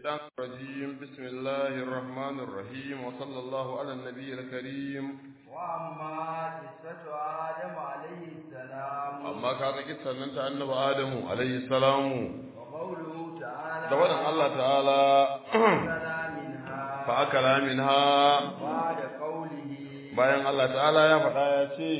الشيطان الرجيم بسم الله الرحمن الرحيم وصلى الله على النبي الكريم وأما قصة آدم عليه السلام أما كان قصة أنت أنب آدم عليه السلام وقوله تعالى دوانا الله تعالى فأكلا منها فأكل منها بعد قوله bayan Allah ta'ala ya faɗa ya ce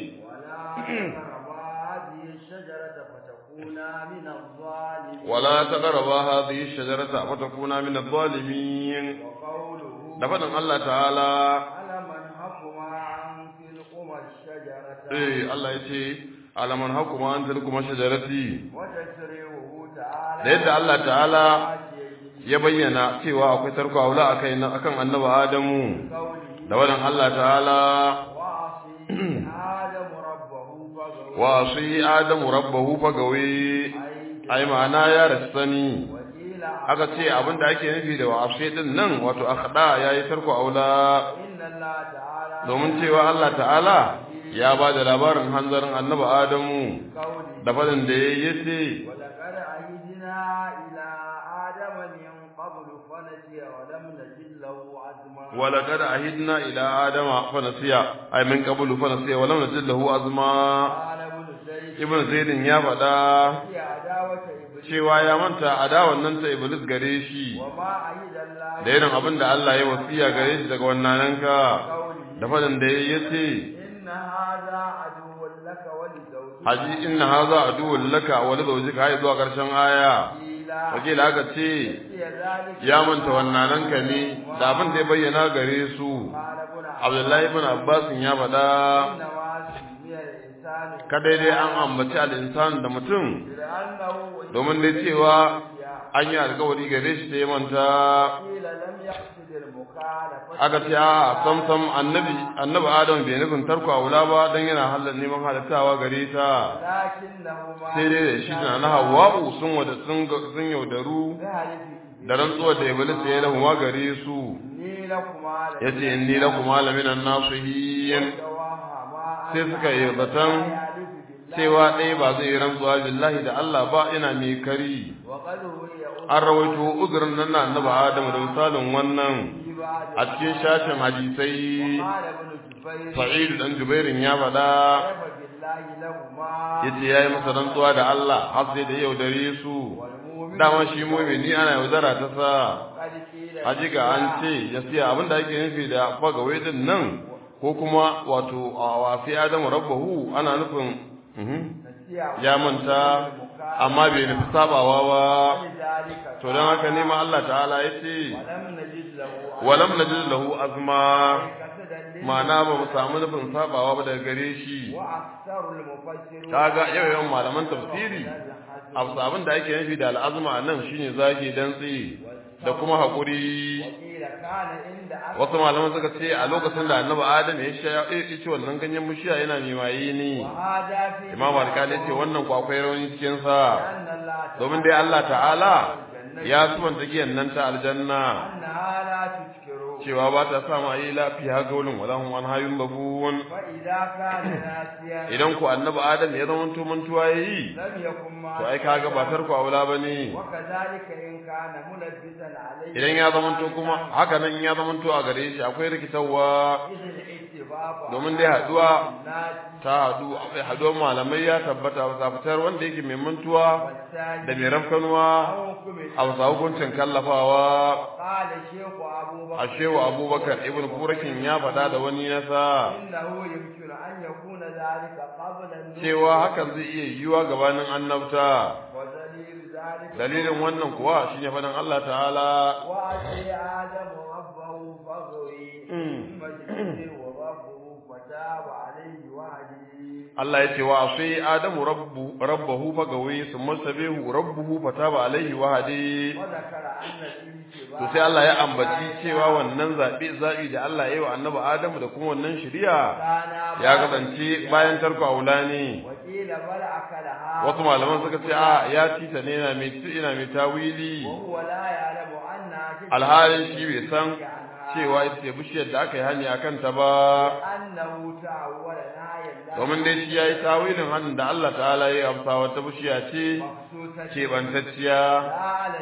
ولا تقربا هذه الشجرة ولا تقربا هذه الشجرة فتكونا من الظالمين فتكونا من الظالمين وقوله da faɗin Allah ta'ala ألم أنهكما عن تلكما الشجرة eh Allah ya ce alaman hakuma an tilkuma shajarati وتسريعه تعالى da yadda Allah ta'ala آتيه ya bayyana cewa akwai tarko aula akai na akan annabi Adamu قوله da wannan Allah ta'ala وعصي آدم ربه فغوى wa asi Adamu rabbahu fagawi ai ma'ana ya rasani وقيل aka ce abinda ake nufi da wa asi din nan wato akhda yayi tarko aula إن الله تعالى domin cewa Allah ta'ala ya ba da labarin hanzarin annabi Adamu قوله da fadin da yayi yace ولقد عهدنا إلى آدم من قبل فنسي ولم نجد له عزما ولقد عهدنا إلى آدم فنسي أي من قبل فنسي ولم نجد له عزما قال ابن زيد ibn zaidin ya faɗa في عداوة إبليس cewa ya manta adawan nan ta iblis gare shi وما عهد الله da irin abin da Allah ya wasiya gare shi daga wannan ka قوله da fadin da ya ce إن هذا عدو لك ولزوجك haji inna haza aduwwul laka wa li zawjika hay zuwa karshen aya قيل wakila aka ce هي ذلك ya manta wannan ka ne da abin da ya bayyana gare su قال ابن Abdullahi ibn Abbas ya faɗa إنما سمي الإنسان kadai dai an ambaci al-insan da mutum لأنه domin dai cewa an yi alkawari gare shi sai manta قيل لم يقصد المخالفة aka ce a sam sam annabi annabi adam bai nufin tarko aula ba dan yana halal neman halittawa gare ta لكنهما sai dai da shi na na hawa'u sun wada sun ga- sun yaudaru ذهب da rantsuwar da iblis ya lahu ma gare su إني لكما yace inni lakum laminan nasihin لتوهما sai suka yi zaton cewa ɗaya ba zai yi rantsuwa billahi da Allah ba ina mai kari وقد روي an rawaito uzurin nan na annabi adam da misalin wannan في بعض a cikin shashin hadisai قال ابن جبير sa'idu dan jubairin ya faɗa كيف بالله لهما yace yayi masa rantsuwa da Allah har sai da yau dare su والمؤمن dama shi mu'mini ana yaudara ta sa قد قيل hajiga an ce ya siya abinda ake nufi da fagawai din nan ko kuma wato a wafi adamu rabbahu ana nufin mhm, نسيه ya manta amma bai nufi sabawa ba لذلك to don haka ne ma Allah ta'ala ya ce ولم نجد له walam najid lahu azma كسدا ma'ana ba mu samu nufin sabawa ba daga gare shi وأكثر المفسرون kaga yau yawan malaman tafsiri abu abin da ake nufi da al'azma a nan shine zage dantse da kuma haƙuri وقيل كان عند أكثر wasu malaman suka ce a lokacin da annabi adam ya sha ya ci wannan ganyen mushiya yana mai maye ne وهذا في imam alkali ce wannan ko akwai rauni cikin sa أن الله domin dai Allah ta'ala ya subanta giyan nan ta aljanna أنها لا تذكر cewa ba ta sa ma yi lafiya gaulin wala hum an hayun babun فإذا كان ناسيا idan ku annabi adam ya zama to mantuwa yayi لم يكن ما to ai kaga ba tarko aula bane وكذلك إن كان ملبسا عليه idan ya zama to kuma haka nan ya zama to a gare shi akwai rikitarwa إذ الاتفاق domin dai haduwa الناس ta hadu akwai haduwar malamai ya tabbata a fitar wanda yake mai mantuwa والثاني da mai rafkanuwa أو حكم a wasa hukuncin kallafawa قال الشيخ أبو بكر a shewa abubakar ibn furakin ya faɗa da wani nasa إنه يمكن أن يكون ذلك قبل النور cewa hakan zai iya yiwuwa gabanin annabta ودليل ذلك dalilin wannan kuwa shine faɗin Allah ta'ala وأتي آدم ربه فغوي Mm. ثم اجتبه ربه فتاب عليه وهديه Allah ya ce wa sai Adamu rabbu rabbahu fagawi summa sabihu rabbuhu fataba alaihi wa hadi وذكر أن الانتباه to sai Allah ya ambaci cewa wannan zabi zabi da Allah ya yi wa annabi Adamu da kuma wannan shari'a كان ya kasance bayan tarko aula ne وقيل بل أكلها wasu malaman suka ce a ya ci ta ne yana mai ina mai tawili وهو لا يعلم أنها تلك alhalin shi bai san عنها cewa ita ce bishiyar da aka yi hani a kanta ba أنه تعول نهاية الله domin dai shi ya yi tawilin hannun da Allah ta'ala ya amsa wata bishiya ce مخصوصة keɓantacciya لا على الجنس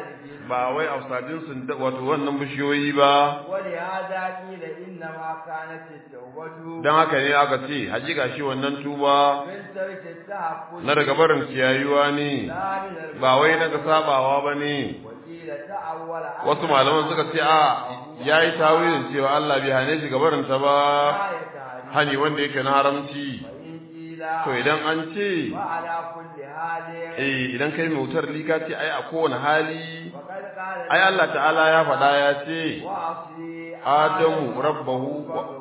ba wai afsadin sun wato wannan bishiyoyi ba ولهذا قيل إنما كانت التوبة dan haka ne aka ce hakika shi wannan tuba من ترك التعفف na daga barin ciyayuwa ne لا من ba wai daga sabawa ba ne وقيل تأول على wasu malaman suka ce a yayi tawilin cewa Allah bai hane shi gabarin ta ba آية تعريف hani wanda yake na haramci وإن قيل to idan an ce وعلى كل حال eh idan kai mai wutar lika ce ai a kowane hali وقد قال ai Allah ta'ala ya faɗa ya ce وعصي adamu rabbahu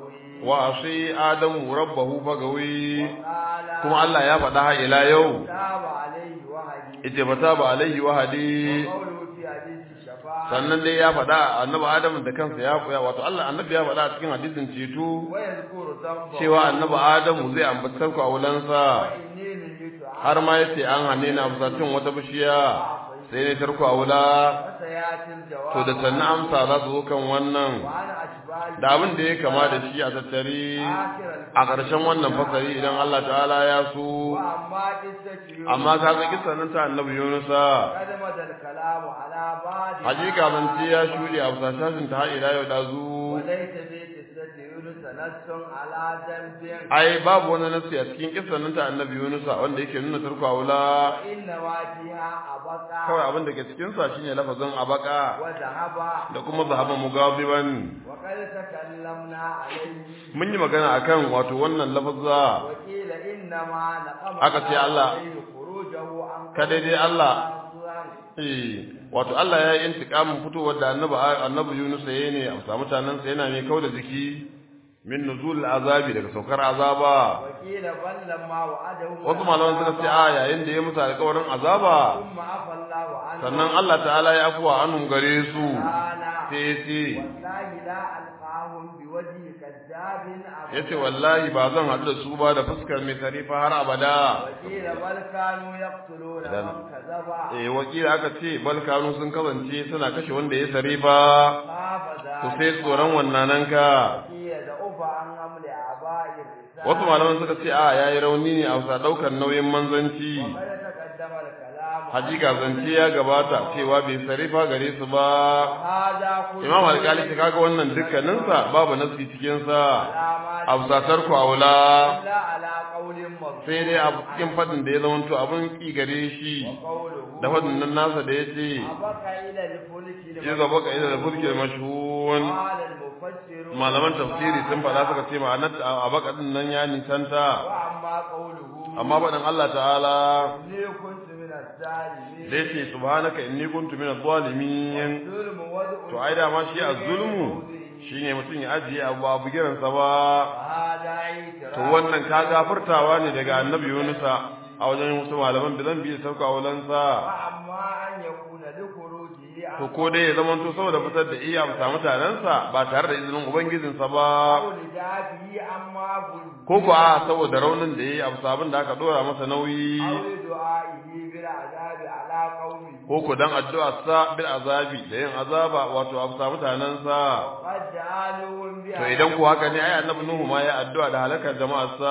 wa asi adamu rabbahu fagawi قال kuma Allah ya faɗa har ila yau تاب عليه وهدي ita bata ba alaihi wahadi وقوله في حديث الشفاعة sannan dai ya faɗa annabi Adam da kansa ya koya wato Allah annabi ya faɗa a cikin hadisin ceto ويذكر ذنبه cewa annabi Adamu zai ambaci sarku a wulansa وإني نهيت عنه har ma yace an hane na amsacin wata bishiya sai ne tarko a wula وسيأتي الجواب to da sannan amsa za su zo kan wannan وعن أشباه da abin da ya kama da shi a tattare آخر a ƙarshen wannan fasari idan Allah ta'ala ya so وأما قصة يونس amma ka ga kisan nan ta annabi Yunusa قد مدى الكلام على بعض hakika zance ya shuɗe a fasashin ta har ila yau da zu وليس في قصة يونس نص على ذنب ai babu wani nasi a cikin kisan nan ta annabi Yunusa wanda yake nuna tarko a wula وإنما فيها أبقى kawai abin da ke cikin sa shine lafazin abaka وذهب da kuma zahaban mugabiban وقد تكلمنا عليه mun yi magana akan wato wannan lafazza وقيل إنما نقم Aka ce Allah- عليه خروجه عن Kada dai Allah- قوله eh wato Allah ya yi intiqamin fitowar da annabi annabi Yunus yayi ne a samu mutanen sa yana mai kauda jiki min nuzul azabi daga saukar azaba وقيل بل لما وعدهم wasu malaman suka ce a yayin da ya musu alƙawarin azaba ثم عفى الله عنه sannan Allah ta'ala ya afuwa anhum gare su قال sai ya ce والله لا ألقاهم بوجه كذاب أبدا ya ce wallahi ba zan haɗu da su ba da fuskar mai tarifa har abada وقيل بل كانوا يقتلون إذن- من كذب eh wakila aka ce balkanu sun kasance suna kashe wanda ya sarifa خاف to ذلك sai tsoron wannan ka وقيل ضعف عن حمل آباء الرسالة wasu malaman suka ce a yayi rauni ne a bisa daukar nauyin manzanci وقد تقدم الكلام hakika zance ya gabata cewa bai sarifa gare su ba وهذا كله imam alkali ta kaga wannan dukkaninsa babu nasi cikin sa علامات a bisa tarku aula إلا على قول مرفوع sai dai a cikin fadin da ya zamanto abin ki gare shi وقوله da fadin nan nasa da yace أبقى إلى الفلك ya gaba ka ida da fulkil mashhun قال المفسر malaman tafsiri sun faɗa suka ce ma'anar a baka din nan ya nisanta وأما قوله amma faɗin Allah ta'ala إني كنت من الظالمين da yace subhanaka inni kuntu minadh zalimin الظلم وضع to ai da ma shi az-zulmu shine mutum ya ajiye abu ba bugiran sa ba وهذا اعتراف to wannan ka gafartawa ne daga annabi Yunusa a wajen wasu malaman da zan bi da sauka wulansa وأما أن يكون لخروجه to ko dai ya zama to saboda fitar da iya amsa mutanensa ba tare da izinin ubangijinsa ba أو لجابه أما ظلم ko ko a saboda raunin da yayi amsa abin da aka dora masa nauyi أو لدعائه بالعذاب على قومه ko ko dan addu'a sa bil azabi da yin azaba wato amsa mutanensa قد جعلهم to idan ku haka ne ai annabi nuhu ma ya addu'a da halakar jama'arsa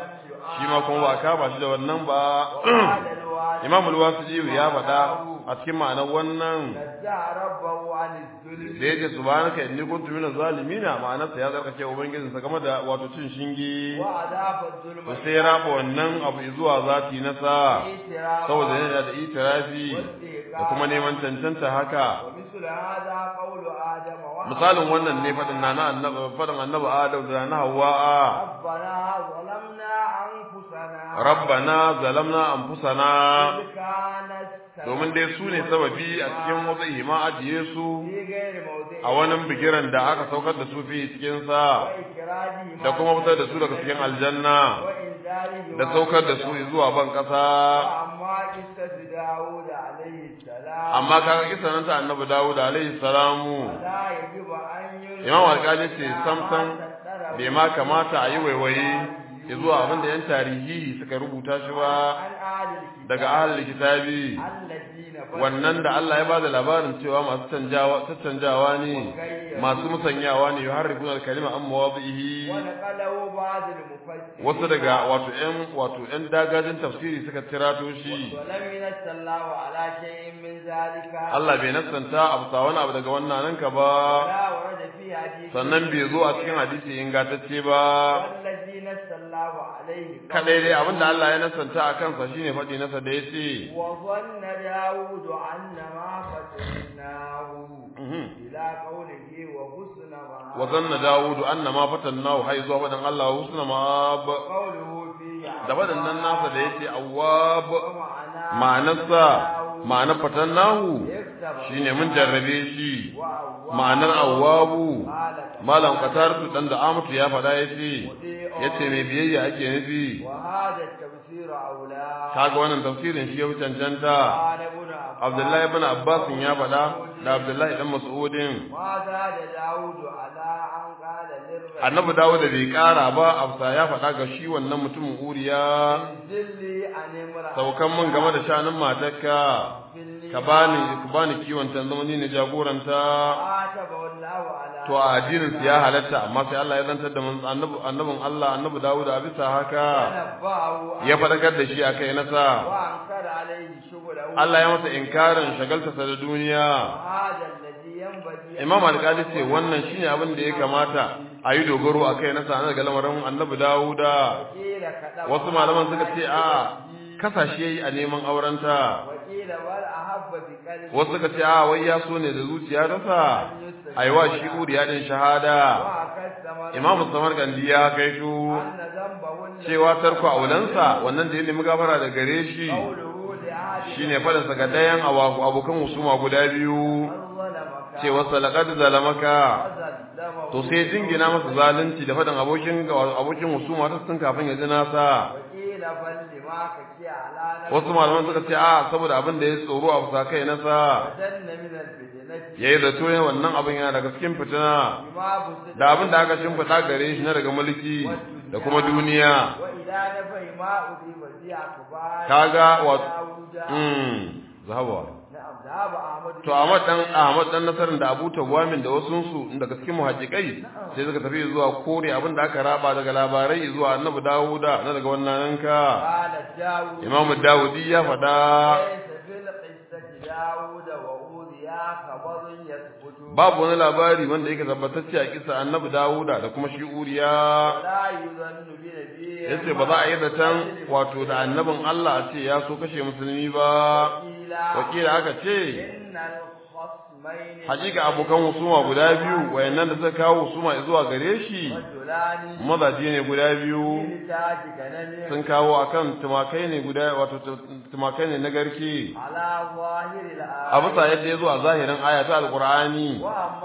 shi ma kuma ba kama shi da wannan ba imam al-wasiji ya faɗa a cikin ma'anar wannan نزع ربه عن الظلم da yake subhanaka inni kuntu minaz zalimina ma'anarsa ya tsarkake ubangijin sa game da wato cin shingi وعذاب الظلم to sai ya raba wannan abu zuwa zati na sa اعتراف saboda yana da itirafi da kuma neman cancanta haka ومثل هذا قول آدم وحواء misalin wannan ne faɗin na annabi faɗin annabi adam da na hawa ربنا ظلمنا أنفسنا rabbana zalamna anfusana إذ كانت domin dai su ne sababi a cikin wata hima ajiye su في غير موضع a wani bigiran da aka saukar da su fi cikin sa وإكراجهما da kuma fitar da su daga cikin aljanna وإنزالهما da saukar da su zuwa ban kasa وأما قصة داود عليه السلام amma kaga kisa nan ta annabi Dawud alaihi salamu لا يجب أن يلقى imam alƙali ce samsam bai ma kamata a yi waiwaye zuwa abin da yan tarihi suka rubuta shi ba عن daga ahlul kitabi wannan da Allah ya bada labarin cewa masu canjawa canjawa ne masu musanyawa ne yuharrifuna al-kalima an mawadhihi wasu daga wato ƴan wato ƴan dagajin tafsiri suka tirato shi Allah bai nasanta abu sa wani abu daga wannan nan ka ba sannan bai zo a cikin hadisi ingantacce ba kadai dai abinda Allah ya nasanta a kansa shine faɗi nasa da yace wa zanna daud annama fatannahu ila qawlihi wa husna ma wa zanna daud annama fatannahu hay zuwa fadan Allah wa husna ma qawluhu fi da wadannan nasa da yace awwab ma'anarsa ma'anar fatannahu shine mun jarrabe shi ma'anar awwabu malam qatartu dan da amatu ya faɗa yace yace mai biyayya ake nufi kaga wannan tafsirin shi ya fi cancanta Abdullahi ibn Abbas ya faɗa da Abdullahi dan Mas'udin Annabi Dawud bai ƙara ba Afsa ya faɗa ga shi wannan mutumin Uriya saukan mun game da shanin matarka ka bani ka bani kiwon ta zama ni ne jagoranta to a addinin ya halatta amma sai Allah ya zantar da annabi annabin Allah annabi Dawud a bisa haka ya fadakar da shi akai nasa Allah ya masa inkarin shagalta sa da duniya Imam Al-Qadi ce wannan shine abin da ya kamata a yi dogaro akai nasa na daga lamarin annabi Dawuda wasu malaman suka ce a kasashe yayi a neman aurenta wasu suka ce a wai ya so ne da zuciya rasa aiwa shi uriya din shahada imamu samarkandi ya kaito cewa tarko aulansa wannan da ya nemi gafara da gare shi shine fadin sa ga dayan abokan husuma guda biyu cewa salaqad zalamaka to sai jingina masa zalunci da fadin abokin abokin husuma ta sun kafin ya ji nasa wasu malaman suka ce a saboda abin da ya tsoro a fusa kai nasa ya yi zato yin wannan abin yana daga cikin fitina da abin da aka shimfiɗa gare shi na daga mulki da kuma duniya kaga wa zahabawa to Ahmad dan Ahmad dan Nasarin da Abu Tawamin da wasu su daga cikin muhajjikai sai suka tafi zuwa kore abin da aka raba daga labarai zuwa Annabi Dawuda na daga wannan ka Imam Dawudi ya faɗa babu wani labari wanda yake tabbatacce a kisa Annabi Dawuda da kuma shi Uriya yace ba za a yi zaton wato da annabin Allah a ce ya so kashe musulmi ba wakila aka ce hakika abokan husuma guda biyu wayannan da suka kawo husuma zuwa gare shi mazaje ne guda biyu sun kawo akan tumakai ne guda wato tumakai ne na garke a bisa yadda ya zo a zahirin aya ta alqur'ani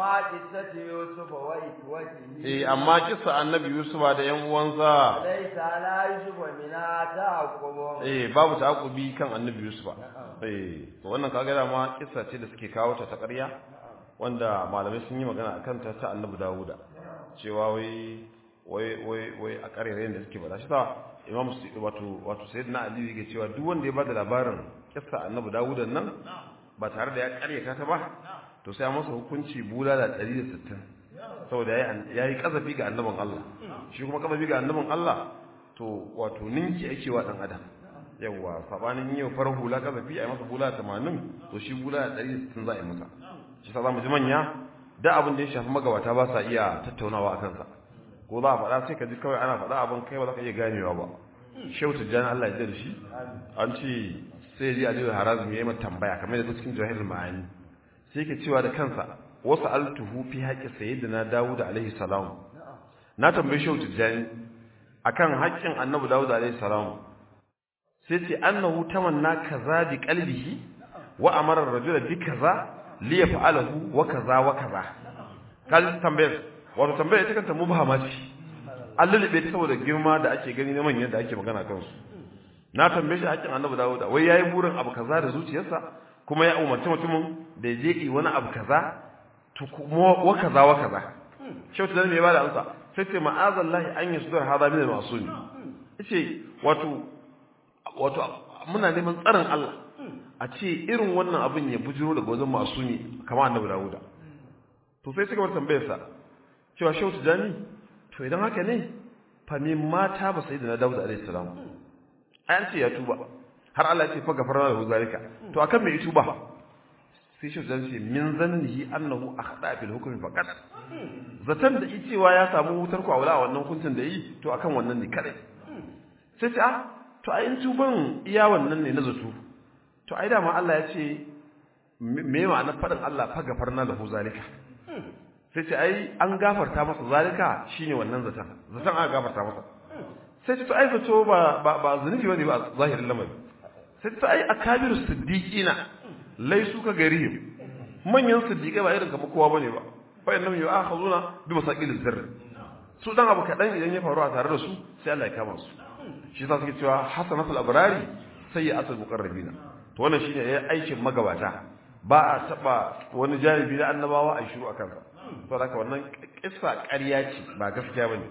eh amma kissa annabi yusuf da yan uwansa eh babu ta'aqubi kan annabi yusuf eh to wannan kaga da ma kissa ce da suke kawo ta ta ƙarya wanda malamai sun yi magana akan ta ta annabi dawuda cewa wai wai wai wai a ƙarerayen da suke bada shi ta imam wato wato sayyidina ali yake cewa duk wanda ya bada labarin kissa annabi dawuda nan ba tare da ya ƙaryata ta ba to sai masa hukunci bulala 160 saboda ya yi kazafi ga annabin Allah shi kuma kazafi ga annabin Allah to wato ninki ake wa dan adam yawa sabanin yau farar hula kazafi a yi masa bula 80 to shi bula 160 za a yi masa shi sa zamu ji manya da abin da ya shafi magabata ba sa iya tattaunawa a kansa ko za a faɗa sai ka ji kawai ana faɗa abin kai ba za ka iya ganewa ba shehu tijjani Allah ya da shi an ce sai ya ji aliyu harazim ya yi mata tambaya kamar da cikin jahilul ma'ani sai ke cewa da kansa wasu altuhu fi haƙƙi sayyidina Dawud alaihi salam na tambaye shi tijani akan haƙƙin annabi Dawud alaihi salam sai ce annahu tamanna kaza bi qalbihi wa amara ar-rajula bi kaza li yaf'alahu wa kaza wa kaza kal tambayar wato tambayar ita kanta mubhama ce an lulube ta saboda girma da ake gani na manyan da ake magana kansu na tambaye shi haƙƙin annabi Dawud wai yayi burin abu kaza da zuciyarsa kuma ya umarci mutumin da ya je yi wani abu kaza to kuma wa kaza wa kaza shau ta me ba da amsa sai ce ma'azallahi an yi sudar hada min al-masumi yace wato wato muna neman tsarin Allah a ce irin wannan abin ya bujiro daga wajen masumi kamar annabi Dawuda to sai suka bar tambayar sa cewa shehu tijani to idan haka ne fa min mata ba sai da na Dawud alaihi salam ai an ce ya tuba har Allah ya ce fa gafarna lahu zalika to akan me tuba sai shehu tijani ce min zannihi annahu akhda fil hukmi faqat zatan da cewa ya samu wutar kwawula a wannan hukuncin da yi to akan wannan ne kadai sai ce ah to ai in tuban iya wannan ne na zato to ai dama Allah ya ce me ma'ana faɗin Allah fa gafarna lahu zalika sai ce ai an gafarta masa zalika shine wannan zatan zatan aka gafarta masa sai ce to ai zato ba ba ba zunubi bane ba zahirin lamari sai ce to ai akabiru siddiqina laisu ka garihim manyan siddiqai ba irin kamar kowa bane ba fa innahum yu'akhazuna bi masaqil zirr su dan abu kadan idan ya faru a tare da su sai Allah ya kama su shi yasa suke cewa hasanatul abrari sayyi'atul muqarrabina to wannan shine yayin aikin magabata ba a taba wani janibi na annabawa a shiru akan sa to haka wannan kissa ƙarya ce ba gaskiya bane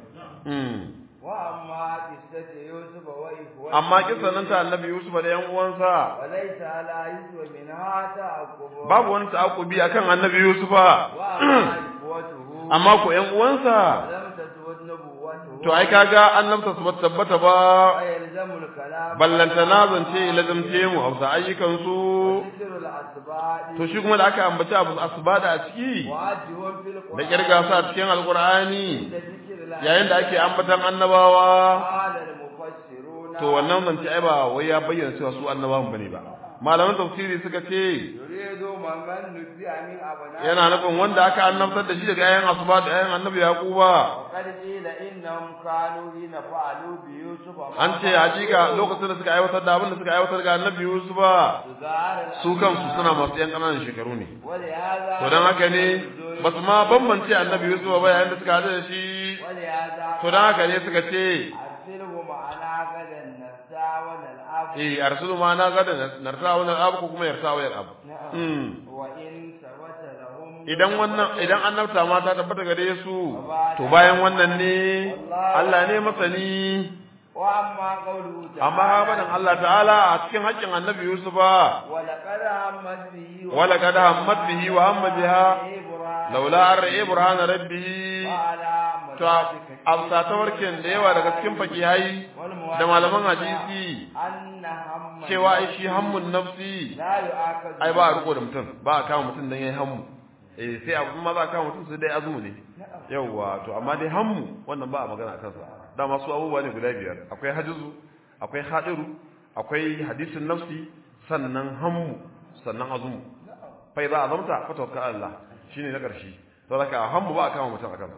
wa amma qissatu yusuf wa ikhwati amma kissa nan ta annabi yusuf da yan uwansa walaysa ala yusuf min hata aqub babu wani ta'aqubi akan annabi yusufa wa amma ikhwatuhu amma ko yan uwansa lam tatwad nubuwatuhu to ai kaga annabta su bata tabbata ba ayalzamu al-kalam ballantana zance lazamce mu hausa ayyukan su dhikru al-asbadi to shi kuma da aka ambaci abu asbada a ciki wajihun fil da qur'an kirga su a cikin alqur'ani da dhikru yayin da ake ambatan annabawa qala al-mufassiruna to wannan zance ai ba wai ya bayyana cewa su annabawan bane ba malaman tafsiri suka ce yuridu man nuzi'a min abna yana nufin wanda aka annabtar da shi daga ayan asba da ayan annabi yaquba وقد قيل إنهم كانوا حين فعلوا بيوسف an ce hakika lokacin da suka aiwatar da abin da suka aiwatar ga annabi yusufa su kansu suna masu yan ƙananan shekaru ne ولهذا to don haka ne ba su ma bambance annabi yusufa ba yayin da suka haɗu da shi ولهذا to don haka ne suka ce أرسله معنا غدا نسى ونلعب eh arsulu ma na gada narta wannan abu ko kuma yarta wayar abu نعم Mm. وإن ثبت لهم idan wannan idan annabta ma ta tabbata gare su to bayan wannan ne Allah ne masani وأما قوله تعالى amma ha faɗin Allah ta'ala a cikin haƙƙin annabi Yusufa ولقد همت به ولقد همت به وهم بها إبراهيم laula an ra'i burhan rabbihi وعلى to amsa ta warken da yawa daga cikin fakihai da malaman hadisi أن هم cewa ai shi hammun nafsi لا يؤاخذ ai ba a riko da mutum ba a kama mutum dan yayi hammu eh sai abin ma za a kama mutum sai dai azumi ne yawa to amma dai hammu wannan ba a magana kansa dama su abubuwa ne guda biyar akwai hajizu akwai hadiru akwai hadisin nafsi sannan hammu sannan azumu fa idza azamta fa tawakkal ala Allah shine na karshe to zaka hammu ba a kama mutum a kansa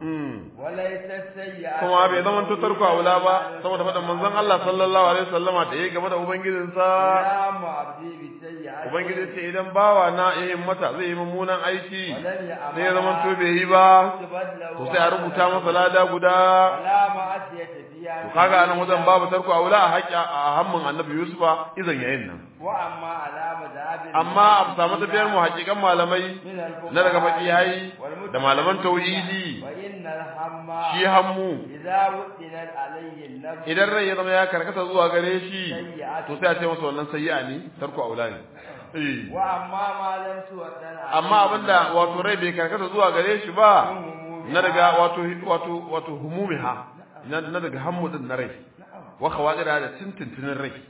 mm وليس السيئة kuma bai zama to tarko aula ba saboda faɗin manzon Allah sallallahu alaihi wasallama da yayi game da ubangijinsa يا عبدي بالسيئة ubangiji ce idan bawa na ya himmata zai yi mummunan aiki ولم يعمل sai ya zama to bai yi ba to sai a rubuta masa lada guda ولا معصية فيها to kaga anan wajen babu tarko aula a haƙƙi a hammin annabi yusufa izan yayin nan وأما على مذهب amma a samu tafiyar mu haƙiƙan malamai من الفقهاء na daga fakihai da malaman tauhidi وإن الهم shi hammu إذا وئنت عليه النفس idan rai ya zama ya karkata zuwa gare shi to sai a ce masa wannan sayyi'a ne tarko aula ne eh وأما ما لم توئن عليه amma abinda wato rai bai karkata zuwa gare shi ba na daga wato wato wato humumiha na na daga hammu din na rai wa khawadira da tintintinin rai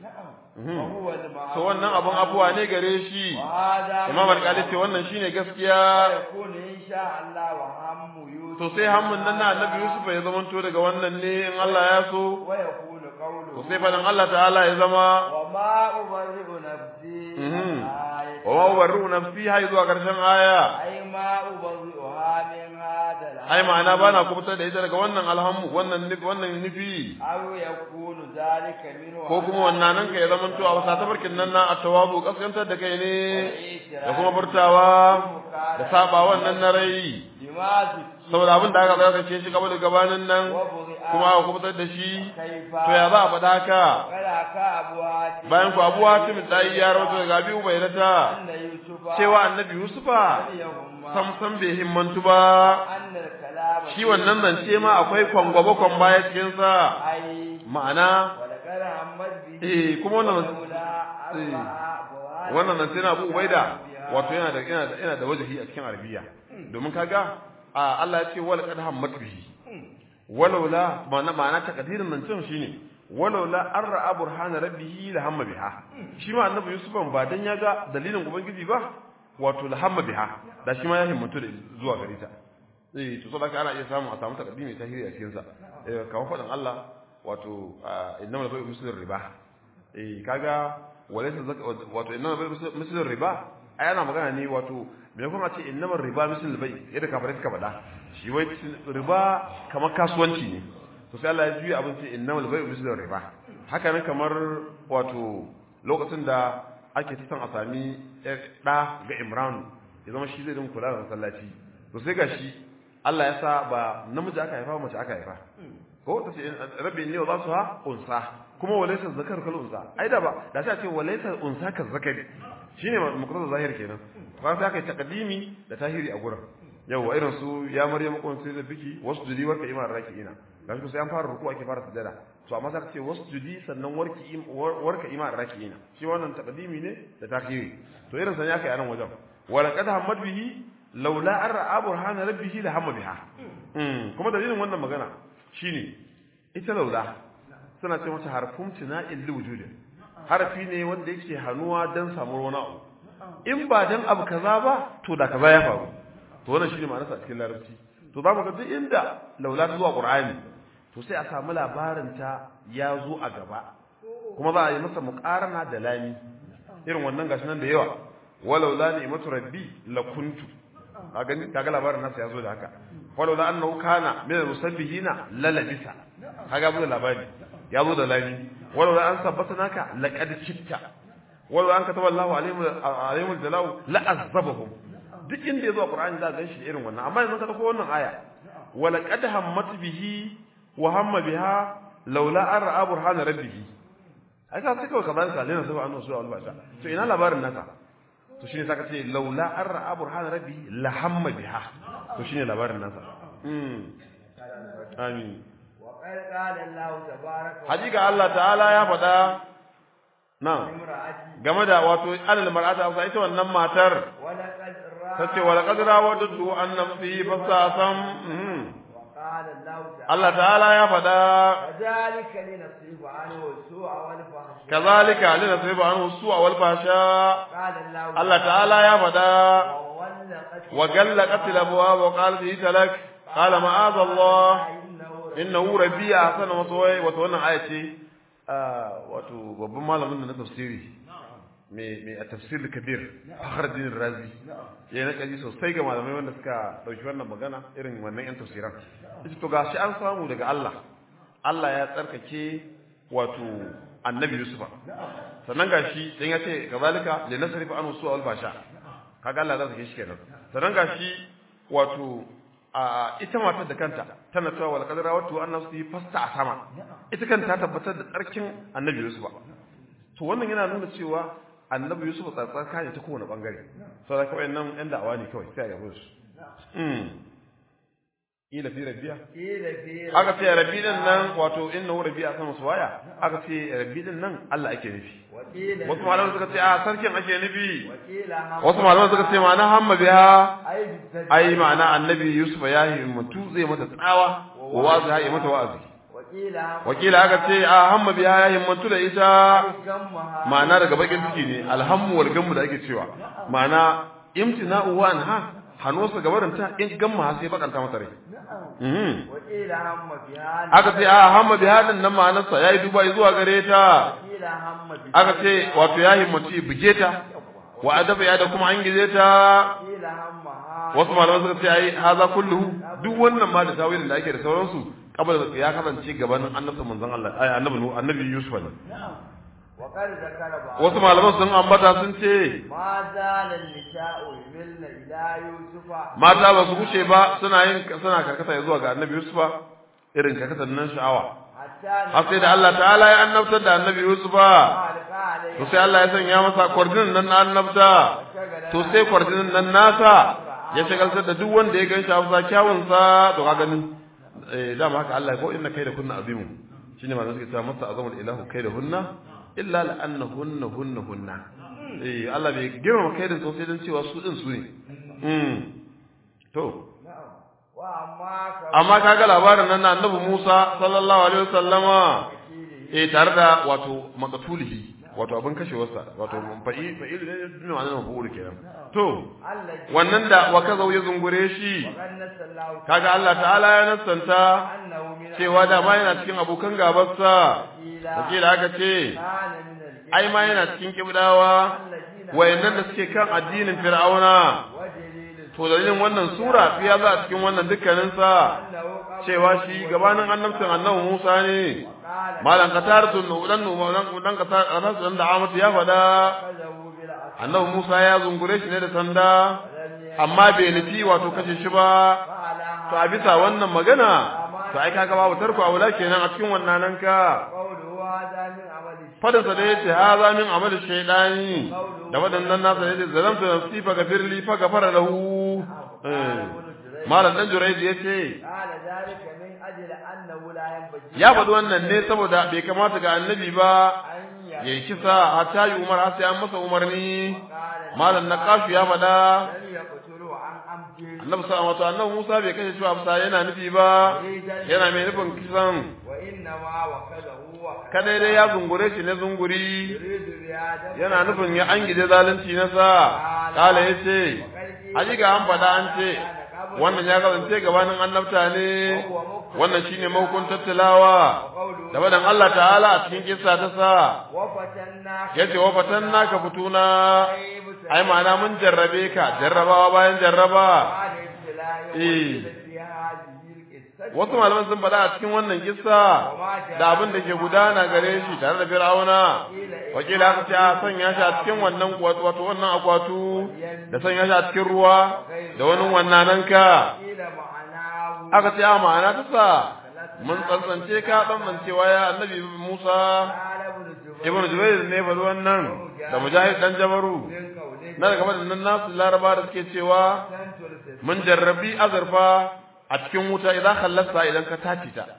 وهو المعروف so wannan abun abuwa ne gare shi وهذا imam alƙali ce wannan shine gaskiya يكون إن شاء الله وهم يوسف to sai hammun nan na annabi yusuf ya zamanto daga wannan ne in Allah ya so ويكون قوله to sai faɗin Allah ta'ala ya zama وما أبرئ نفسي Mhm. آية wa ma ubarru nafsi hay zuwa ƙarshen aya أي ما أبرئها من هذا الهم ai ma'ana bana kubutar da ita daga wannan alhammu wannan nufi wannan nufi أو يكون ذلك منه ko kuma wannan nan ka ya zama to a wasa tabarkin nan na atawabu kaskantar da kai ne da kuma furtawa da saba wannan na rai بما ذكر saboda abin da aka tsarkake shi gaba da gabanin nan وبرئ kuma aka kubutar da shi كيف to ya za a faɗa haka kada ka abu hati bayan ku abu hatim dai ya rawaito daga abi ubaydata anna yusufa cewa annabi yusufa yahumma sam sam bai himmantu ba anna kalama shi wannan zance ma akwai kwangwaba kwan baya cikin sa ai ma'ana wala kala hamad bi eh kuma wannan wannan nan sai na Abu Ubaida wato yana da yana da yana da wajahi a cikin Arabiya domin kaga Allah ya ce wala qad hammat bihi walaula ma'ana ma'ana takdirin nan cin shine walaula an ra'a burhana rabbihi la hamma biha shi ma annabi Yusuf ba dan ya ga dalilin ubangiji ba wato la hamma biha da shi ma ya himmatu da zuwa gare ta eh to saboda ana iya samu a samu takdimi tahiri a cikin sa eh kamar fadan Allah wato innamal bai'u mislu riba eh kaga walaysa wato innamal bai'u mislu riba ai ana magana ne wato me kuma ce innamal riba mislu bai yadda kafirai suka faɗa shi wai riba kamar kasuwanci ne to sai Allah ya juya abin sai innamal bai'u mislu riba haka nan kamar wato lokacin da ake ta san a sami ɗa ga Imran ya zama shi zai dinga kula da masallaci to sai gashi Allah ya sa ba namiji aka haifa mace aka haifa ko ta ce rabbi inni wa su ha unsa kuma walaysa zakar kal unsa ai da ba da sai a ce walaysa unsa ka zakari shine muqtada zahir kenan ba sai aka yi taqdimi da tahiri a gurin yawa irin su ya maryam kun sai da biki wasjudi warka iman raki'ina gashi sai an fara ruku ake fara sujada to amma sai ce wasjudi sannan warki warka iman raki'ina shi wannan taqdimi ne da tahiri to irin san ya kai a nan wajen wala qad hamad bihi laula an ra'a burhana rabbihi la hamma biha kuma dalilin wannan magana shine ita laula suna ce mata harfun tina'il liwujud harfi ne wanda yake hanuwa dan samu wani abu in ba dan abu kaza ba to da kaza ya faru to wannan shine ma'anarsa a cikin larabci to zamu ga duk inda laula ta zuwa qur'ani to sai a samu labarin ta ya zo a gaba kuma za a yi masa muqarana da lami irin wannan gashi nan da yawa walau la ni'matu rabbi lakuntu ka gani kaga labarin nasa ya zo da haka walau la annahu kana min al-musabbihina lalabisa kaga mun labari ya zo da lami walau la an sabbatanaka laqad kitta walau an kataba Allahu alaihim alaihim al-jalau la azabahum duk inda yazo Qur'ani za ga shi irin wannan amma yanzu ka dauko wannan aya wala qad hammat bihi wa hamma biha laula an ra'a burhana rabbih ai ka sai kawai ka bayan kalina sai annabi sallallahu alaihi wasallam to ina labarin nasa to shine saka ce laula an ra'a burhana rabbi la hamma biha to shine labarin nasa mm amin wa qala Allah tabaaraka hakika Allah ta'ala ya faɗa na game da wato alal mar'ata sa ita wannan matar wala qad tace wala qad rawadtu an nafsi fasasam qala Allah Allah ta'ala ya faɗa kadhalika linasibu anhu su'a wal fahsha kazalika linasibu anhu su'a wal fahsha qala Allah Allah ta'ala ya faɗa wa وغلقت الابواب وقالت هيت لك قال معاذ الله انه ربي احسن مثواي wato wannan aya ce wato babban malamin na tafsiri mai mai a tafsir kabir Fakhruddin Razi ya na kaji sosai ga malamai wanda suka dauki wannan magana irin wannan yan tafsiran ita to gashi an samu daga Allah Allah ya tsarkake wato annabi Yusufa sannan gashi dan ya ce kazalika linasrifa anhu su'a wal basha kaga Allah za su shi kenan sannan gashi wato a ita matar da kanta tana cewa wal qadara wa tu annafsi fasta a sama ita kanta ta tabbatar da tsarkin annabi Yusuf to wannan yana nuna cewa annabi Yusuf tsarkaka ne ta kowane bangare saboda kawai nan yan da'awa ne kawai sai a yabo su mm ila fi rabbiya ila fi aka ce rabbi din nan wato innahu rabbi a sama suwaya aka ce rabbi din nan Allah ake nufi wakila wasu malaman suka ce a sarkin ake nufi wakila wasu malaman suka ce ma'ana hamma biha ai ai ma'ana annabi yusuf ya himmatu zai mata tsawa wa wazi ya yi mata wa'azi wakila wakila aka ce a hamma biha ya himmatu da ita gamma ma'ana daga bakin ciki ne alhammu wal gammu da ake cewa ma'ana imtina'u wa anha hanosa gabarin ta in gamma sai bakanta mata rai mhm wakila hamma biha aka ce a hamma biha din nan ma'anarsa yayi duba zuwa gare ta wakila hamma biha aka ce wato ya himmatu ya buge ta wa adaba ya da kuma an gize ta wakila hamma wasu malaman suka ce ai haza kulluhu duk wannan ma da tawilin da ake da sauransu kabal ya kasance gabanin annabta manzon Allah ai annabi Nu- annabi Yusuf ne wa qad zakara ba wasu malaman sun ambata sun ce ma zala nisa'u yumilna ila yusufa mata ba su wuce ba suna yin suna karkata zuwa ga annabi Yusufa irin karkatar nan sha'awa hatta har sai da Allah ta'ala ya annabtar da annabi Yusufa alqa alayhi to sai Allah ya sanya masa kwarjinin nan na annabta to sai kwarjinin nan nasa ya shagaltar da duk wanda ya gan shi a fusa kyawunsa to ka gani eh dama haka Allah ko inna kai da kunna azimu shine ma suke cewa masa azamul ilahu kai da hunna illa la annahunna hunna hunna eh Allah bai girma kai da sosai dan cewa su din su ne mm to amma kaga labarin nan na annabi Musa sallallahu alaihi wasallama eh tare da wato maqtulihi wato abin kashewarsa wato fa'i fa'il ne ne ma'anar mafa'ul kenan to wannan da wa kaza ya zungure shi kaga Allah ta'ala ya nassanta cewa da ma yana cikin abokan gabarsa da aka ce ai ma yana cikin kibdawa wayannan da suke kan addinin fir'auna to dalilin wannan sura ya za a cikin wannan dukkanin sa cewa shi gabanin annabcin annabi Musa ne malan qataratu dan dan dan qataratu dan da amatu ya fada annabi Musa ya zungure shi ne da sanda amma bai nufi wato kashe shi ba to a bisa wannan magana to ai kaga babu tarko a wula kenan a cikin wannan nan ka fadin sa da yace haza min amal shaydani da wadannan nasa yace zalamtu nafsi fa gafirli fa gafara lahu malam dan juraidi yace ya faɗi wannan ne saboda bai kamata ga annabi ba ya yi kisa hatta yi umar har sai an masa umarni malam na kashu ya faɗa annabi sa wato annabi Musa bai kashe shi ba yana nufi ba yana mai nufin kisan kada dai ya zungure shi ne zunguri yana nufin ya an gide zalunci na sa kala ya ce hakika an faɗa an ce wannan ya kasance gabanin annabta ne wannan shine mahukuntar tilawa da badan Allah ta'ala a cikin kissa ta sa yace wa fatanna ka fituna ai ma'ana mun jarrabe ka jarrabawa bayan jarraba eh wasu malaman sun faɗa a cikin wannan kissa da abin da ke gudana gare shi tare da fir'auna wakila aka ce a sanya shi a cikin wannan wato wannan akwatu da sanya shi a cikin ruwa da wani wannan nan ka aka ce a ma'ana ta sa mun tsantsance ka tsantsance ya annabi Musa ibn Jubair ne fa wannan da Mujahid dan Jabaru na daga wadannan nasu Laraba da suke cewa mun jarrabi azurfa a cikin wuta idan khallasta idan ka tace ta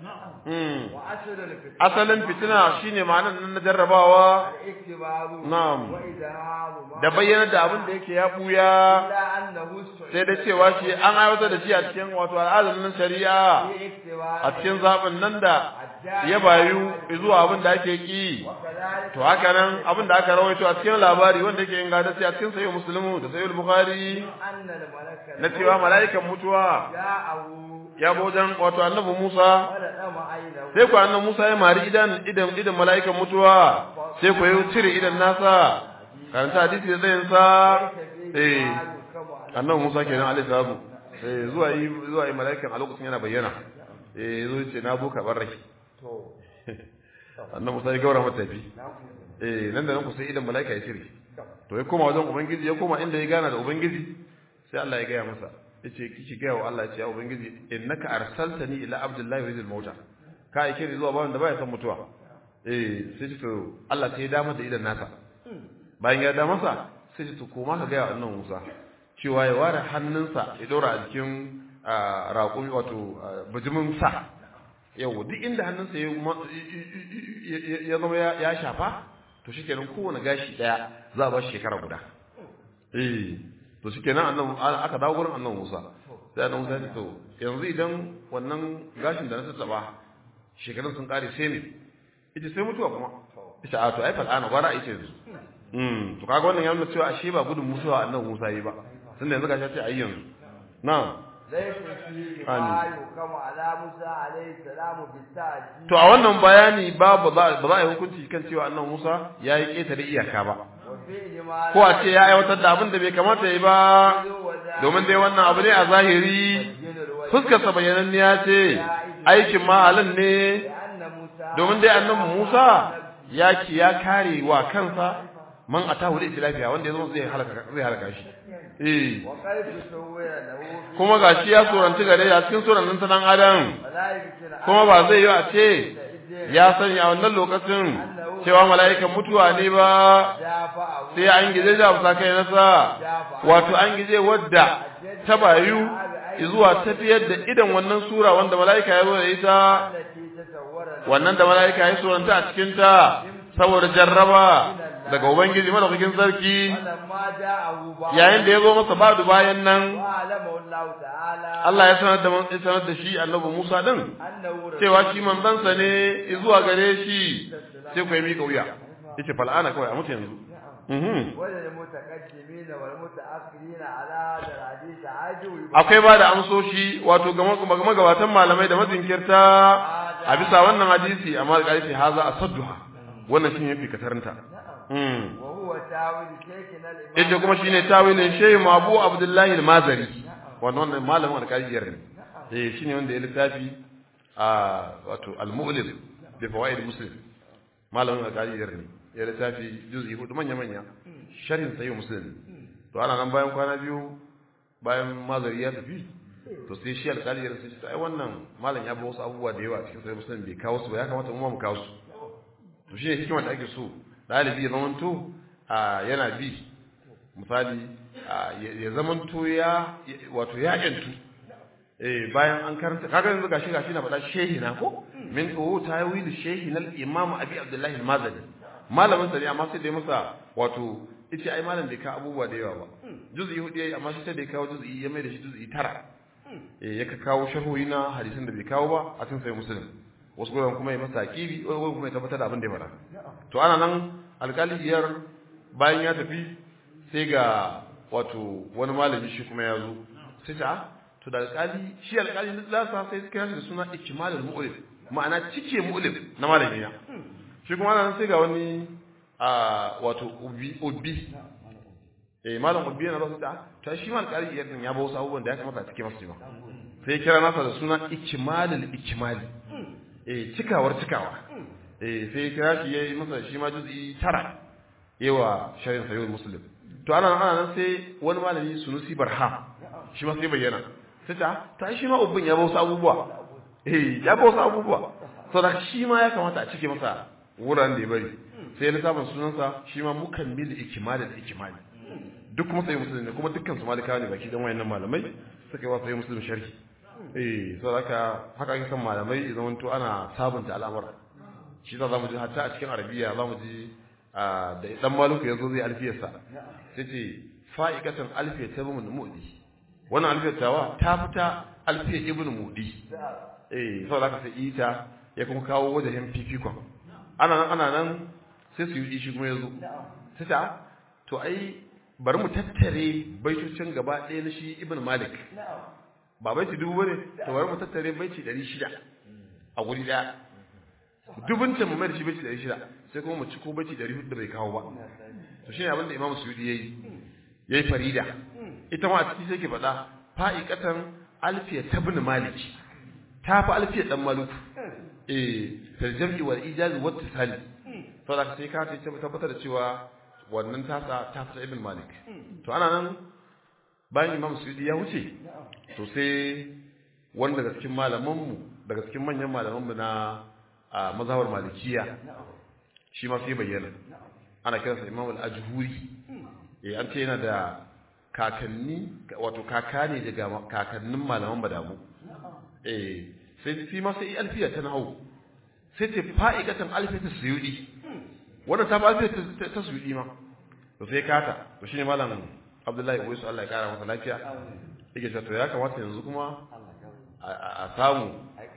asalin fitina shine ma'anar nan na jarrabawa na'am da bayyana da abin da yake ya buya sai da cewa shi an aiwatar da shi a cikin wato al'adar nan shari'a a cikin zaɓin nan da ya bayu zuwa abin da ake ki to haka nan abin da aka rawaito a cikin labari wanda yake inganta sai a cikin sahih muslimu da sahih bukhari na cewa mala'ikan mutuwa ya bojan wato annabi Musa sai ku annabi Musa ya mari idan idan idan mala'ikan mutuwa sai ku yi cire idan nasa karanta hadisi da zai sa eh annabi Musa kenan alaihi salatu eh zuwa yi zuwa yi mala'ikan a lokacin yana bayyana eh zo ce na buka bar rai to annabi Musa ya gaura mata tafi eh nan da nan ku sai idan mala'ika ya cire to ya koma wajen ubangiji ya koma inda ya gana da ubangiji sai Allah ya gaya masa yace kike gaya wa Allah ya ubangiji innaka arsaltani ila abdullahi rizil mauta ka aike ni zuwa bawan da baya son mutuwa eh sai to Allah sai ya da masa idan nasa bayan ya da masa sai to koma ka gaya wa annabi Musa cewa ya ware hannunsa ya dora a jikin raƙumi wato bijimin sa yau duk inda hannunsa ya zama ya shafa to shikenan kowane gashi daya za a ba shi shekara guda eh to shikenan annan aka dawo gurin annan Musa sai annan Musa ya ce to yanzu idan wannan gashin da na tattaba shekarun sun kare sai ne ita sai mutuwa kuma ita a to ai fa ana gwara ita yanzu mm to kaga wannan ya nuna cewa ashe ba gudun mutuwa annan Musa yi ba tunda yanzu gashi ce ai yanzu na'am To a wannan bayani ba ba za a yi hukunci kan cewa annan Musa ya yi ƙetare iyaka ba. Ko a ce ya aiwatar da abin da bai kamata ya yi ba, domin dai wannan abu ne a zahiri, fuskarsa bayyananniya ce, aikin mahalin ne, domin dai annan Musa ya ki ya kare wa kansa man a tahu da lafiya wanda ya zama zai halaka shi. Eh. Kuma ga shi ya tsoranci gare a cikin tsoron nan ta dan adam. Kuma ba zai yi a ce ya sani a wannan lokacin cewa mala'ikan mutuwa ne ba sai an gije da fusa kai nasa wato an gije wadda ta bayu zuwa tafiyar da idan wannan sura wanda mala'ika ya zo da ita wannan da mala'ika ya tsoranta a cikin ta saboda jarraba daga ubangiji madaukakin sarki ولما جاءه بعض yayin da ya zo masa badu bayan nan وعلمه الله تعالى Allah ya sanar da ya sanar da shi annabi Musa din أنه رسول cewa shi manzansa ne zuwa gare shi sai ku yi mika wuya yace fal'ana kawai a mutu yanzu mhm وللمتقدمين والمتأخرين على هذا الحديث عجو akwai ba da amsoshi wato ga mag- magabatan malamai da mazinkirta a bisa wannan hadisi amma da ƙarfi haza a sadduha wannan shine yafi kataranta mm وهو تاويل شيخنا الإمام yace kuma shine tawilin shehu Abu Abdullahi al-Mazari wannan wannan malamin alƙaliyar ne eh shine wanda ya littafi a wato al-Mu'lim bi fawaid Muslim malamin alƙaliyar ne ya littafi juz'i hudu manya manya sharhin sahih Muslim to ana nan bayan kwana biyu bayan Mazari ya tafi to sai shi alƙaliyar sai ce ai wannan malam ya ba wasu abubuwa da yawa cikin sahih Muslim bai kawo su ba ya kamata mu ma mu kawo su to shi ne hikimar da ake so ɗalibi ya zamanto a yana bi misali a, ya ya zamanto ya wato ya yantu eh bayan an karanta kaga yanzu gashi gashi na faɗa shehi na ko min ko tawil shehi na imam abi abdullahi al-mazani malamin sa ne amma sai dai masa wato yace ai malam bai ka abubuwa da yawa ba juz'i hudu yayi amma sai da ya kawo juz'i ya mai da shi juz'i tara eh ya ka kawo sharhohi na hadisin da bai kawo ba a cikin sai muslim wasu goyon kuma ya masa kibi wani goyon kuma ya tabbatar da abin da ya faɗa to ana nan alƙaliyar bayan ya tafi sai ga wato wani malami shi kuma ya zo sai ta to da alƙali shi alƙali na lasa sai suka yashi da suna ikimalul mu'lim ma'ana cike mu'lim na malami na shi kuma ana nan sai ga wani a wato ubi ubi eh malam ubi yana ba ta ta shi mal alƙali ya ya ba wasu abubuwan da ya kamata a cike masa ba sai kira nasa da suna ikimalul ikimali eh cikawar cikawa eh sai kira shi yayi masa shi ma juz'i tara yawa sharin sayyid muslim to ana ana nan sai wani malami sunusi barha shi ma sai bayyana sai ta ta shi ma ubbin ya ba wasu abubuwa eh ya ba wasu abubuwa saboda shi ma ya kamata a cike masa wuraren da ya bari sai lissafin sunansa shi ma mukammil ikimali da ikimali duk kuma sai muslim ne kuma dukkan su malikawa ne baki dan wayannan malamai suka yi wa sai muslim sharhi eh saboda haka haka ake san malamai idan to ana sabunta al'amura shi za mu ji hatta a cikin arabiya za mu ji da dan maluku yazo zai alfiyarsa sai ce fa'ikatan alfiya ta ibn mudi wannan alfiyar tawa ta fita alfiyar ibn mudi eh saboda haka sai ita ya kuma kawo wajen fifikon ana nan ana nan sai su yi shi kuma yazo sai ta to ai bari mu tattare baitocin gaba ɗaya na shi ibn malik ba baiti dubu bane to bari mu tattare baiti 600 a guri daya dubun ta mu mai da shi baiti 600 sai kuma mu ci ko baiti 400 da bai kawo ba to shine abin da imamu suyudi yayi yayi farida ita ma a ciki sai ke faɗa fa'iqatan alfiya tabn malik ta fa alfiya dan maluku eh fil jam'i wal ijaz wa ittisali to da sai ka ce tabbatar da cewa wannan tasa ta fita ibn malik to ana nan bayan imam suyudi ya wuce to sai wani daga cikin malamanmu daga cikin manyan malamanmu na a mazhabar malikiya shi ma sai bayyana ana kiransa imam al-ajhuri eh an ce yana da kakanni wato kaka ne daga kakannin malaman badamu eh sai fi ma sai alfiya ta nahu sai ce fa'ikatan alfiya ta suyudi wannan ta ba alfiya ta suyudi ma to sai kata to shine malam Abdullahi Uwaisu Allah ya kara masa lafiya yake cewa to ya kamata yanzu kuma a samu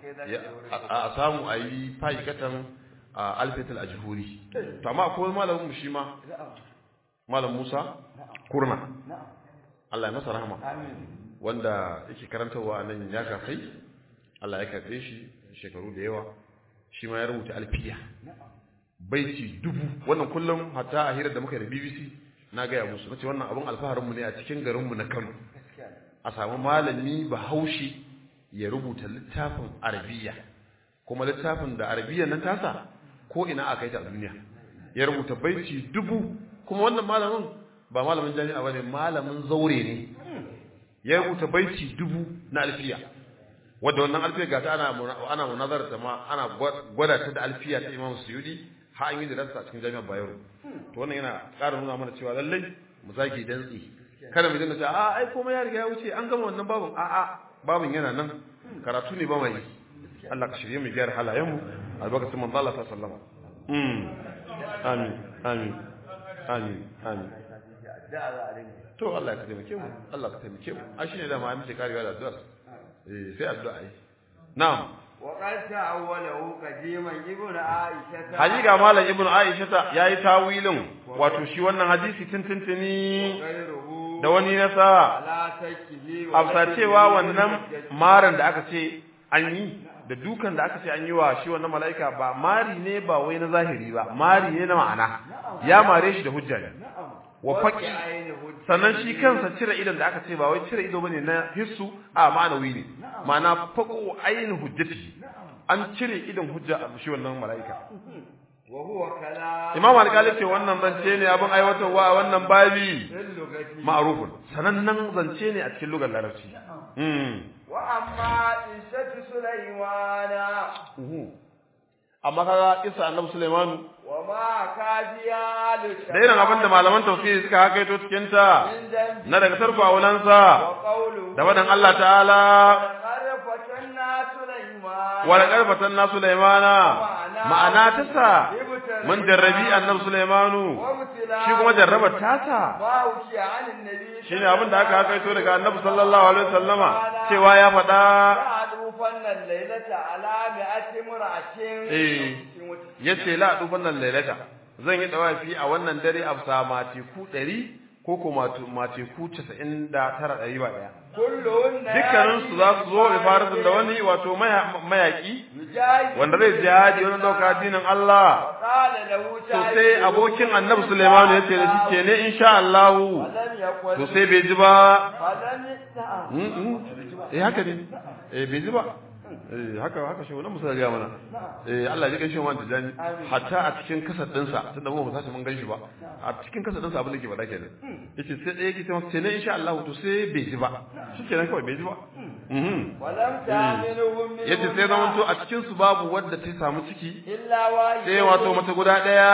a samu a yi fa'ikatan alfiyatul ajhuri to amma akwai malamin mu shi ma malam Musa Kurna Allah ya masa rahama wanda yake karantarwa nan ya kafai Allah ya karbe shi shekaru da yawa shi ma ya rubuta alfiya baiti dubu wannan kullum hatta a hirar da muka da BBC na gaya musu nace wannan abun alfaharin mu ne a cikin garin mu na Kano a samu malami Bahaushe ya rubuta littafin Arabiya kuma littafin da Arabiya nan tasa ko ina aka yi ta a duniya ya rubuta baiti dubu kuma wannan malamin ba malamin jami'a bane malamin zaure ne ya rubuta baiti dubu na alfiya wadda wannan alfiya ga ta ana ana munazara ta ma ana gwada ta da alfiya ta Imam Suyudi har an yi da rasa a cikin jami'ar Bayero to wannan yana ƙara nuna mana cewa lallai mu zaki dantsi kada mu dinga cewa a ai komai ya riga ya wuce an gama wannan babun a a babun yana nan karatu ne ba mai Allah ka shirye mu gyara halayen mu albarkatun manzo Allah sallallahu alaihi wasallam amin amin amin amin da za a rinka to Allah ka taimake mu Allah ka taimake mu a shine da ma muke karewa da addu'a eh sai addu'a ai na'am وقد تأوله قديما ابن عائشة hakika malam ibnu aisha ta yayi tawilin wato shi wannan hadisi tuntuntuni غيره da wani nasa على تكه afsa cewa wannan maran da aka ce an yi da dukan da aka ce an yi wa shi wannan mala'ika ba mari ne ba wai na zahiri ba mari ne na ma'ana ya mare shi da hujja ne wa faqi sannan shi kansa cire idon da aka ce ba wai cire ido bane na hissu a ma'anawi ne ma'ana faqu ayin hujjati an cire idon hujja a shi wannan mala'ika وهو كلام imam alƙali ce wannan zance ne abin aiwatarwa a wannan babi اللغة ma'rufun sanannen zance ne a cikin lugar larabci mm وأما عيسى سليمان amma kaga isa annabi Sulaimanu وما كافيا da irin abin da malaman tafsiri suka hakaito cikin ta من ذنب na daga tarko aulansa وقوله da wadan Allah ta'ala ولقد فتنا سليمان wala karfatan na Sulaimana ma'ana ta sa mun jarrabi annabi Sulaimanu وابتلاء shi kuma jarrabar tasa ما وشي عن النبي shine abin da aka hakaito daga annabi sallallahu alaihi wasallama cewa ya faɗa يعرفن الليلة على مئة امرأة Eh. yace la dufan nan lailata zan yi dawafi a wannan dare a sa mateku 100 ko ko mateku 99 ɗari ba daya كلهن dukkanin su za su zo ifaratin da wani wato maya- mayaki يجاهد wanda zai jihadi wani dauka addinin Allah وقال له to sai abokin annabi Sulaiman ya ce da shi ke ne insha Allah فلم يقل to sai bai ji ba فلم نعم Mm, mm. eh haka ne eh bai ji ba eh haka haka shi wannan musa ga mana eh Allah ya gaishe wannan tijani hatta a cikin kasar dinsa tunda mu ba mun ganshi ba a cikin kasar dinsa abin da ke faɗa kenan yace sai ɗaya yake sai ne insha Allah to sai bai ji ba shikenan kawai bai ji ba mhm ولم تعملهم yace sai zaman to a cikin su babu wadda ta samu ciki إلا واحد sai wato mace guda ɗaya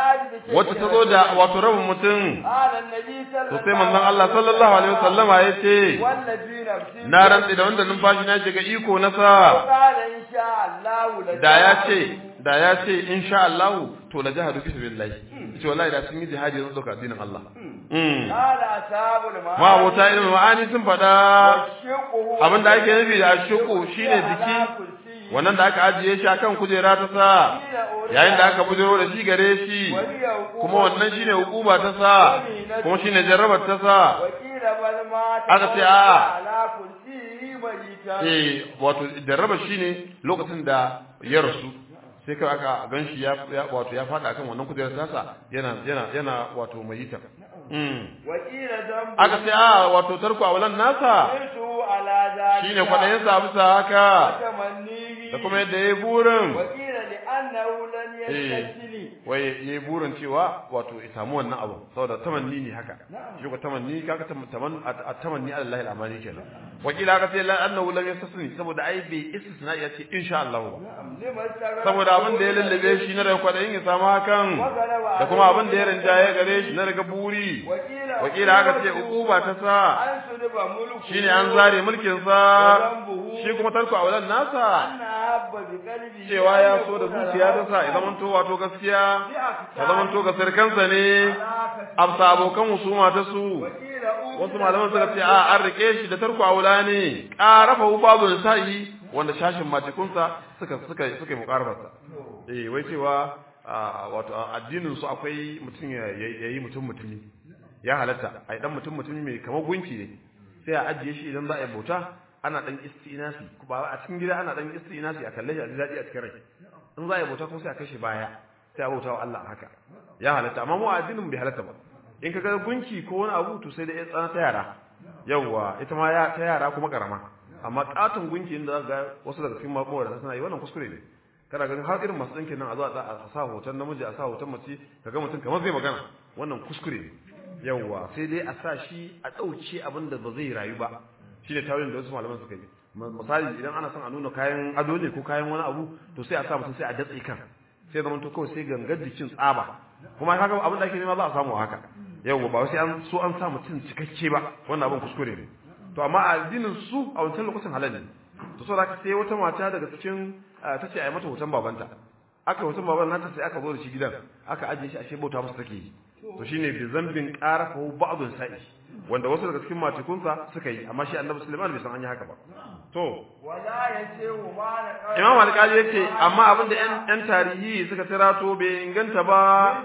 wacce ta zo da wato rabin mutum قال النبي صلى to sai manzon Allah sallallahu alaihi wasallama yace والذي نفسي na rantsi da wanda numfashi na shiga iko na sa قال إن شاء الله da ya ce da ya ce insha Allah to la jahadu fi sabilillah ce wallahi da sun yi jihadi zan dauka addinin Allah mm قال أصحاب المعاني ma abota ilmin ma'ani sun faɗa والشق هو abin da ake nufi da shuku shine jiki wannan da aka ajiye shi akan kujera ta sa yayin da aka bujiro da shi gare shi kuma wannan shine hukuma ta sa kuma shine jarrabar ta sa وقيل بل مات aka ce a'a. على كرسيه ميتا eh wato jarraba shine lokacin da ya rasu sai kai aka ganshi ya ya- wato ya fada akan wannan kujerar tasa yana yana yana wato mayita mm وقيل ذنب aka ce a wato tarko awalan nasa قلته على ذلك shine kwadayin sa bisa haka وتمنيه da kuma yadda yayi burin وقيل لأنه لن يستثني wai yayi burin cewa wato ya samu wannan abu saboda tamanni ne haka shi ko tamanni kaga tamanni at-tamanni ala Allah al-amani kenan wakila aka ce la annahu lam yastasni saboda ai bai istisna ya ce insha Allah ba لما استغرب saboda abin da ya lallabe shi na daga kwadayin ya samu hakan da kuma abin da ya rinjaye gare shi na daga buri وقيل wakila aka ce uquba ta sa أن سلب ملكه shine an zare mulkin sa shi kuma tarko a wajen nasa أن أحب بقلبه cewa ya so da zuciya ta sa ya zamanto wato gaskiya ya zamanto ga sirkansa ne amsa abokan husuma ta su وقيل wasu malaman suka ce a an rike shi da tarko a wula ne ƙarafa babu sa'i wanda shashin matikunsa suka suka suka yi muƙarafarsa eh wai cewa a, wato a addinin su akwai mutum ya ya yi mutum mutumi ya halatta a dan mutum mutumi mai kamar gunki ne sai a ajiye shi idan za a yi bauta ana dan istinasi ba a cikin gida ana dan istinasi a kalle shi a ji daɗi a cikin rai in za a yi bauta kuma sai a kashe baya sai a bauta wa Allah haka ya halatta amma mu a addinin bai halatta ba in ka ga gunki ko wani abu to sai da ya tsana ta yara yawwa ita ma ya ta yara kuma karama amma katon gunki inda za ga wasu daga cikin mabuwa suna yi wannan kuskure ne kana ganin har irin masu ɗinkin nan a zo a a sa hoton namiji a sa hoton mace ka ga mutum kamar zai magana wannan kuskure ne yawwa sai dai a sa shi a ɗauke abin da ba zai rayu ba shi ne tawilin da wasu malaman suka yi misali idan ana son a nuna kayan ado ne ko kayan wani abu to sai a sa mutum sai a datse kan sai zama to kawai sai gangar jikin tsaba kuma kaga abin da ake nema za a samu haka yawwa ba sai an so an sa mutum cikakke ba wannan abin kuskure ne to amma a addinin su a wancan lokacin halal ne to saboda haka sai wata mata daga cikin ta ce a yi mata hoton babanta aka hoton baban nata sai aka zo da shi gidan aka ajiye shi ashe bauta masa take yi to shine bi zambin qara fa ba'dun sa'i wanda wasu daga cikin matikunsa suka yi amma shi annabi Sulaiman bai san an yi haka ba to wala yace ma na Imam Al-Qadi yace amma abinda ƴan ƴan tarihi suka tirato bai inganta ba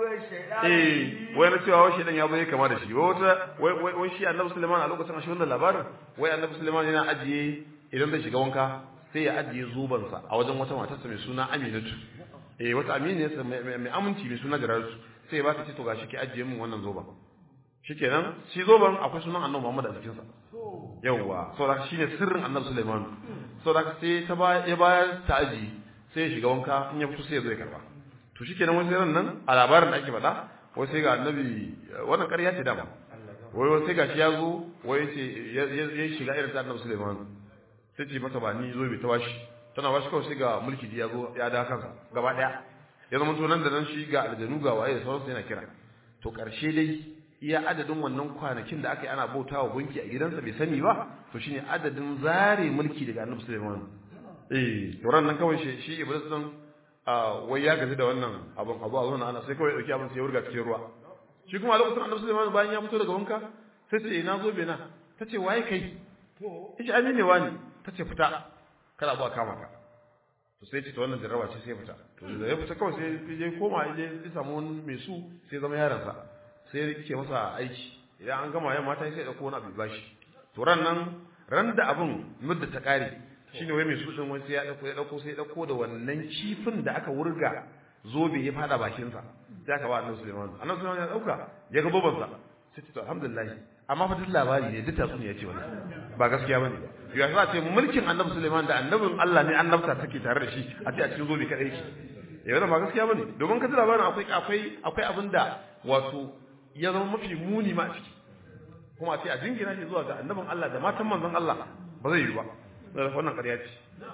eh wai na cewa wai shedan ya zo ya kama da shi wai wata wai wai wai shi annabi Sulaiman a lokacin ashe wannan labarin wai annabi Sulaiman yana ajiye idan zai shiga wanka sai ya ajiye zubansa a wajen wata matarsa mai suna Aminatu eh wata aminiyarsa mai aminci mai suna Gararsu sai ya ba ta ce to gashi ki ajiye min wannan zoban shikenan shi zoban akwai sunan annabi Muhammad a cikin sa yawa saboda shine sirrin annabi Sulaiman saboda sai ta ba ya bayar ta aji sai ya shiga wanka in ya fito sai ya zo ya karba to shikenan wani sai nan a labarin da ake faɗa wai sai ga annabi wannan ƙarya ce dama wai wai sai ga shi ya zo wai ce ya shiga irin ta annabi Sulaiman sai ce masa ba ni zo bai ta bashi tana bashi kawai sai ga mulki ya zo ya da kansa gaba daya ya zama to nan da nan shi ga aljanu ga waye da sauransu yana kira to ƙarshe dai iya adadin wannan kwanakin da aka yi ana bautawa gunki a gidansa bai sani ba to shine adadin zare mulki daga annabi Sulaiman eh to ran nan kawai shi shi Iblis din wai ya gaji da wannan abun abu a zuwa ana sai kawai dauki abin sai ya wurga cikin ruwa shi kuma a lokacin annabi Sulaiman bayan ya fito daga wanka sai ce na zo bena tace waye kai to ishi amine wani tace fita kada abu a kama ka to sai ce to wannan jarraba ce sai fita to da ya fita kawai sai ya koma ya ya samu wani mai su sai zama yaransa sai ya ke masa aiki idan an gama yamma ta sai ya dauko wani abu bashi to ran nan ran da abun mudda ta kare shine wai mai su din wani sai ya dauko ya dauko sai ya dauko da wannan kifin da aka wurga zobe ya fada bakin sa sai aka ba annabi Sulaiman annabi Sulaiman ya dauka ya ga boban sa sai ce to alhamdulillah amma fa duk labari ne duk tatsuniya ce wannan ba gaskiya bane ba ya sa ce mulkin annabi Sulaiman da annabin Allah ne annabta take tare da shi a ce a cikin zobe kadai yake eh wannan ba gaskiya bane domin ka ji labarin akwai akwai akwai abinda wato ya zama mafi muni ma a ciki kuma a ce a jingina shi zuwa ga annabin Allah da matan manzon Allah ba zai yi ba wannan ƙarya ce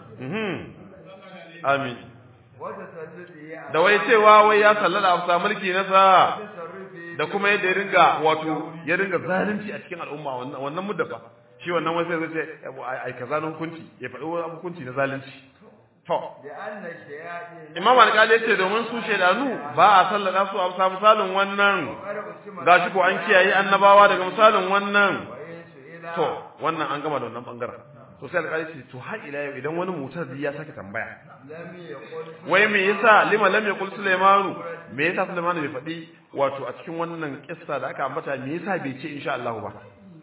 amin da wai cewa wai ya sallada a sa mulki na sa da kuma yadda ya ringa wato ya ringa zalunci a cikin al'umma wannan wannan muddafa shi wannan wai sai zai ce ai kaza na hukunci ya faɗi wani hukunci na zalunci to imam alƙali ya ce domin su shaidanu ba a sallada su a bisa misalin wannan gashi ko an kiyaye annabawa daga misalin wannan to wannan an gama da wannan bangaren to sai alƙali ce to har ila yau idan wani mutar ya sake tambaya wai me yasa lima lam yaqul sulaimanu me yasa sulaimanu bai faɗi wato a cikin wannan kissa da aka ambata me yasa bai ce insha Allah ba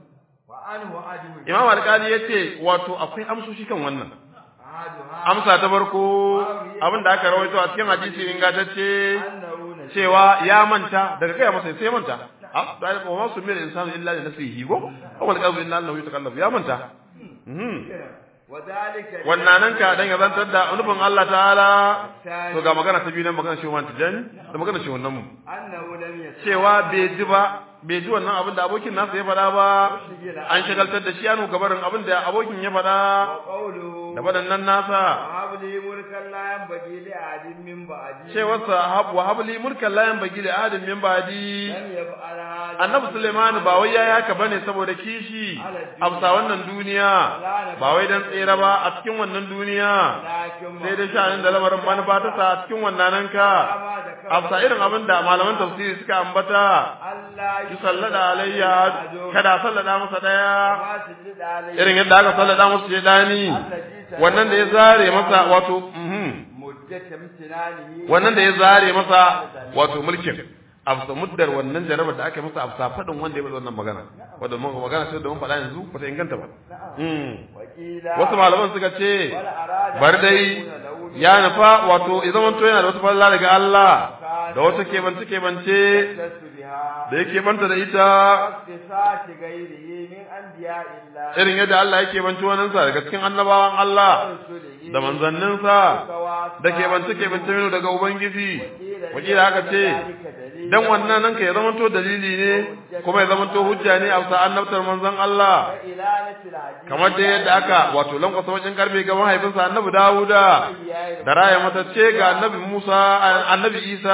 imam alƙali yace wato akwai amsoshi kan wannan amsa ta farko abin da aka rawaito a cikin hadisi ingantacce cewa ya manta daga kai masa sai ya manta a da ya kuma su mil insanu illa li nafsihi go awal qazu inna allahu yatakallafu ya manta wannan nan ka dan yazantar da nufin Allah ta'ala to ga magana ta biyu nan magana shi wannan tijani da magana shi wannan mu cewa bai ji ba bai ji wannan abin da abokin nasa ya faɗa ba an shagaltar da shi anu gabarin abin da abokin ya faɗa da waɗannan nasa cewarsa wa habli mulkan layan bagi da adin min badi annabi suleiman ba wai yayi haka bane saboda kishi amsa wannan duniya ba wai dan tsere ba a cikin wannan duniya sai dai sha'anin da lamarin manufa ta sa a cikin wannan ka amsa irin abin da malaman tafsiri suka ambata ki sallada alayya kada sallada masa daya irin yadda aka sallada masa shedani wannan da ya zare masa wato wannan da ya zare masa wato mulkin afsa muddar wannan jarabar da aka masa afsa fadin wanda ya bada wannan magana wanda mun magana sai da mun faɗa yanzu ba ta inganta ba wasu malaman suka ce bar dai ya nufa wato ya zama to yana da wata falla daga Allah da wata kebance kebance da yake banta da ita irin yadda Allah yake banci wannan sa daga cikin annabawan Allah da manzanninsa da ke bance ke bance mino daga ubangiji wakila haka ce dan wannan nan ka ya zama to dalili ne kuma ya zama to hujja ne a bisa annabtar manzon Allah kamar da yadda aka wato lankwasa wajen karbe ga mahaifinsa annabi Dawuda da raya matacce ga annabi Musa annabi Isa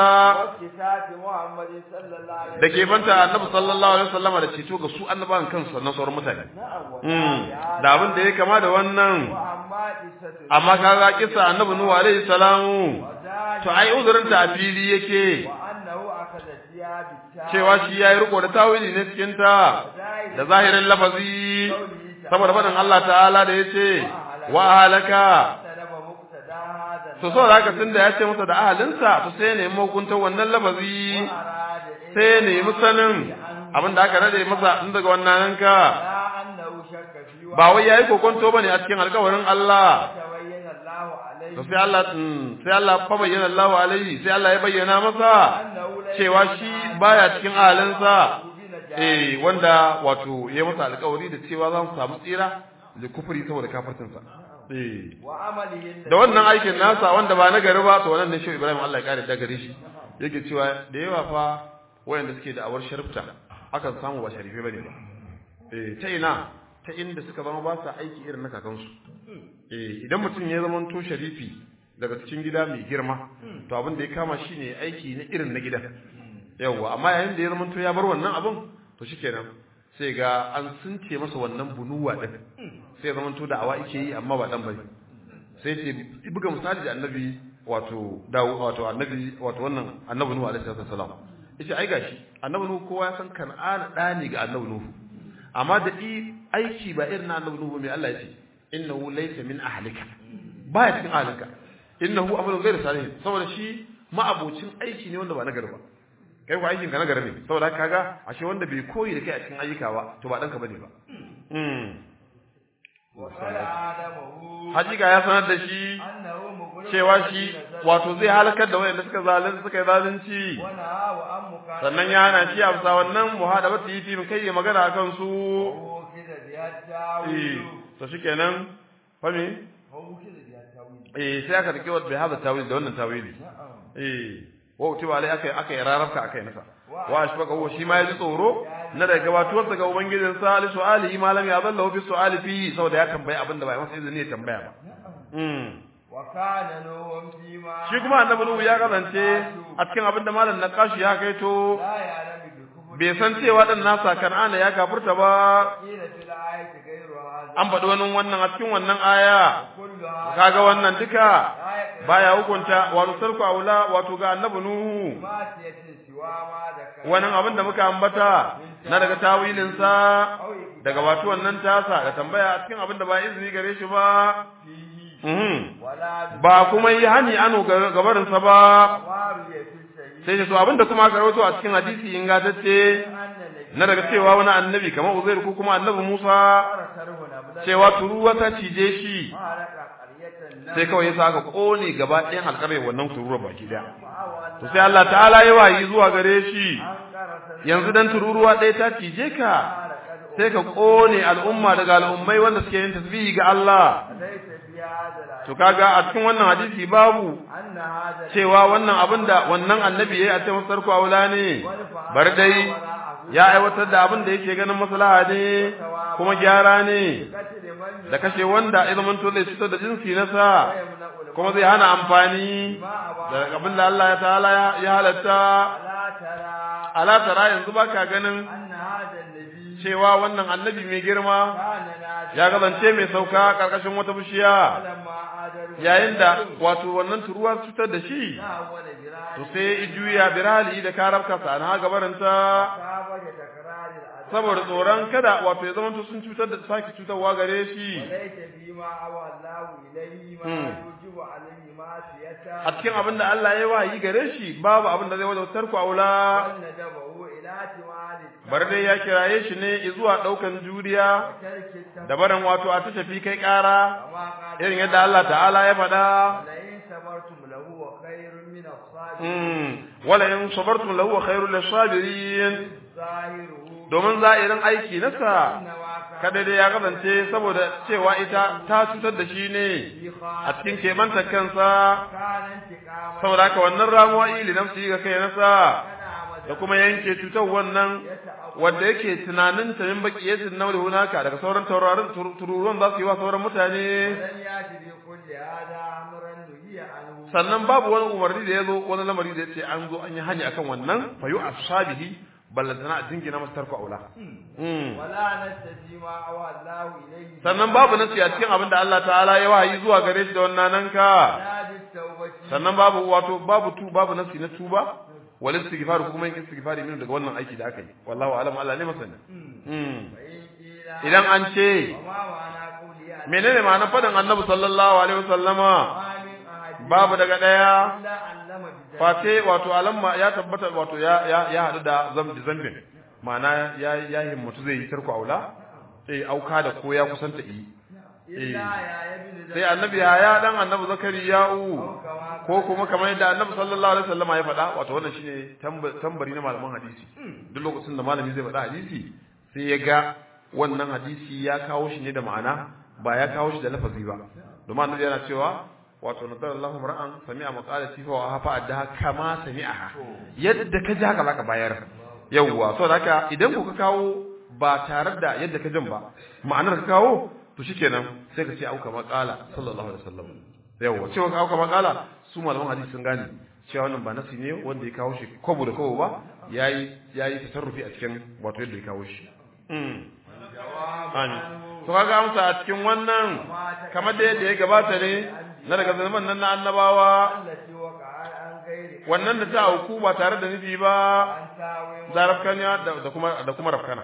da ke banta annabi sallallahu alaihi wasallam da ceto ga su annabawan kansu na sauran mutane da abin da ya kama da wannan amma kaga kisa annabi Nuhu alaihi salamu to ai uzurin ta a fili yake وأنه أخذ فيها بالتاء cewa shi yayi riko da tawili ne cikin ta da zahirin lafazi saboda faɗin Allah ta'ala da yace wa halaka طلب مقتدى هذا to saboda haka tunda ya ce masa da ahalinsa to sai ne hukuntar wannan lafazi أراد sai ya nemi sanin abin da aka rade masa tun daga wannan ka لا أنه شك في ba wai yayi kokonto bane a cikin alƙawarin Allah وتبين الله عليه to sai Allah mm, sai Allah fa bayyana Allah alaihi sai Allah ya bayyana masa أنه ليس cewa shi baya cikin ahalinsa من eh wanda wato ya masa alƙawari da cewa za su samu tsira da kufuri saboda kafircinsa eh وعمله da wannan aikin nasa wanda ba na gari ba to wannan ne shi Ibrahim Allah ya kare da gare shi yake cewa da yawa fa wayanda suke da awar sharifta akan samu ba sharife bane ba eh ta ina ta inda suka zama ba sa aiki irin na kakansu eh idan mutum ya zama to sharifi daga cikin gida mai girma to abin da ya kama shine aiki na irin na gidan yawa amma yayin da ya zama to ya bar wannan abin to shikenan sai ga an sunce masa wannan bunuwa din sai ya zama to da awa yake yi amma ba dan bane sai ce buga misali da annabi wato dawo wato annabi wato wannan annabi nuhu alaihi salam yace ai gashi annabi nuhu kowa ya san kan'ana da ne ga annabi nuhu amma da i aiki ba irin na annabi nuhu mai Allah yace innahu laysa min ahlika baya cikin ahlinka innahu amalun ghayr salih saboda shi ma'abocin aiki ne wanda ba na gari ba kai ko aikin ka na gari ne saboda kaga ashe wanda bai koyi da kai a cikin ayyuka ba to ba danka bane ba mm وقال آدمه hakika ya sanar da shi أنه مغرق cewa shi wato zai halakar da wayanda suka zalunci suka yi zalunci ونهى وأن مكان sannan ya hana shi a bisa wannan muhadabatu yi fi kai ya magana akan su هو كده بها eh التاويل to shikenan fa me هو كده بها التاويل eh sai aka rike wa hada tawili da wannan tawili نعم eh wa utiba alai aka aka rarrabka akai nasa wa ashbaka huwa shi ma yaji tsoro na da gabatuwarsa ga ubangijin sa ali su'alihi ma lam yadallahu fi su'ali fi saboda ya tambaye abinda ba masa izini ya tambaya ba mm وكان نوح فيما shi kuma annabi nuhu ya kasance a cikin abinda malam naqashi ya kaito لا يعلم بالكفر bai san cewa dan nasa kan'ana ya kafurta ba قيل في الآية غير هذا an faɗi wani wannan a cikin wannan aya كل هذا kaga wannan duka لا يقرأ baya hukunta wato sarku aula wato ga annabi nuhu ماسية سوى ما ذكر wannan abin da muka ambata na daga tawilin sa daga wato wannan tasa da tambaya a cikin abin da ba izini gare shi ba فيه mhm ولا ba kuma yi hani anu gabarin sa ba بمارية السيد sai da to abin da kuma aka rawaito a cikin hadisi ingantacce أن النبي na daga cewa wani annabi kamar Uzair ko kuma annabi Musa أرسله نبلا cewa turuwa ta cije shi مالك قرية النبي sai kawai yasa aka kone gaba ɗayan alƙaryar wannan turuwar baki daya فأوى to sai Allah ta'ala ya wayi zuwa gare shi أن قرص yanzu dan tururuwa ɗaya ta cije ka sai ka kone al'umma daga al'ummai wanda suke yin tasbihi ga Allah ليس في هذا العلم to kaga a cikin wannan hadisi babu أن هذا cewa wannan abin da wannan annabi yayi a cikin sarku aula ne bar dai ya aiwatar da abin da yake ganin maslaha ne kuma gyara ne قتل من da kashe wanda ya zama to zai fitar da jinsi na sa يمنع kuma zai hana amfani ما أبى da abin da Allah ya ta'ala ya halatta ألا ترى ala tara yanzu baka ganin أن هذا النبي cewa wannan annabi mai girma كان نازلا ya kasance mai sauka karkashin wata bishiya فلما آدروا yayin da wato wannan turuwa su fitar da shi ناول جراد to sai ya juya birali da karabka sana gabarinta كابر تكرار العذاب saboda tsoron kada wato ya zama sun cutar da sake cutarwa gare shi وليس فيما أوى الله إليه ما مم. يوجب عليه معصيته a cikin abin da Allah ya wayi gare shi babu abin da zai wajautar ku aula بل ندبه إلى اعتماد bar dai ya kiraye shi ne zuwa daukan juriya ترك التفكير da barin wato a ta tafi kai kara كما قال irin yadda Allah ta'ala ya faɗa لئن صبرتم لهو خير من الصابرين mm wala in sabartum lahu khairul lisabirin ظاهره domin za'irin aiki nasa إنما كان kada dai ya kasance saboda cewa ita ta cutar da shi ne في a cikin keɓanta kansa كان انتقاما saboda haka wannan ramuwa ili nafsi ga kai nasa كان da kuma yanke cutar wannan wanda yake tunanin ta min baki yasin nauri hunaka daga sauran taurarin tur- tururuwan za su yi wa sauran mutane ولن يأتي بكل هذا أمرا نهي عنه sannan babu wani umarni da ya zo wani lamari da ya ce an zo an yi hanya akan wannan fa yu ashabihi ballantana a jingina masa tarko aula Mm. ولا نستفي ما أوى الله إليه sannan babu nasi a cikin abin da Allah ta'ala ya wahayi zuwa gare shi da wannan nan ka لا بالتوبة sannan babu wato babu tu babu nasi na tuba wal istighfar kuma yin istighfari min daga wannan aiki da aka yi wallahu alam Allah ne masani mm idan an ce menene ma'anar faɗin annabi sallallahu alaihi wasallama babu daga ɗaya face wato alamma ya tabbata wato ya ya ya hadu da zambi zambin ma'ana ya ya himmatu zai yi tarko aula eh auka da ko ya kusanta yi eh sai annabi ya dan annabi zakariya'u ko kuma kamar yadda annabi sallallahu alaihi wasallama ya faɗa wato wannan shine tambari na malaman hadisi duk lokacin da malami zai faɗa hadisi sai ya ga wannan hadisi ya kawo shi ne da ma'ana ba ya kawo shi da lafazi ba domin annabi yana cewa wato nadar Allahu mar'an sami'a maqalati fa hafa addaha kama sami'aha yadda ka ji haka zaka bayar yawwa saboda haka idan ku ka kawo ba tare da yadda ka jin ba ma'anar ka kawo to shikenan sai ka ce auka maqala sallallahu alaihi wasallam yawwa cewa ka auka maqala su malaman hadisi sun gane cewa wannan ba nasi ne wanda ya kawo shi kobo da kobo ba yayi yayi tasarrufi a cikin wato yadda ya kawo shi Amin. To kaga amsa a cikin wannan kamar da yadda ya gabata ne na daga zaman nan na annabawa wannan da ta auku ba tare da nufi ba zarafkanya da kuma da kuma rafkana.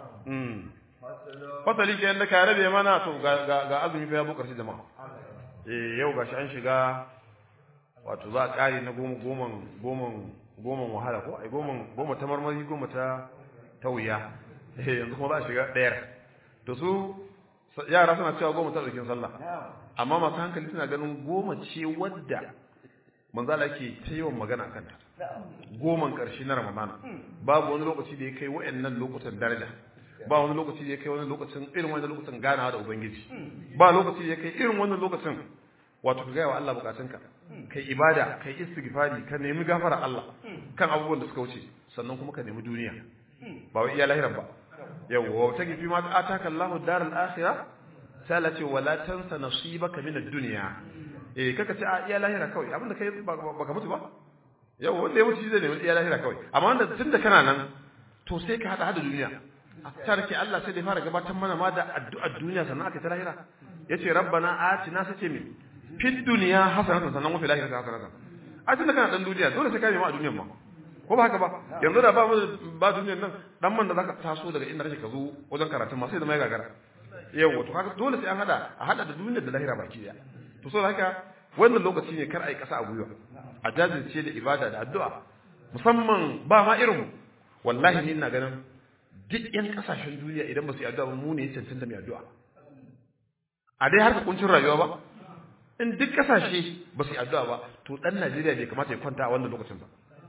Fasali ke yadda ka rabe mana to ga azumi fa ya bu karshe jama'a. Eh yau gashi an shiga wato za a kare na goma goman goman goman wahala ko ai goman goma ta marmari goma ta ta wuya. yanzu kuma za a shiga ɗayar to su yara suna cewa goma ta ɗaukin sallah amma masu hankali suna ganin goma ce wadda manzala ke ta yawan magana a kanta goman ƙarshe na ramadana babu wani lokaci da ya kai wa'annan lokutan daraja ba wani lokaci da ya kai wani lokacin irin wani lokacin ganawa da ubangiji ba lokaci da ya kai irin wannan lokacin wato ka gaya wa Allah bukatunka kai ibada kai istighfari ka nemi gafara Allah kan abubuwan da suka wuce sannan kuma ka nemi duniya ba wai iya lahiran ba yawwa ta gifi ma ataka Allahu daral akhirah sai Allah ce wala tansa nasibaka min ad-dunya eh kaka ce a iya lahira kawai abinda kai baka mutu ba yawwa wanda ya mutu zai nemi iya lahira kawai amma wanda tunda kana nan to sai ka hada hada duniya tarki Allah sai da fara gabatar mana ma da addu'ar duniya sannan aka ta lahira yace rabbana atina sace min fid dunya hasanatan sannan wa fil akhirati hasanatan a tunda kana dan duniya dole sai ka nemi a duniyar ma ko ba haka ba yanzu da ba mu ba duniyar nan dan man da zaka taso daga inda kake ka zo wajen karatu ma sai da mai gagara yawa to haka dole sai an hada a hada da duniyar da lahira baki daya to so haka wannan lokaci ne kar ai kasa a gwiwa a jajirce da ibada da addu'a musamman ba ma irin wallahi ni ina ganin duk yan kasashen duniya idan ba su yi addu'a ba mu ne ya cancanta mai addu'a a dai harka kuncin rayuwa ba in duk kasashe ba su yi addu'a ba to dan Najeriya bai kamata ya kwanta a wannan lokacin ba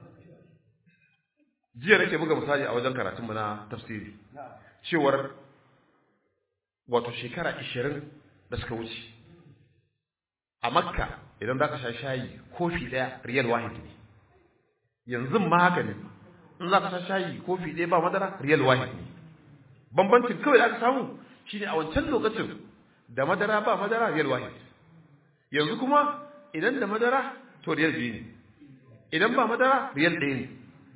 jiya nake buga misali a wajen karatun mu na tafsiri cewar wato shekara 20 da suka wuce a Makka idan zaka sha shayi kofi daya riyal wahid ne yanzu ma haka ne in zaka sha shayi kofi daya ba madara riyal wahid ne bambancin kawai da aka samu shine a wancan lokacin da madara ba madara riyal wahid yanzu kuma idan da madara to riyal biyu ne idan ba madara riyal ɗaya ne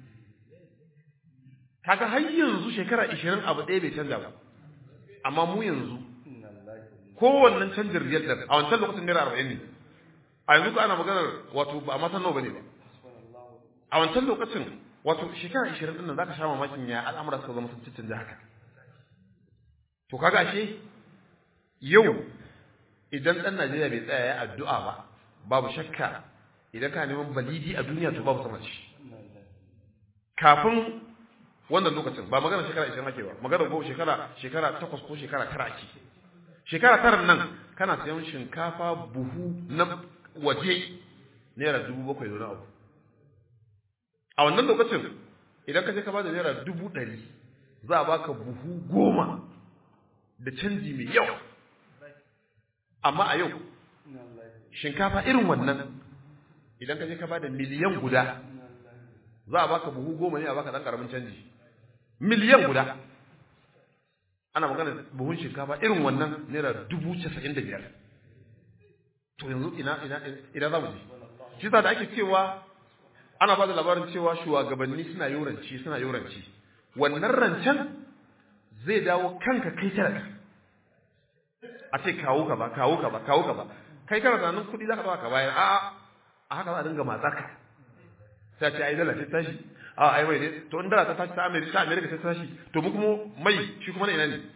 kaga har yanzu shekara 20 abu ɗaya bai canza ba amma mu yanzu kowannen canjin riyal da a wancan lokacin naira 40 ne a yanzu ko ana maganar wato ba a matan nawa bane ba a wancan lokacin wato shekara 20 din nan zaka sha mamakin ya al'amura suka zama sun canja haka to kaga ashe yau idan dan Najeriya bai tsaya ya addu'a ba babu shakka idan ka neman balidi a duniya to babu sama shi kafin wannan lokacin ba magana shekara 20 ake ba magana ko shekara shekara 8 ko shekara 9 ake shekara 9 nan kana sayan shinkafa buhu na waje naira 7,000 da abu a wannan lokacin idan ka je ka bada naira 100 za a baka buhu goma da canji mai yawa amma a yau shinkafa irin wannan idan ka je ka bada miliyan guda za a baka buhu goma ne a baka dan karamin canji miliyan guda ana magana buhun shinkafa irin wannan naira dubu casa'in da biyar to yanzu ina ina ina za mu je shi da ake cewa ana ba da labarin cewa shugabanni suna yoranci suna yoranci wannan rancen zai dawo kanka kai talaka a ce kawo ka ba kawo ka ba kawo ka ba kai kana tunanin kuɗi za ka ɗauka ka bayar a'a a haka za a dinga matsaka sai ce ai dala ta tashi a ai mai dai to in dala ta tashi ta America ta America ta tashi to mu kuma mai shi kuma na ina ne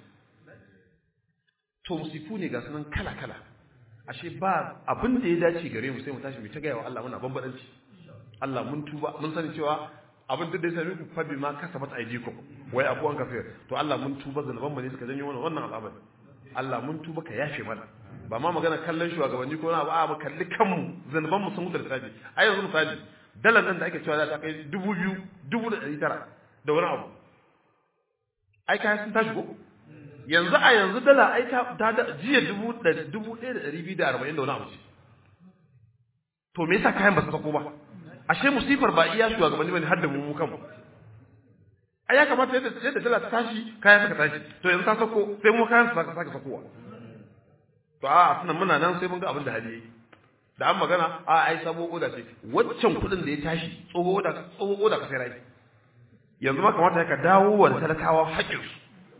to musifu ne ga sunan kala kala ashe ba abin da ya dace gare mu sai mu tashi mu ta gaya wa Allah muna bambadanci Allah mun tuba mun sani cewa abin da ya sami ku fa ma kasabat aydikum wai abuwan kafir to Allah mun tuba zanuban mu ne suka janyo wannan wannan al'amari Allah mun tuba ka yafe mana ba ma magana kallon shugabanni ko na ba mu kalli kanmu zanuban mu sun mutu da tafi ai yanzu misali dalar nan da ake cewa za ta kai dubu biyu dubu da ɗari tara da wani abu ai kayan sun tashi ko yanzu a yanzu dala ai ta ta da jiya dubu da dubu ɗaya da ɗari biyu da arba'in da wani abu ce to me yasa kayan ba su sako ba ashe musifar ba iya shugabanni bane har da mu mu kanmu ai ya kamata yadda yadda dala ta tashi kayan suka tashi to yanzu ta sako sai mu kayan su saka saka sakowa to a sunan muna nan sai mun ga abin da hali yayi da an magana a ai sabo oda ce waccan kuɗin da ya tashi tsoho oda tsoho oda ka sai rai yanzu ma kamata ka dawo wa talakawa haƙƙinsu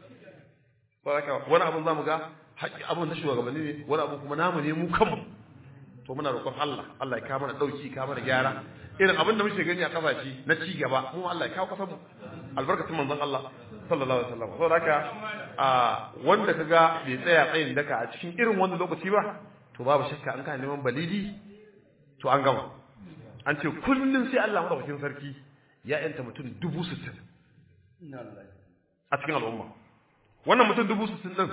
wani abin za mu ga abin na shugabanni ne wani abin kuma namu ne mu kanmu to muna roƙon Allah Allah ya kawo mana ɗauki kawo mana gyara irin abin da muke gani a kasashe na ci gaba mu Allah ya kawo kasar mu albarkatun manzon Allah sallallahu alaihi wasallam saboda haka a wanda kaga bai tsaya tsayin daka a cikin irin wannan lokaci ba to babu shakka an kana neman balidi to an gama an ce kullun sai Allah madaukakin sarki ya yanta mutum dubu sittin a cikin al'umma wannan mutum dubu sittin ɗin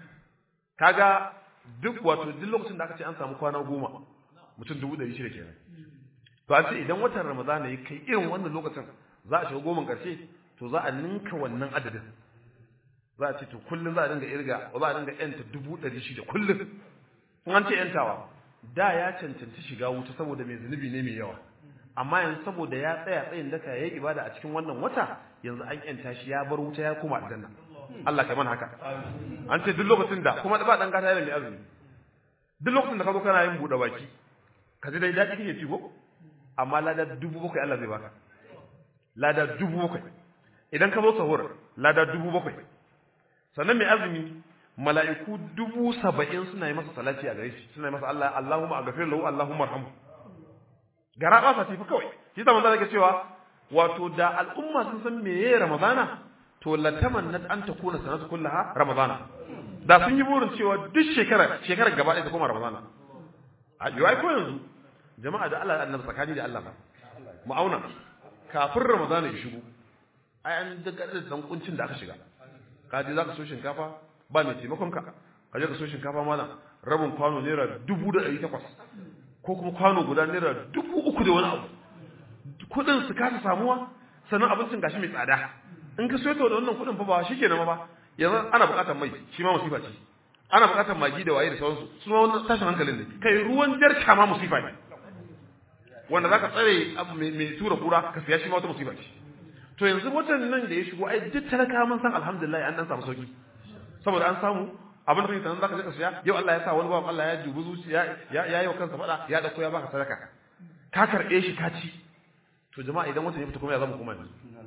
kaga duk wato duk lokacin da aka ce an samu kwana goma mutum dubu ɗari shida kenan to an ce idan watan ramadana ya kai irin wannan lokacin za a shiga goman ƙarshe to za a ninka wannan adadin za a ce to kullum za a dinga irga za a dinga yanta dubu ɗari shida kullum in an ce yantawa da ya cancanci shiga wuta saboda mai zunubi ne mai yawa amma yanzu saboda ya tsaya tsayin daka ya yi ibada a cikin wannan wata yanzu an yanta shi ya bar wuta ya koma aljanna Allah kai mana haka an ce duk lokacin da kuma ba dan gata yana mai azumi duk lokacin da ka zo kana yin buɗe baki ka ji dai daɗi kake ci ko amma lada dubu bakwai Allah zai baka lada dubu bakwai idan ka zo sahur lada dubu bakwai sannan mai azumi mala'iku dubu saba'in suna yi masa salati a gare shi suna yi masa Allah Allahumma aghfir lahu Allahumma arhamhu gara ba sa tafi kawai shi da manzo yake cewa wato da al'umma sun san meye ramadana to lataman nan an ta kuna sanatu kullaha ramadana da sun yi burin cewa duk shekara shekarar gaba ɗaya ta koma ramadana a yi ai ko yanzu jama'a da Allah annabi tsakani da Allah mu auna kafin ramadana ya shigo ai an daga da dan kuncin da aka shiga ka je zaka so shinkafa ba mai taimakon ka ka je ka so shinkafa mana rabin kwano naira dubu da ɗari takwas ko kuma kwano guda naira dubu uku da wani abu kuɗin su kasa samuwa sannan abincin gashi mai tsada in ka soyo da wannan kuɗin fa ba shi kenan ba yanzu ana buƙatar mai shi ma musifa ce ana buƙatar magi da waye da sauransu su ma wannan tashin hankalin ne kai ruwan jarka ma musifa ne wanda zaka tsare abu mai tura kura ka siya shi ma wata musifa ce to yanzu watan nan da ya shigo ai duk talaka mun san alhamdulillah an dan samu sauki saboda an samu abin da sanan zaka je ka siya yau Allah ya sa wani bawan Allah ya dubi zuciya ya ya yi wa kansa fada ya dauko ya baka sadaka ka karbe shi ka ci to jama'a idan watan ya fita kuma ya zama kuma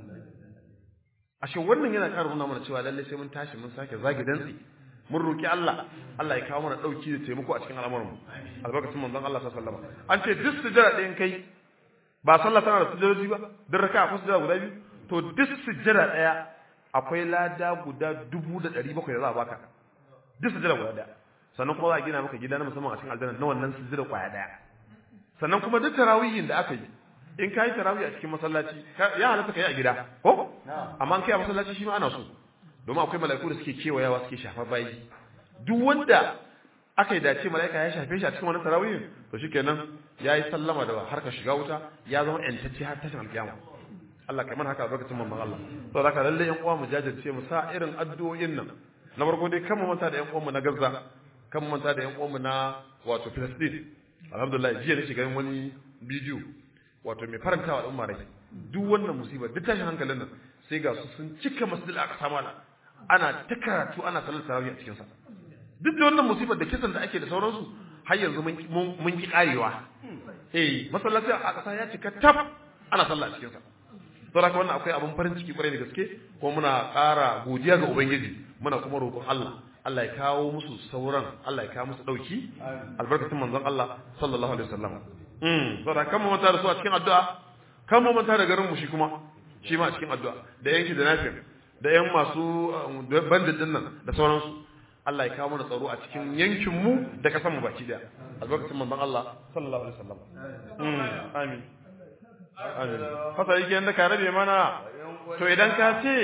ashe wannan yana ƙara nuna mana cewa lalle sai mun tashi mun sake zagi dantsi mun roki Allah Allah ya kawo mana dauki da taimako a cikin al'amuran mu albarkatun manzon Allah sallallahu alaihi wasallam an ce duk sujjada ɗayan kai ba sallah tana da sujjadoji ba duk raka'a ko sujjada guda biyu to duk sujjada ɗaya akwai lada guda dubu da ɗari bakwai da za a baka duk sujjada guda ɗaya sannan kuma za a gina maka gida na musamman a cikin aljanna na wannan sujjada kwaya ɗaya sannan kuma duk tarawihin da aka yi in ka yi tarawih a cikin masallaci ya halatta ka yi a gida ko amma kai a masallaci shi ma ana so domin akwai mala'iku da suke kewayawa suke shafar bayi duk wanda aka yi dace mala'ika ya shafe shi a cikin wannan tarawih to shikenan ya yi sallama da harkar shiga wuta ya zama yantacce har tashin alkiyama Allah kai mana haka lokacin mamman Allah to da ka lalle yan uwa mu jajirce mu sa irin addu'o'in nan na farko dai kan mu manta da yan uwan mu na Gaza kan mu manta da yan uwan mu na wato Palestine alhamdulillah jiya ne shiga wani bidiyo wato mai farantawa al'umma rai duk wannan musibar duk tashin hankalin nan sai ga su sun cika masjid aka mana ana ta karatu ana salar tarawih a cikin sa duk da wannan musibar da kisan da ake da sauransu har yanzu mun ki karewa eh masallaci a ƙasa ya cika tab ana sallah a cikin sa saboda haka wannan akwai abin farin ciki kwarai da gaske ko muna ƙara godiya ga ubangiji muna kuma roƙon Allah Allah ya kawo musu sauran Allah ya kawo musu dauki albarkatun manzon Allah sallallahu alaihi wasallam mm saboda kan mu manta da su a cikin addu'a kan mu manta da garin mu shi kuma shi ma a cikin addu'a da yanki da nafi da yan masu bandit din nan da sauransu Allah ya kawo mana tsaro a cikin yankin mu da kasan mu baki daya albarkacin manzon Allah sallallahu alaihi wasallam amin amin fasa yake yanda ka rabe mana to idan ka ce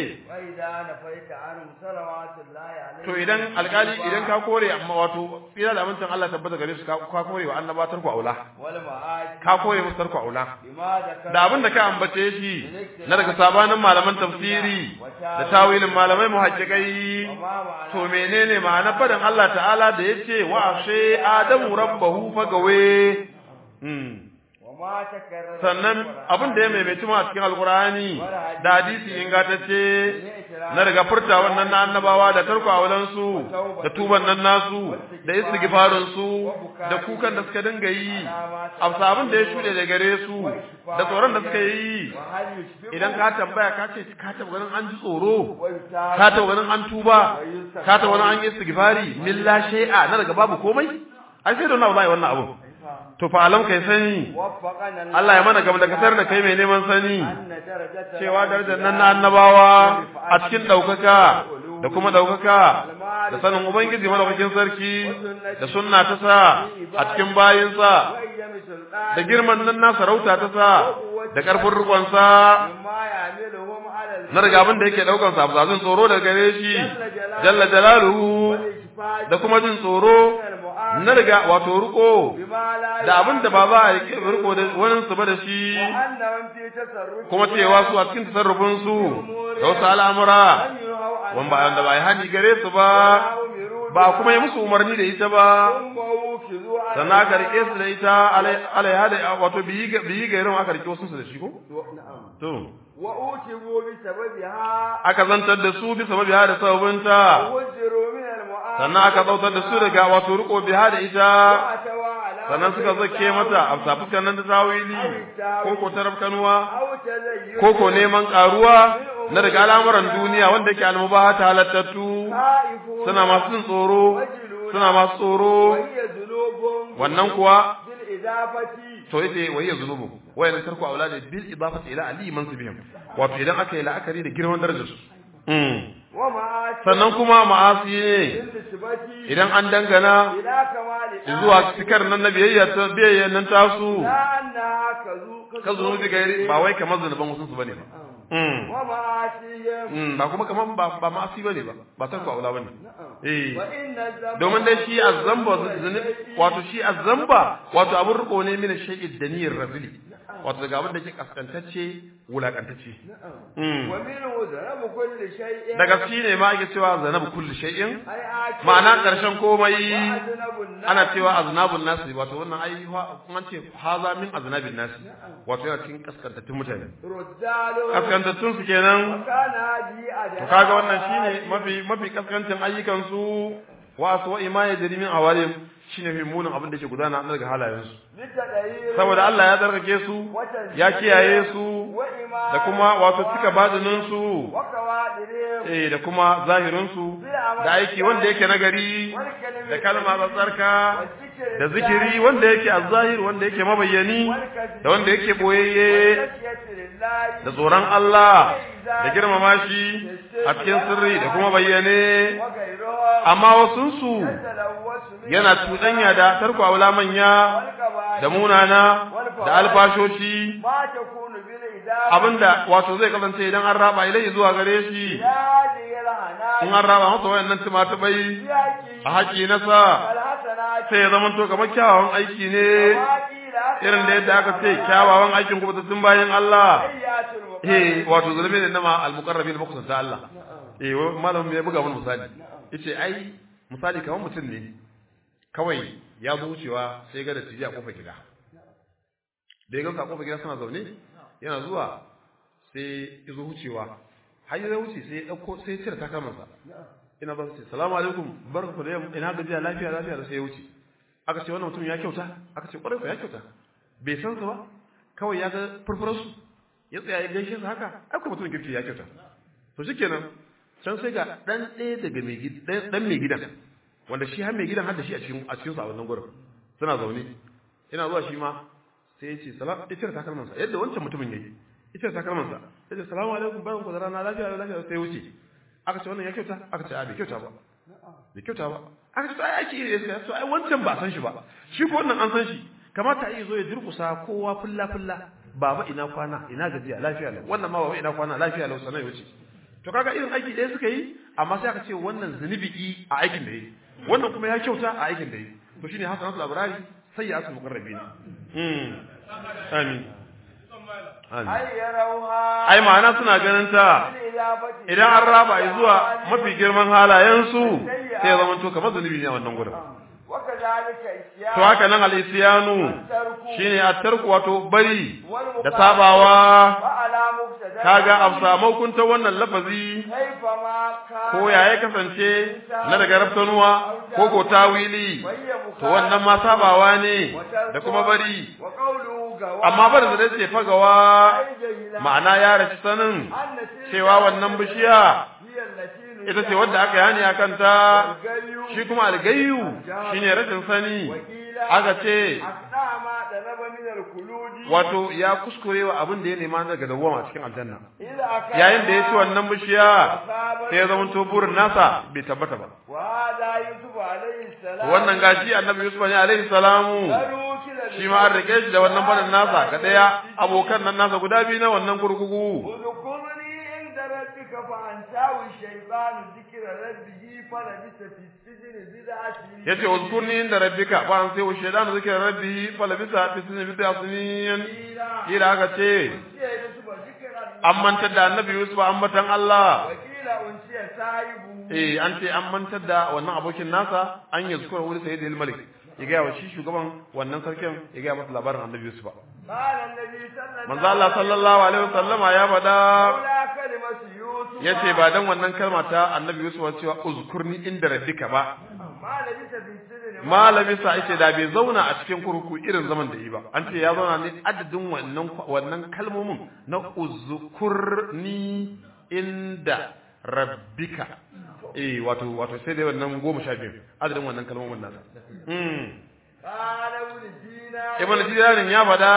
to idan alkali idan ka kore amma wato tsira da amincin Allah tabbata gare su ka kore wa annaba tarku aula ka kore musu tarku aula da abin da ka ambace shi na daga sabanin malaman tafsiri da tawilin malamai muhaqqiqai to menene ma'anar fadan Allah ta'ala da yace wa ashe adamu rabbahu fagawe sannan abin da ya maimaitu ma a cikin alkurani da hadisi ingantacce na daga furta wannan na annabawa da tarko aulansu da tuban nan nasu da istighfarin su da kukan da suka dinga yi amsa abin da ya shuɗe da gare su da tsoron da suka yi idan ka tambaya ka ce ka taba ganin an ji tsoro ka taba ganin an tuba ka taba ganin an yi istighfari milla shay'a na daga babu komai ai sai da wannan wallahi wannan abu to fa alam kai sani Allah ya mana gaba da kasar da kai mai neman sani cewa darajar nan na annabawa a cikin daukaka da kuma daukaka da sanin ubangiji madaukakin sarki da sunna ta sa a cikin bayinsa da girman nan na sarauta ta sa da karfin rikon sa na riga abin da yake daukan sa abzazin tsoro daga gare shi jalla jalaluhu da kuma jin tsoro na riga wato riko da abin da ba za a yi riko da wani su ba da shi kuma cewa su a cikin tasarrufin su da wasu al'amura wan ba da ba yi hani gare su ba ba kuma yi musu umarni da ita ba sannan aka rike su da ita alaiha da wato biyi gairin aka rike wasu su da shi ko to wa utibu bi sababiha aka zantar da su bi sababiha da sababinta sannan aka zautar da su daga wato riko biha da ita sannan suka zake mata a fuskan nan da zawili ko ko tarafkanuwa ko ko neman karuwa na daga al'amuran duniya wanda yake almubaha ta halattattu suna masu jin tsoro suna masu tsoro wannan kuwa to yace wayya zunubu wayan tarku auladi bil idafati ila ali mansibihim wato idan aka yi la'akari da girman darajar su sannan kuma ma'asi ne idan an dangana zuwa cikar nan na biyayya ta biyayya nan tasu ka zunubi gairi ba wai kamar zunuban wasu su bane ba ba kuma kamar ba ba ma'asi bane ba ba tarku aula bane eh domin dai shi azzamba wato shi azzamba wato abun riko ne min shay'id daniyar razili wato daga abin da ke kaskantacce wulakantacce daga shi ne ma ake cewa zanabu kulli shay'in ma'ana karshen komai ana cewa aznabun nasi wato wannan ai kuma ce haza min aznabin nasi wato yana cikin kaskantattun mutane kaskantattun su kenan to kaga wannan shine mafi mafi kaskantin ayyukan su wa aswa ima ya jarimin awalim shine fi munin abin da ke gudana na daga halayensu saboda Allah ya tsarkake su ya kiyaye su da kuma wato cika badinin su eh da kuma zahirin su da aiki wanda yake nagari da kalma tsatsarka da zikiri wanda yake azzahir wanda yake mabayyani da wanda yake boyayye da tsoron Allah da girmama shi a cikin sirri da kuma bayyane amma wasunsu yana cuɗanya da tarko aula manya da munana da alfashoci abinda wato zai kasance idan an raba ilai zuwa gare shi in an raba masa wayannan tumatubai a haƙi nasa sai ya zama to kamar kyawawan aiki ne irin da yadda aka ce kyawawan aikin kuma sun bayan Allah eh wato zulmi ne nama al-muqarrabin makusanta Allah eh malamin ya buga mun misali yace ai misali kamar mutum ne kawai ya zo wucewa sai ga da tiji a kofar gida da ya gamsa a kofar gida suna zaune yana zuwa sai ya zo wucewa har ya wuce sai ya dauko sai ya cire takalmansa ina ba su ce salamu alaikum barku da yamma ina gajiya lafiya lafiya da sai ya wuce aka ce wannan mutum ya kyauta aka ce kwarai ya kyauta bai san su ba kawai ya ga furfurarsu ya tsaya ya gaishe su haka ai kuma mutum kirki ya kyauta to shikenan can sai ga dan ɗaya daga mai gidan dan mai gidan wanda shi har mai gidan har da shi a cikin a cikin sa a wannan gurin suna zaune ina zuwa shi ma sai ya ce salam ya cire takalmansa yadda wancan mutumin yayi ya cire takalmansa ya ce salamu alaikum bayan ku da rana lafiya lafiya sai ya wuce aka ce wannan ya kyauta aka ce a bai kyauta ba bai kyauta ba aka ce ai aiki ne sai so ai wancan ba san shi ba shi ko wannan an san shi kamata a yi zo ya durkusa kowa fulla fulla baba ina kwana ina gajiya lafiya lau wannan ma baba ina kwana lafiya lau sanan ya wuce to kaga irin aiki ɗaya suka yi amma sai aka ce wannan zunubi a aikin da yi wannan kuma ya kyauta a aikin da yi to shine hasanatul abrari sayyi'atul muqarrabin mm amin ai yarauha ai ma'ana suna ganin ta idan an raba zuwa mafi girman halayensu sai ya zama to kamar zunubi ne a wannan gurin to haka nan al-isyanu shine at-tarku wato bari da sabawa kaga afsa hukunta wannan lafazi ko ya ya kasance na daga raftanuwa ko ko tawili to wannan ma sabawa ne da kuma bari amma bar da ce fagawa ma'ana ya rashi sanin cewa wannan bishiya ita ce wadda aka yani a kanta shi kuma algayu shine rashin sani aka ce wato ya kuskure wa abin da ya nema daga dawwama cikin aljanna yayin da ya ci wannan bishiya sai ya zama to burin nasa bai tabbata ba wannan gashi annabi yusuf ne alaihi salamu shi ma an rike shi da wannan fadin nasa ga daya abokan nan nasa guda biyu na wannan kurkuku yace uzkurni inda rabbika fa an sai wa shaytanu zikra rabbihi fa labisa fi sinin bid'a sinin ila aka ce an mantar da annabi yusuf an matan Allah eh an ce an mantar da wannan abokin nasa an yi zukura wuri sayyid al-malik ya ga wa shi shugaban wannan sarkin ya ga masa labarin annabi yusuf manzo Allah sallallahu alaihi wasallama ya faɗa yace ba dan wannan kalma ta annabi yusuf cewa uzkurni inda rabbika ba malami sa yace da bai zauna a cikin kurkuku irin zaman da yi ba an ce ya zauna ne adadin wannan wannan kalmomin na uzkurni inda rabbika eh wato wato sai dai wannan goma sha biyu adadin wannan kalmomin nasa ibn dinarin ya fada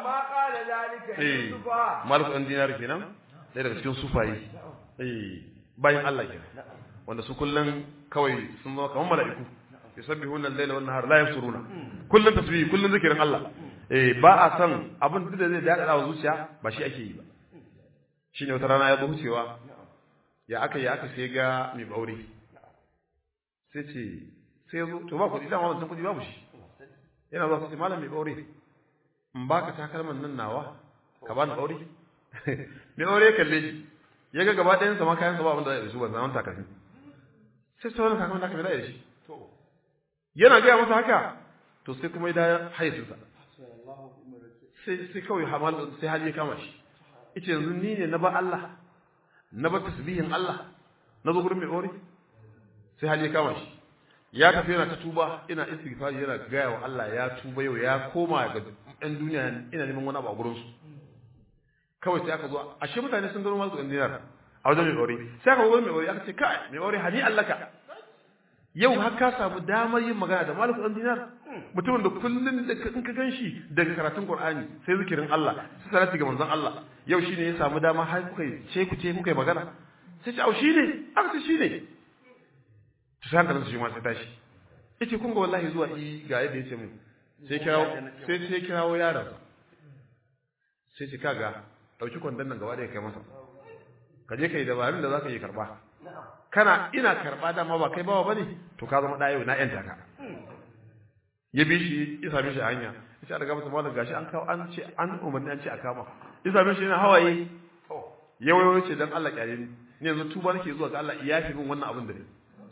eh malik ɗan dinar kenan ɗaya daga cikin sufaye eh bayan Allah kenan wanda su kullun kawai sun zama kamar mala'iku yusabbihuna al-laila wan nahar la yafsuruna kullun tasbih kullun zikirin Allah eh ba a san abin da zai daɗa wa zuciya ba shi ake yi ba shine wata rana ya zo wucewa ya aka ya aka sai ga mai baure sai ce sai zo to ba kuɗi dama wancan kuɗi babu shi yana zuwa sai malam mai baure in baka takalman nan nawa ka bani baure mai baure kalle shi ya ga gaba ɗayan sama kayan sa ba abinda da su ban zaman takalmi sai sai wannan takalman da aka mai da shi yana gaya masa haka to sai kuma ya da hayyacinsa sai sai kawai hamal sai hali ya kama shi ita yanzu ni ne na ba Allah na ba tasbihin Allah na zo gurin mai ori sai hali ya kama shi ya tafi yana ta tuba ina istighfar yana gaya wa Allah ya tuba yau ya koma ga ɗan duniya ina neman wani abu a gurin su kawai sai aka zo ashe mutane sun gano masu ɗan dinar a wajen mai ori sai aka zo mai ori aka ce kai mai ori hani Allah ka yau har ka samu damar yin magana da maliku ɗan dinar mutumin da kullum da in ka gan shi daga karatun Qur'ani sai zikirin Allah sai salati ga manzon Allah yau shine ya samu dama har kuka ce ku ce kuka magana sai ce au shine aka ce shine to sai hankalin su shi ma sai tashi yace kun ga wallahi zuwa i ga yadda yace mun sai kirawo sai sai kirawo yaron sai ce kaga dauki kwandon nan gaba da kai masa ka je kai dabarun da zaka yi karba kana ina karba dama ba kai bawa bane to ka zama dayo na yanta ka ya bi shi ya same shi a hanya ya ce a daga masa malam gashi an kawo an ce an umarni an ce a kama ya same shi yana hawaye ya wayo ce dan Allah kyale ni ni yanzu tuba nake zuwa ga Allah ya fi min wannan abin da ne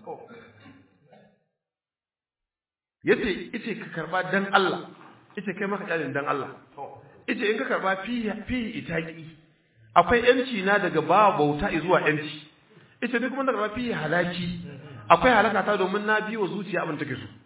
yace yace ka karba dan Allah yace kai maka kyale dan Allah yace in ka karba fi fi itaki akwai yanci na daga ba bauta zuwa yanci yace duk kuma da karba fi halaki akwai halaka ta domin na biyo zuciya abin take so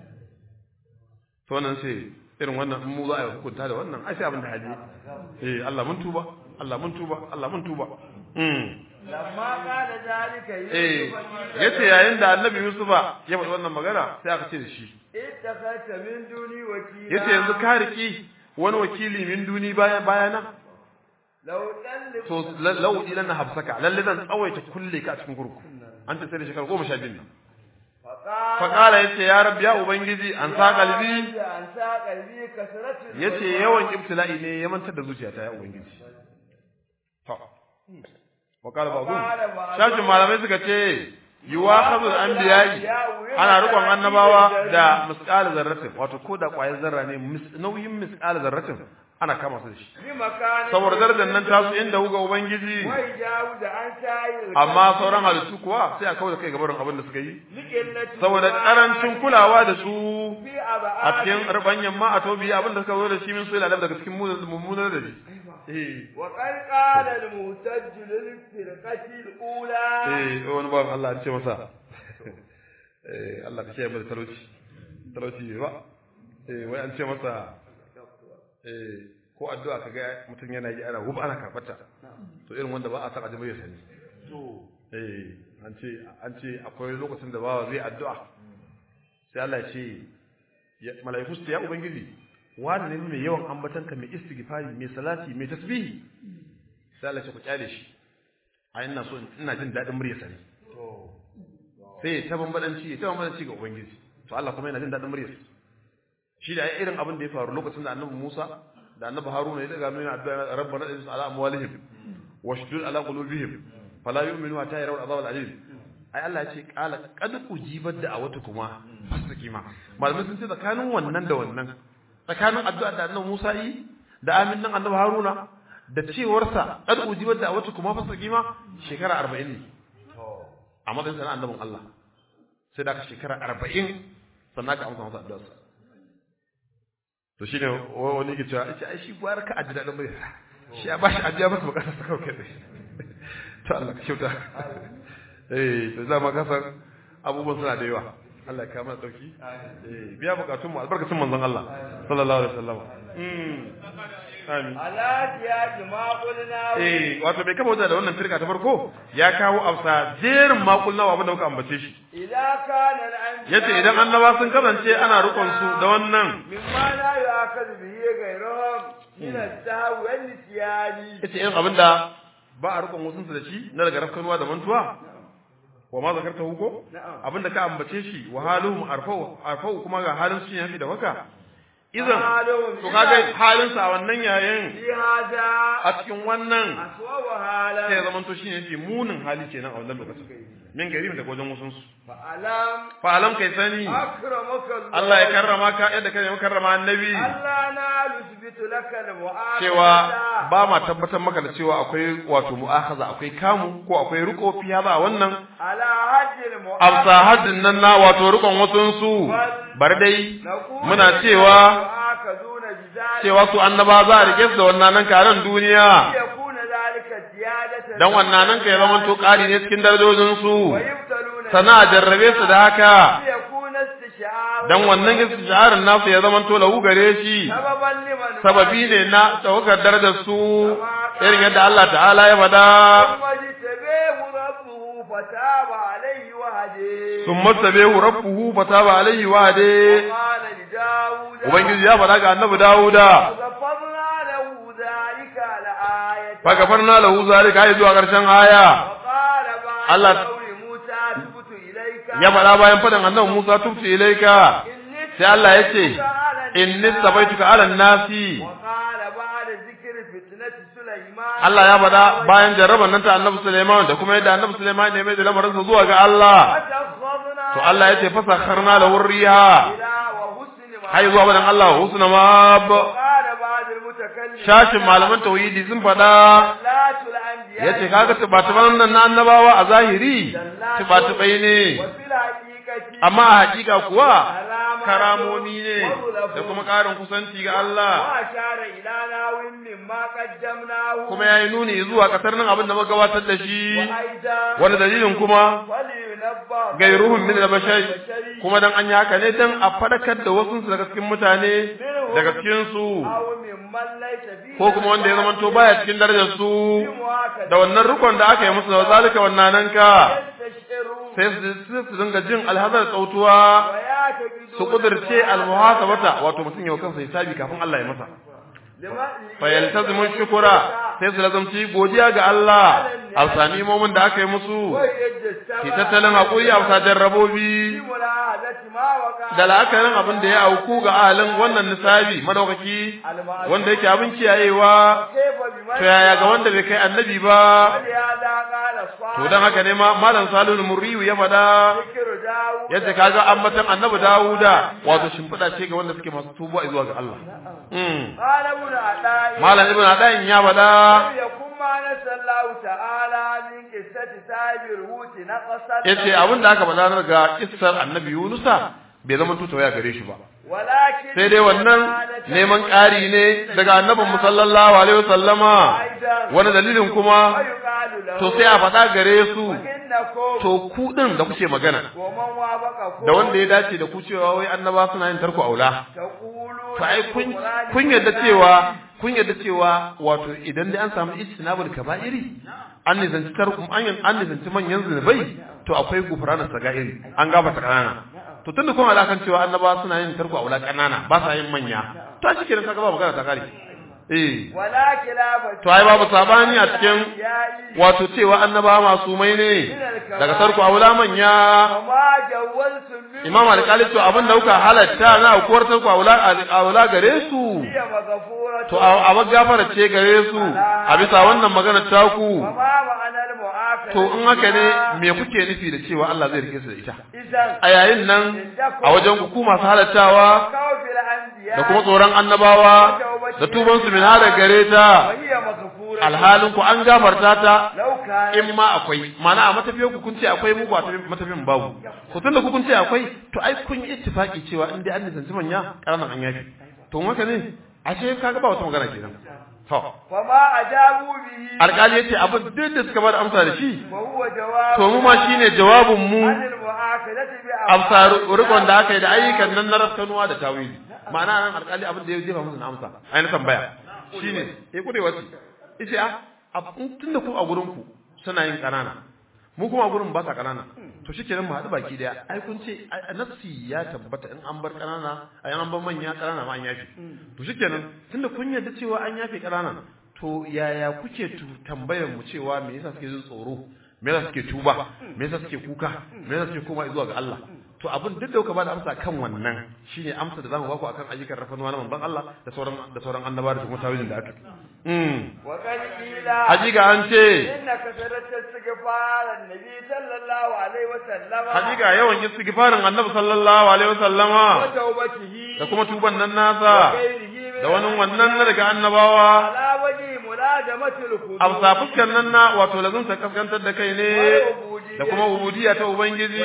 to wannan sai irin wannan in mu za a hukunta da wannan ai sai abin da haji eh Allah mun tuba Allah mun tuba Allah mun tuba mm lamma qala zalika eh yace yayin da Annabi Yusufa ya faɗi wannan magana sai aka ce da shi ittakhata min duni wakila yace yanzu ka riki wani wakili min duni baya bayana لو تلف to lau ilan na hafsaka lalle zan tsawaita kulle ka a cikin kurku an ta sai da shekara goma sha biyu ne فقال faƙala ya ce ya rabbi ya ubangiji an sa kalbi an sa kalbi kasratu ya ce yawan ibtila'i ne ya mantar da zuciyata ya ubangiji to waƙala ba zu shashin malamai suka ce yiwa kazul anbiya'i ana rikon annabawa da misqal zarratin wato ko da ƙwayar zarra ne mis- nauyin misqal zarratin ana kama su da shi bi makani saboda darajar nan tasu inda huga ubangiji wai jawu da an shayi amma sauran halittu kuwa sai a kawo da kai gabarin abin da suka yi likillati saboda karancin kulawa da su fi aba a cikin rubanyan ma a tobi abin da suka zo da shi min su ila daga cikin mummunar da shi eh wa qad qala al muhtajj lil firqati al ula eh wani bawan Allah an ce masa eh Allah ka kiyaye mu da talauci talauci ne ba eh wai an ce masa eh ko addu'a kaga mutum yana yi ana hub ana karbata to irin wanda ba a san ajin ya sani to eh an ce an ce akwai lokacin da bawa zai addu'a sai Allah ya ce ya- mala'iku su ce ya ubangiji wani ne mai yawan ambatanka mai istighfari mai salati mai tasbihi sai Allah ya ce ku kyale shi a ina so ina jin dadin muryarsa ne to sai ta bambadanci ta bambadanci ga ubangiji to Allah kuma yana jin dadin muryarsa shi da ai irin abin da ya faru lokacin da annabi Musa da annabi Haruna ya daga nuna addu'a rabbana inna ala amwalihim washdud ala qulubihim fala yu'minu hatta yarawul azab al-alim ai Allah ya ce qala qad ujibat da'awatukuma fastaqima malamai sun ce tsakanin wannan da wannan tsakanin addu'a da annabi Musa yi da amin nan annabi Haruna da cewarsa qad ujibat da'awatukuma fastaqima shekara 40 ne to a matsayin sa na annabin Allah sai da aka shekara 40 sannan aka amsa masa addu'arsa to shine wa- wani yake cewa ai shi gwar ka aji dadin bai shi ya bashi ajiya masa bukatar sa kawai kai to Allah ka kyauta eh to zama ka san abubuwan suna da yawa Allah ya kawo mana dauki eh biya bukatun mu albarkacin manzon Allah sallallahu alaihi wasallam mm amin ala ya ma qulna eh wato bai kama wajen da wannan firka ta farko ya kawo afsa jerin makul nawa abin da muka ambace shi idza kana al anbiya yace idan annaba sun kasance ana rukun su da wannan mimma la yu'akhadhu bihi ghayruhum min as-sahwi wal nisyani yace irin abin da ba a rukun wasun su da shi na daga rafkanuwa da mantuwa wa ma zakarta huko na'am abin da ka ambace shi wa haluhum arfau arfau kuma ga halin su yafi da waka idan to kaga halin sa a wannan yayin fi hada a cikin wannan aswa wa hala sai ya zamanto shine yafi munin hali kenan a wannan lokacin min gari daga wajen wasun su fa alam fa alam kai sani akramaka Allah ya karrama ka yadda kai ya karrama annabi Allah na lusbitu laka al-mu'akhadha cewa ba ma tabbatar maka da cewa akwai wato mu'akhaza akwai kamu ko akwai riko fi hada wannan ala hajjil amsa haddin nan na wato rikon wasun su bar dai muna cewa mu'akhaduna bizalika cewa su annaba za a rike su da wannan nan karan duniya yakuna zalika ziyadatan dan wannan nan kai zaman to kari ne cikin darajojin su wa yubtaluna sana a jarrabe su da haka yakuna istishar dan wannan istijarin nasu ya zaman to lahu gare shi sababan liman sababi ne na tawakar darajar su irin yadda Allah ta'ala ya faɗa wajtabahu rabbuhu fataba alayhi wa hadi ثم اتبعه ربه فتاب عليه وهدي qala li daud ubangiji ya faɗa ga annabi Dawuda غفرنا له ذلك لآية fa gafarna lahu zalika ai zuwa ƙarshen aya وقال بعد Allah- قول موسى تبت إليك ya faɗa bayan faɗin annabi Musa tubtu ilaika إني sai Allah ya ce اتبعتك على inni الناس. sabaituka ala nasi وقال بعد ذكر فتنة سليمان Allah ya faɗa bayan jarraban nan ta annabi Sulaiman da kuma yadda annabi Sulaiman ne mai da lamarinsa zuwa ga Allah وتخذنا to Allah ya ce fasakharna lahu riha إلى وحسن ما hai zuwa wadan Allah husna mab وقال بعد المتكلم shashin malaman tauhidi sun faɗa صلاة الأنبياء yace kaga tubatuban nan na annabawa a zahiri tubatubai ne وفي الحقيقة amma a hakika kuwa كرامات karamomi ne وظلف da kuma ƙarin kusanci ga Allah وأشار إلى ناو مما قدمناه kuma yayi nuni zuwa kasar nan abin da muka gabatar da shi وأيضا wani dalilin kuma ولينبه gairuhum min al-bashar kuma dan an yi haka ne dan a fadakar da wasu su daga cikin mutane daga cikin su أو ممن ليس فيه ko kuma wanda ya zamanto baya cikin darajar su بمؤاخذة da wannan rukun da aka yi musu da zalika wannan nan ka يستشعرون sai su sai su dinga jin alhazar tsautuwa ويعتقدون su kudirce almuhasabata wato mutum yau kansa hisabi kafin Allah ya masa fa yaltazimu shukura sai su lazumci godiya ga Allah a sami momin da aka yi musu ki tattalin hakuri a wasa jarrabobi da la'akarin abin da ya auku ga ahalin wannan nisabi madaukaki wanda yake abin kiyayewa to yaya ga wanda bai kai annabi ba to dan haka ne ma malam salul murriyu ya fada yadda kaga ambatan annabi dawuda wato shimfiɗa ce ga wanda suke masu tubuwa zuwa ga Allah malam ibn adayin ya fada yace abin da aka faɗa daga kissar annabi yunusa bai zama tutawaya gare shi ba sai dai wannan neman ƙari ne daga annabin mu sallallahu alaihi wasallama wani dalilin kuma to sai a faɗa gare su to ku din da kuke magana da wanda ya dace da ku cewa wai annaba suna yin tarko aula to ai kun kun yarda cewa kun yarda cewa wato idan dai an samu ijtinabul kaba'iri an nisanci tarku an an nisanci manyan zunubai to akwai gufranan sagairi an gabata kanana to tunda kuma alakan cewa annaba suna yin tarko aula kanana ba sa yin manya to a cikin kaga ba magana ta kare eh to ai babu sabani a cikin wato cewa annaba masu mai ne daga tarko aula manya imam alƙali to abin da kuka halatta na aukuwar tarko aula aula gare su to a gafara ce gare su a bisa wannan magana taku to in haka ne me kuke nufi da cewa Allah zai rike su da ita a yayin nan a wajen ku masu halattawa da kuma tsoron annabawa da tuban su min hada gare ta alhalin ku an gafarta ta in ma akwai mana a matafiyar ku kun ce akwai muku a matafiyan babu to tunda ku kun ce akwai to ai kun yi ittifaki cewa in dai an nisanci manya ƙaranan an yafi to haka ne ashe kaga ba wata magana kenan to fama ajabu bihi alƙali yace abin duk da suka bada amsa da shi to mu ma shine jawabin mu amsa rikon da aka yi da ayyukan nan na rafkanuwa da tawili ma'ana nan alƙali abin da ya jefa musu na amsa ai na tambaya shine eh kudai wasu yace a tunda ku a gurin ku suna yin kanana mu kuma gurin ba sa kanana to shikenan mu haɗu baki daya ai kun ce nafsi ya tabbata in an bar kanana ai an bar manya kanana ma an yafi to shikenan tunda kun yarda cewa an yafe kanana to yaya kuke tambayar mu cewa me yasa suke jin tsoro me yasa suke tuba me yasa suke kuka me yasa suke koma zuwa ga Allah to abin duk da kuka bada amsa kan wannan shine amsa da zamu baku akan ayyukan rafanuwa na manzon Allah da sauran da sauran annabawa da kuma tawilin da aka mm wa qad qila hajiga an ce inna kasarat istighfar annabi sallallahu alaihi wa sallama hajiga yawan istighfarin annabi sallallahu alaihi wa sallama wa tawbatihi da kuma tuban nan nasa da wani wannan na daga annabawa ala waji mulajamatul khudud amsa fuskar nan na wato lazun ta kaskantar da kai ne da kuma ubudiyya ta ubangiji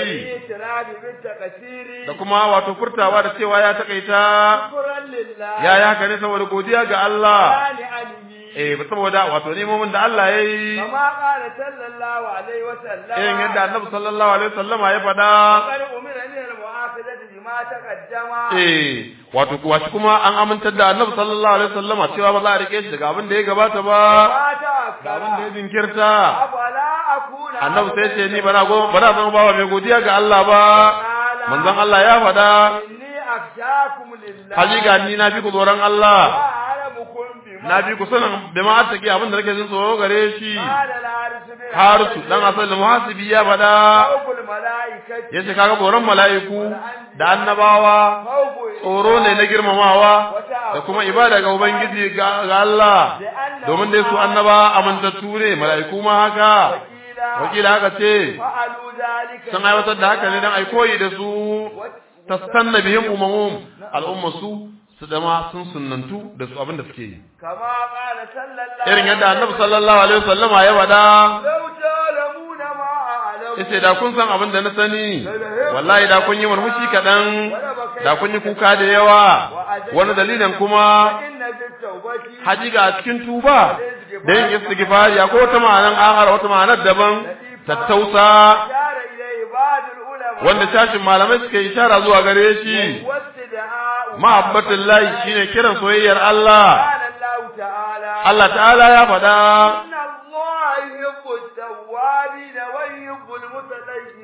da kuma wato furtawa da cewa ya takaita ya ya haka ne saboda godiya ga Allah eh ba saboda wato nemomin da Allah ya yi kama qala sallallahu alaihi wa sallam irin yadda annabi sallallahu alaihi wasallama ya faɗa qad umira min al-mu'akhadati bima taqaddama eh wato kuwa shi kuma an amintar da annabi sallallahu alaihi wasallama cewa ba za a rike shi daga abin da ya gabata ba da abin da ya jinkirta afala akuna annabi sai ce ni bana go bana zama bawa mai godiya ga Allah ba manzon Allah ya faɗa inni akhshakum lillah hakika ni na fi ku tsoron Allah wa a'lamukum bima na fi ku sanin da ma attaki abin da nake jin tsoro gare shi qala al-haris bin harisu dan asal muhasibi ya faɗa khawful malaikati yace kaga tsoron mala'iku da annabawa khawfu tsoro ne na girmamawa da kuma ibada ga ubangiji ga ga Allah domin dai su annaba amintattu ne mala'iku ma haka wakila haka ce fa'alu dhalika sun aiwatar da haka ne dan ai koyi da su tastanna bihim umamum al'umma su su dama sun sunnantu da su abin da suke yi kama qala sallallahu irin yadda annabi sallallahu alaihi wasallama ya faɗa law ta'lamuna ma a'lamu yace da kun san abin da na sani wallahi da kun yi murmushi kaɗan da kun yi kuka da yawa wani dalilin kuma inna bit tawbati hajiga a cikin tuba da yin istighfari ko wata ma'anar akhar wata ma'anar daban tattausa shara ilayhi ba'd al-ulama wanda sashin malamai suka yi ishara zuwa gare shi wastida'u mahabbatin lahi shine kiran soyayyar Allah qala Allah ta'ala Allah ta'ala ya faɗa inna Allah yuhibbu at-tawwabin wa yuhibbu al-mutatahhirin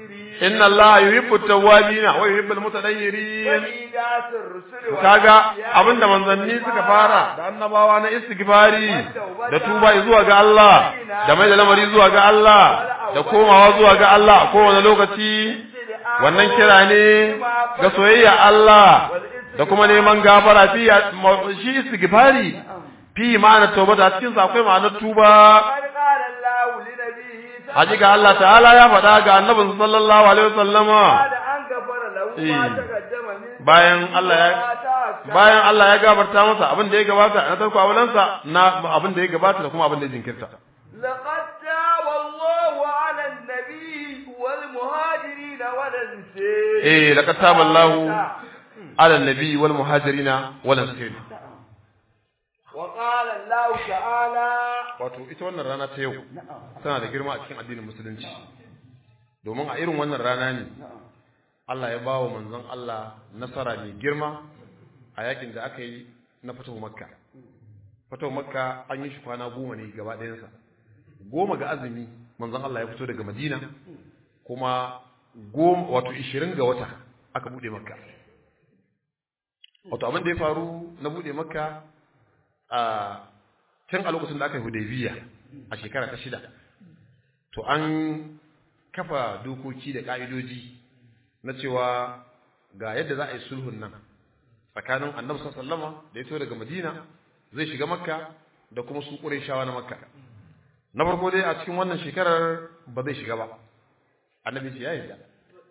inna Allah yuhibbu at-tawwabin wa yuhibbu al-mutatahhirin وإيجاز الرسل kaga والأنبياء abinda manzanni suka fara da annabawa na istighfari da tuba zuwa ga Allah da mai da lamari zuwa ga Allah da komawa zuwa ga Allah a kowane lokaci wannan kira ne ga soyayya Allah da kuma neman gafara fi shi istighfari fi ma'anar tauba da cikin sa akwai ma'anar tuba قد قال الله لنبيه hakika Allah ta'ala ya faɗa ga annabin sallallahu alaihi wasallama بعد أن غفر له ما Eh. تقدم من bayan Allah ya ما تأخر. bayan Allah ya gabarta masa abin da ya gabata na tarko awalansa na abin da ya gabata da kuma abin da ya jinkirta لقد تاب الله على النبي والمهاجرين والأنصار eh laqad taballahu ala nabi wal muhajirina wal ansar وقال الله تعالى wato ita wannan rana ta yau tana da girma a cikin addinin musulunci domin a irin wannan rana ne Allah ya bawa manzon Allah nasara mai girma a yakin da aka yi na fatahu makka fatahu makka an yi shi kwana goma ne gaba ɗayansa goma ga azumi manzon Allah ya fito daga madina kuma goma wato ishirin ga wata aka buɗe makka wato abin da ya faru na buɗe makka a tun a lokacin da aka yi hudaybiya a shekara ta shida to an kafa dokoki da ka'idoji na cewa ga yadda za a yi sulhun nan tsakanin annabi sallama da ya fito daga madina zai shiga makka da kuma su shawa na makka na farko dai a cikin wannan shekarar ba zai shiga ba annabi ce ya yarda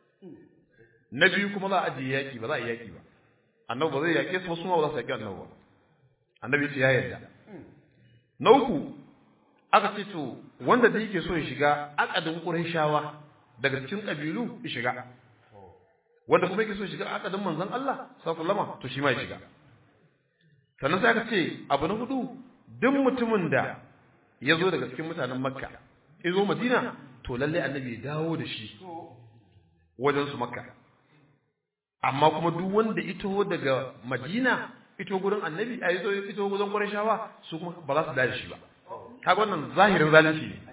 na biyu kuma za a ajiye yaƙi ba za a yi yaƙi ba annabi ba zai yaƙe su ba su ma ba za su yaƙi annabi ba annabi ce ya yarda na uku aka ce to wanda da yake so ya shiga akadin qurayshawa daga cikin kabilu ya shiga wanda kuma yake so ya shiga akadin manzon Allah sallallahu alaihi to shi ma ya shiga sannan sai aka ce abu na hudu duk mutumin da ya zo daga cikin mutanen makka ya zo madina to lalle annabi ya dawo da shi wajen su makka amma kuma duk wanda ito daga madina ito gurin annabi a ito ito gurin qurayshawa su kuma ba za su dace shi ba kaga wannan zahirin zalunci ne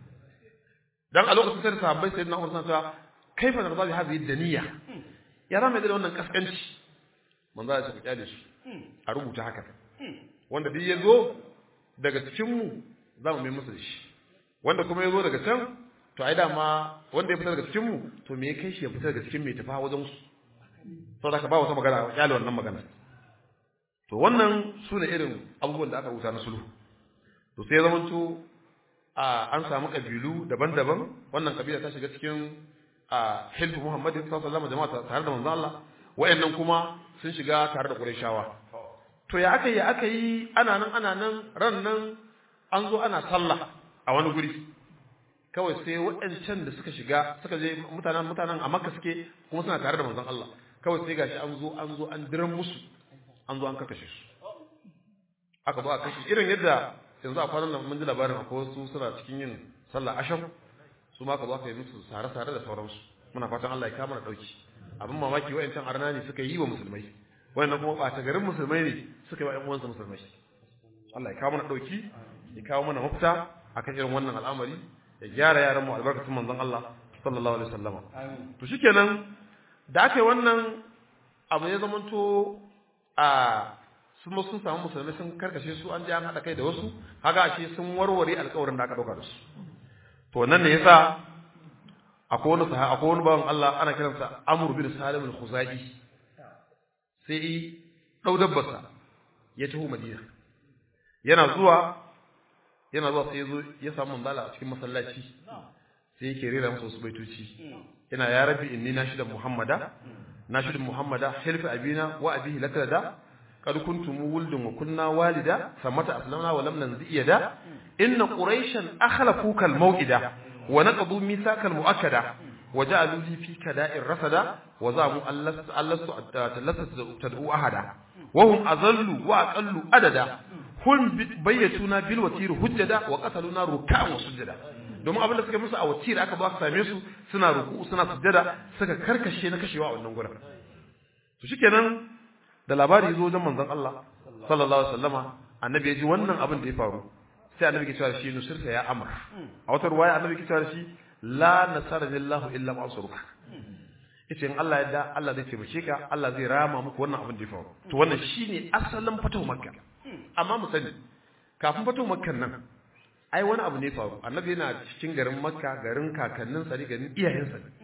dan a lokacin sai sahabbai sai na Umar sun cewa kaifa narza bi hadhihi daniya ya zama da wannan kaskanci manzo ya ce kyale shi a rubuta haka wanda duk yazo daga cikin mu za mu mai musu da shi wanda kuma yazo daga can to ai dama wanda ya fita daga cikin mu to me ya kai shi ya fita daga cikin mai tafa wajen su saboda ka ba wata magana kyale wannan magana to wannan su ne irin abubuwan da aka rubuta na sulhu to sai zama to an samu kabilu daban-daban wannan kabila ta shiga cikin hilfu muhammadin sallallahu alaihi jama'a tare da manzo Allah wayannan kuma sun shiga tare da qurayshawa to ya aka yi aka yi ana nan ana nan ran nan an zo ana sallah a wani guri kawai sai waɗancan da suka shiga suka je mutanen mutanen a makka suke kuma suna tare da manzon Allah kawai sai gashi an zo an zo an diran musu an zo an kakashe su aka zo a kashe irin yadda yanzu a kwanan nan mun ji labarin akwai wasu suna cikin yin sallah asham su ma ka zo aka yi musu sare-sare da sauransu muna fatan Allah ya kama na dauki abin mamaki wayancan arna ne suka yi wa musulmai wayannan kuma ɓata garin musulmai ne suka yi wa ƴan uwansu musulmai Allah ya kawo mana dauki ya kawo mana mafita akan irin wannan al'amari ya gyara yaran mu albarkatun manzon Allah sallallahu alaihi wasallam to shikenan da aka yi wannan abu ya zamanto a sun sun samu musulmai sun karkashe su an je an haɗa kai da wasu haka ashe sun warware alƙawarin da aka ɗauka da su to nan ne yasa akwai wani sahabi akwai wani bawan Allah ana kiransa Amr bin Salim al-Khuzai sai dau dabbarsa ya taho Madina yana zuwa yana zuwa sai ya zo ya samu manzala a cikin masallaci sai yake rera masa wasu baitoci yana ya rabbi inni nashidan muhammada nashidan muhammada hilfi abina wa abihi lakalada قد كنتم ولد وكنا والدا ثمت أسلمنا ولم ننزئ يدا إن قريشا أخلفوك الموئدة ونقضوا ميثاق المؤكدة وجعلوا لي في كداء الرصدا وزعموا أن لست تدعو أحدا وهم أذلوا وأقلوا أددا هم بيتونا بالوتير هجدا وقتلونا ركعا وسجدا domin abin da suka musu a wacce aka ba ka same su suna ruku suna sujjada suka karkashe na kashewa a wannan gurin to shikenan da labari zo wajen manzon Allah sallallahu alaihi wasallama annabi ya ji wannan abin da ya faru sai annabi ke cewa shi nusirta ya amr a wata ruwaya annabi ke cewa shi la nasara lillahu illa ma asruka yace in Allah ya da Allah zai taimake ka Allah zai rama muku wannan abin da ya faru to wannan shine asalin fito makka amma mu sani kafin fito makkan nan ai wani abu ne faru annabi yana cikin garin makka garin kakanninsa ne garin iyayensa ne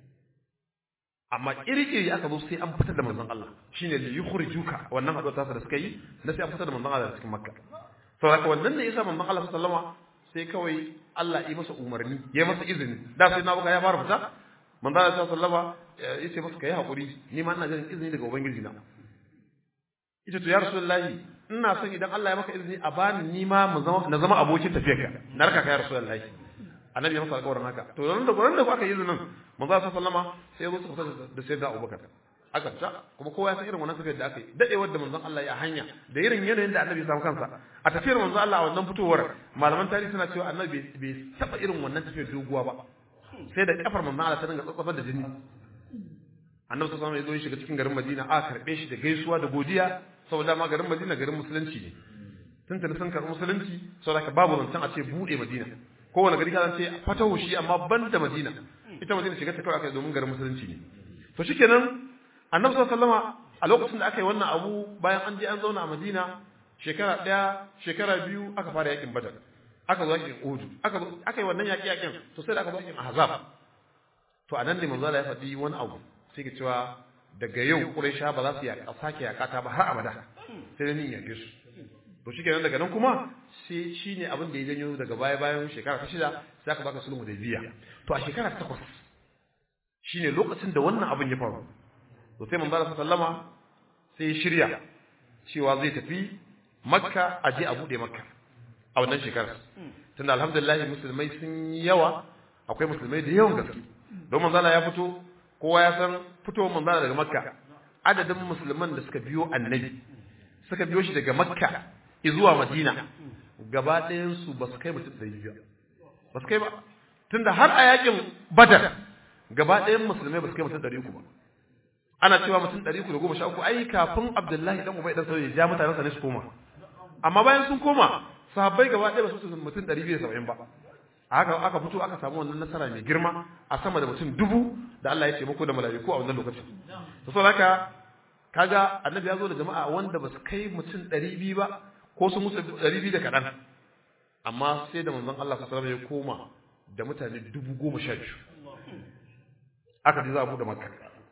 amma iri-iri aka zo sai an fitar da manzon Allah shine li yukhrijuka wannan haɗuwar tasa da suka yi na sai an fitar da manzon Allah cikin makka saboda wannan ne yasa manzon Allah sallama sai kawai Allah yi masa umarni ya masa izini da sai na buga ya fara fita manzon Allah sallama ya ce masa kai hakuri ni ma ina jin izini daga ubangiji na ita to ya rasulullahi ina son idan Allah ya maka izini a bani ni ma na zama abokin tafiyarka na raka ka ya rasulullahi annabi ya masa alƙawarin haka to nan da gurin da aka yi izinin manzo sallallahu sallama sai ya zo su fita da sayyidina Abubakar aka fita kuma kowa ya san irin wannan tafiyar da aka yi dadewar da manzon Allah ya hanya da irin yanayin da annabi ya samu kansa a tafiyar manzon Allah a wannan fitowar malaman tarihi suna cewa annabi bai taba irin wannan tafiyar doguwa ba sai da kafar manzon Allah ta dinga tsatsafar da jini annabi sallallahu alaihi wasallam ya zo ya shiga cikin garin Madina a karbe shi da gaisuwa da godiya saboda ma garin Madina garin musulunci ne tuntuni sun karɓi musulunci saboda babu zancen a ce buɗe Madina kowane gari ka ce fatahu shi amma ban da Madina ita Madina shiga ta kawai aka yi domin garin musulunci ne to shikenan Annabi sallallahu alaihi a lokacin da aka yi wannan abu bayan an je an zauna a Madina shekara ɗaya shekara biyu aka fara yakin Badar aka zo yakin Uhud aka aka yi wannan yaki yakin to sai da aka zo yakin Ahzab to anan ne manzo Allah ya faɗi wani abu sai ka cewa daga yau Quraisha ba za su yaƙa sake yaƙata ba har abada sai dai ni yaƙe su to shikenan daga nan kuma sai shine abin da ya janyo daga baya bayan shekara ta shida sai aka baka sulhu da biya to a shekara ta takwas shine lokacin da wannan abin ya faru to sai manzo Allah sallama sai ya shirya cewa zai tafi makka a je a bude makka a wannan shekarar tunda alhamdulillah musulmai sun yi yawa akwai musulmai da yawan gaske don manzo Allah ya fito kowa ya san fitowar manzo Allah daga makka adadin musulman da suka biyo annabi suka biyo shi daga makka zuwa madina gaba ɗayan su ba su kai mutum ɗari biyu ba su kai ba tunda har a yakin badar gaba ɗayan musulmai ba su kai mutum ɗari uku ba ana cewa mutum ɗari uku da goma sha uku ai kafin abdullahi dan ubai dan sauye ya ja mutanen sa ne su koma amma bayan sun koma sahabbai gaba ɗaya ba su mutum ɗari biyu da saba'in ba haka aka fito aka samu wannan nasara mai girma a sama da mutum dubu da Allah ya ce muku da mala'iku a wannan lokacin to saboda haka kaga annabi ya zo da jama'a wanda ba su kai mutum ɗari biyu ba ko su musu ɗari biyu da kaɗan amma sai da manzon Allah sallallahu alaihi ya koma da mutane dubu goma sha biyu aka ji za a buɗe makka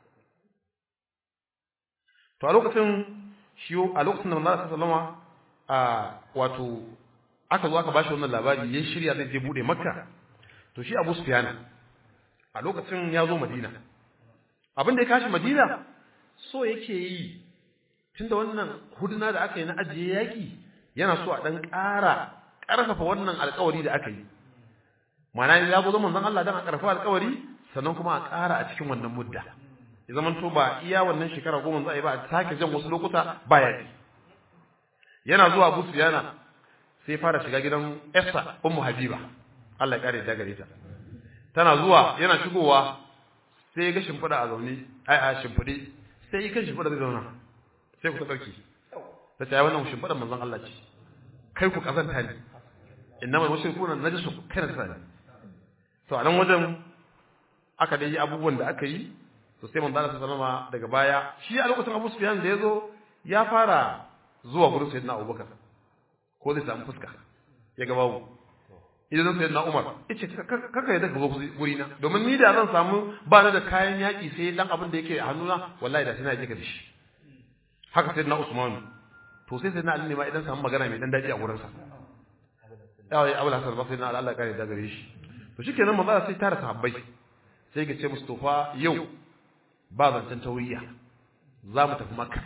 to a lokacin shi a lokacin da manzon Allah sallallahu a wato aka zo aka bashi wannan labari ya shirya zai je buɗe makka to shi Abu Sufyan a lokacin ya zo Madina abin da ya kashi Madina so yake yi tunda wannan huduna da aka yi na ajiye yaki yana so a dan ƙara ƙarfafa wannan alƙawari da aka yi ma'ana ya zo zaman zan Allah dan a ƙarfafa alƙawari sannan kuma a ƙara a cikin wannan mudda ya zaman to ba iya wannan shekara goma za a yi ba a sake jan wasu lokuta ba yaki yana zuwa Abu Sufyana sai fara shiga gidan Esther Ummu Habiba Allah ya kare da gare ta tana zuwa yana shigowa sai ya ga shimfiɗa a zaune ai a shimfiɗe sai ya kan shimfiɗa zai zauna sai ku ta sarki ta ce wannan shimfiɗar manzon Allah ce kai ku kazanta ne innama mushrikuna najasu kai na tsani to a nan wajen aka dai yi abubuwan da aka yi to sai manzon Allah sallama daga baya shi a lokacin Abu Sufyan da yazo ya fara zuwa gurin Sayyidina Abubakar ko zai samu fuska ya ga babu idan zan sayyidina Umar yace kaka yadda ka zo guri na domin ni da zan samu ba na da kayan yaki sai dan abin da yake a hannuna wallahi da sai na je ka dashi haka sayyidina Usman to sai sayyidina Ali ne ma idan samu magana mai dan daji a gurin sa yawa ya Abu Hasan Basri na Allah kare da gare shi to shikenan manzo sai tara sahabbai sai ga ce Mustafa yau ba zancen tauriya za mu tafi Makka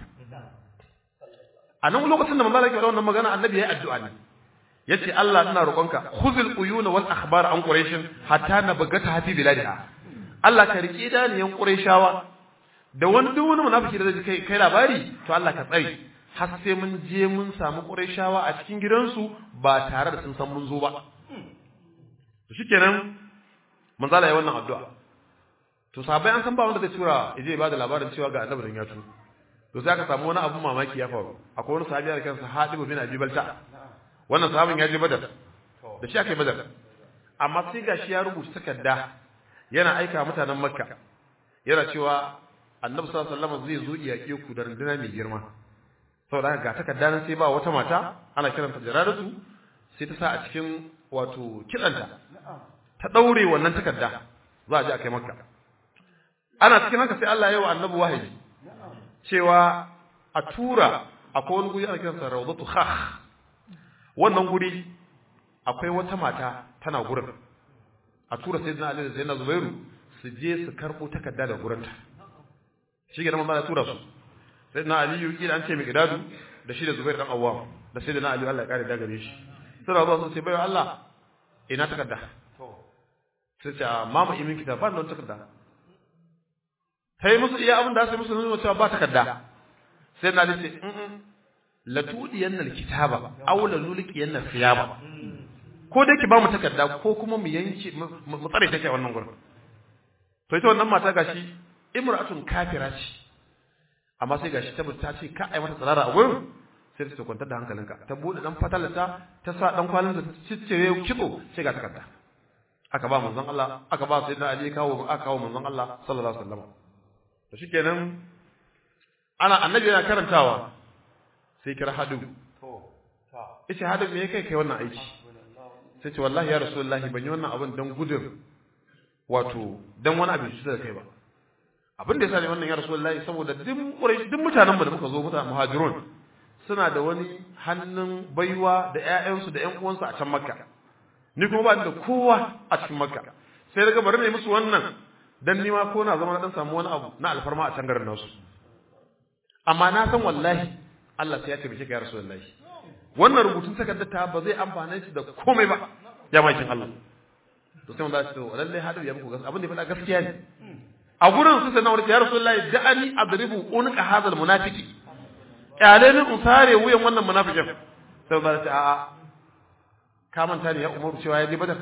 a nan lokacin da manzo Allah ya faɗa wannan magana annabi ya yi addu'a ne yace Allah ina roƙonka khuzul uyuna wal akhbar an quraish hatta nabgata hafi biladiha Allah ka riki daniyan quraishawa da wani duk wani munafiki da zai kai kai labari to Allah ka tsare har sai mun je mun samu quraishawa a cikin gidansu ba tare da sun san mun zo ba to shikenan manzo Allah ya wannan addu'a to sahabbai an san ba wanda zai tura yaje ba da labarin cewa ga annabi dan ya tu to sai aka samu wani abun mamaki ya faru akwai wani sahabi da kansa Hadib bin Abi Balta wannan sahabin ya je badar da shi aka yi badar amma sai gashi ya rubuta takarda yana aika mutanen makka yana cewa annabi sallallahu alaihi wasallam zai zo iyake ku da runduna mai girma saboda haka ga takarda nan sai ba wata mata ana kiranta jaradatu sai ta sa a cikin wato kidanta ta daure wannan takarda za a je a kai makka ana cikin haka sai Allah ya yi wa annabi wahayi cewa a tura akwai wani guri ana kiransa rawdatu khakh wannan guri akwai wata mata tana gurin a tura sayyidina Ali da sayyidina Zubairu su je su karbo takarda da gurinta shi ga nan ba tura su sayyidina Ali yuki an ce mai gidadu da shi da Zubairu dan Awwam da sayyidina Ali Allah ya kare da gare shi suna zuwa sun ce bai Allah ina takarda sai ce mama imin kitab ba nan takarda sai musu iya abin da sai musu nuna cewa ba takarda sai na ce in la tudiyanna alkitaba aw la nulqiyanna thiyaba ko dai ki ba mu takarda ko kuma mu yanke mu tsare take wannan gurin to ita wannan mata gashi imra'atun kafira ce amma sai gashi tabbata ta ce ka ai mata tsarara a gurin sai ta kwantar da hankalinka ta bude dan fatalata ta sa dan kwalin ta ciccire kitso sai ga takarda aka ba manzon Allah aka ba sayyidina Ali kawo aka kawo manzon Allah sallallahu alaihi wasallam to shikenan ana annabi yana karantawa sai kira hadu yace hadu me kai kai wannan aiki sai ce wallahi ya rasulullahi ban yi wannan abin dan gudun wato dan wani abin da kai ba abin da yasa ne wannan ya rasulullahi saboda duk quraish duk mutanen mu da muka zo mutanen muhajirun suna da wani hannun baiwa da ƴaƴansu da ƴan uwansu a can makka ni kuma ba ni da kowa a cikin makka sai daga bari ne musu wannan dan ni ma ko na zama na dan samu wani abu na alfarma a can garin nasu amma na san wallahi Allah sai ya tabbata ka ya rasulullahi wannan rubutun takardar ta ba zai amfane shi da komai ba ya makin Allah to sai mun da shi to lalle hadu ya muku gaskiya abin da faɗa gaskiya ne a gurin su sai na wurin ya rasulullahi da'ani adribu unqa hadha almunafiqi kyale ni in sare wuyan wannan munafikin sai ba ta a'a ka manta ne ya umaru cewa ya je badar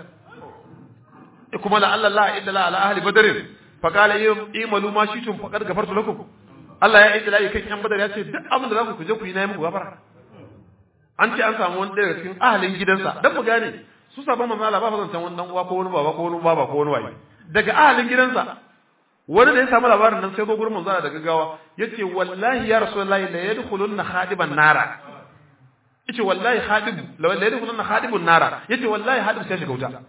kuma la Allah la illa la ala ahli badr fa qala imalu ma shitum faqad gafartu lakum Allah ya yi dalili kan yan badar ya ce duk abin da za ku kuje ku yi na yi muku gafara an ce an samu wani daga cikin ahalin gidansa dan mu gane su sabon manzo Allah ba fa zancan wani dan uwa ko wani baba ko wani baba ko wani waye daga ahalin gidansa wani da ya samu labarin nan sai zo gurin manzo da gaggawa yace wallahi ya rasulullahi la yadkhulunna khadiban nara yace wallahi khadib la yadkhulunna khadibun nara yace wallahi hadib sai shiga wuta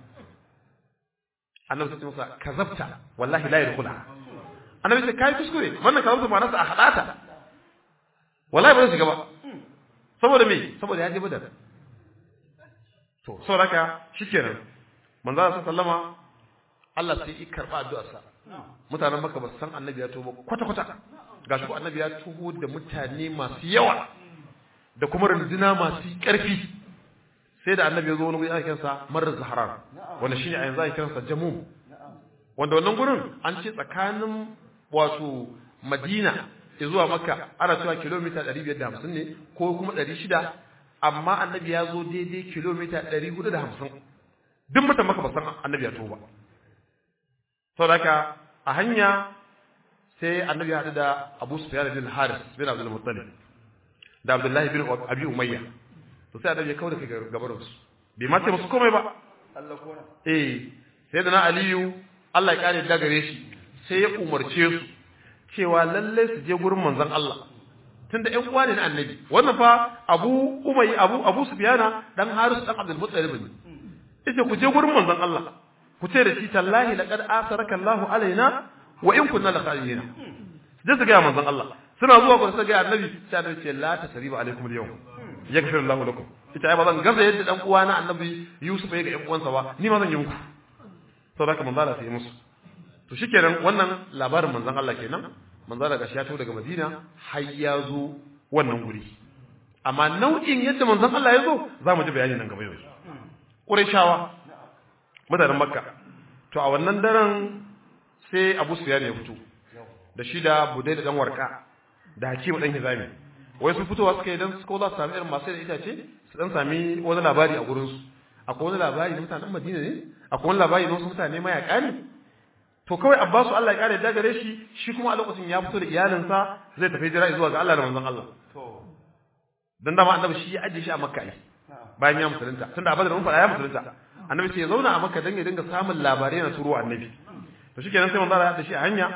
annabi sai masa kazabta wallahi la yadkhulha annabi sai kai kuskure wannan kazabta ma nasa a hadata wallahi ba zai shiga ba saboda me saboda ya je badar to saboda haka shikenan manzo Allah sallama Allah sai ya karba addu'arsa mutanen Makka ba san annabi ya tuba kwata kwata gashi ko annabi ya tuho da mutane masu yawa da kuma runduna masu ƙarfi sai da annabi ya zo wani guri ana kiransa marar zaharar wanda shine a yanzu ake kiransa jamum wanda wannan gurin an ce tsakanin wato madina zuwa makka ana cewa kilomita 550 ne ko kuma 600 amma annabi ya zo daidai kilomita 450 duk mutan maka ba san annabi ya to ba saboda haka a hanya sai annabi ya haɗu da Abu Sufyan bin Haris bin Abdul Muttalib da Abdullahi bin Abi Umayya to sai annabi ya kawo da kai gabarin su bai ma ce musu komai ba Allah kona eh sai da na Aliyu Allah ya kare da gare shi sai ya umarce su cewa lalle su je gurin manzon Allah tunda ƴan uwa ne na annabi wannan fa Abu Umayya Abu Abu Sufyana dan Haris dan Abdul Muttalib ne yace ku je gurin manzon Allah ku ce da shi tallahi laqad asaraka Allahu alaina wa in kunna la khalina da su ga manzon Allah suna zuwa gurin su ga annabi sai annabi ce la tasriba alaikum al-yawm yaghfir Allahu lakum ita ai ba zan gaza yadda dan uwa na annabi Yusuf ya ga ƴan uwansa ba ni ma zan yi muku to da ka manzon Allah sai musu to shikenan wannan labarin manzon Allah kenan manzon Allah gashi ya to daga Madina har ya zo wannan guri amma nau'in yadda manzon Allah ya zo za mu ji bayani nan gaba yanzu Qurayshawa mutanen Makka to a wannan daren sai Abu Sufyan ya fito da shi da Budai da dan Warka da Hakim dan Hizami wai sun fitowa suka yi dan su ko za su sami irin masu da itace su dan sami wani labari a gurin su akwai wani labari na mutanen Madina ne akwai wani labari na wasu mutane mayaka ne to kawai Abbasu Allah ya kare da gare shi shi kuma a lokacin ya fito da iyalinsa zai tafi jira zuwa ga Allah da manzon Allah to dan dama annabi shi ya ajiye shi a Makka ne bayan ya musulunta tunda a Badar mun faɗa ya musulunta annabi sai ya zauna a Makka dan ya dinga samun labarai na turo annabi to shikenan sai manzo Allah ya shi a hanya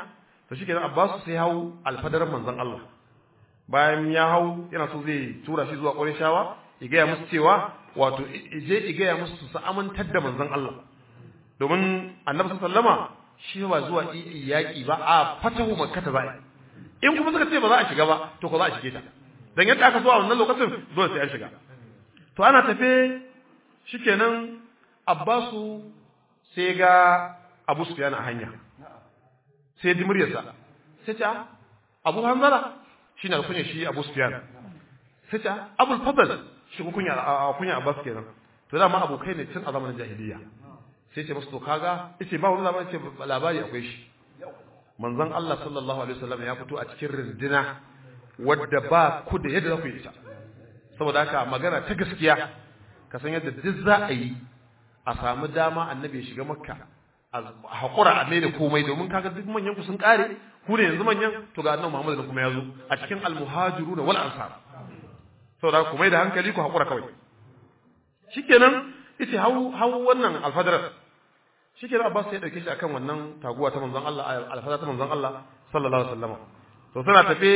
to shikenan Abbas sai hau alfadaran manzon Allah bayan ya hau yana so zai tura shi zuwa Qurayshawa ya gaya musu cewa wato je ya gaya musu su amintar da manzon Allah domin Annabi sallama shi ba zuwa yaƙi ba a fatahu makka ta za'i in kuma suka ce ba za a shiga ba to ko za a shige ta dan yadda aka so a wannan lokacin dole sai an shiga to ana tafe shikenan Abbasu sai ga Abu Sufyan a hanya sai ji muryarsa sai ta Abu Hanzala shine alkunya shi Abu Sufyan sai ta Abu Fadl shi kunya kunya Abbas kenan to dama abokai ne tun a zamanin jahiliya sai ce musu to kaga yace ba wani labari ce labari akwai shi manzon Allah sallallahu alaihi wasallam ya fito a cikin rindina wadda ba ku da yadda za ku yi ita saboda haka magana ta gaskiya ka san yadda duk za a yi a samu dama annabi ya shiga makka a haƙura a mai da komai domin kaga duk manyan ku sun kare ku ne yanzu manyan to ga annabi Muhammad kuma ya zo a cikin almuhajiruna wal ansar saboda ku mai da hankali ku haƙura kawai shikenan yace hau hau wannan alfadarar shikenan Abbas ya dauke shi akan wannan taguwa ta manzon Allah alfadar ta manzon Allah sallallahu alaihi wasallam to suna tafe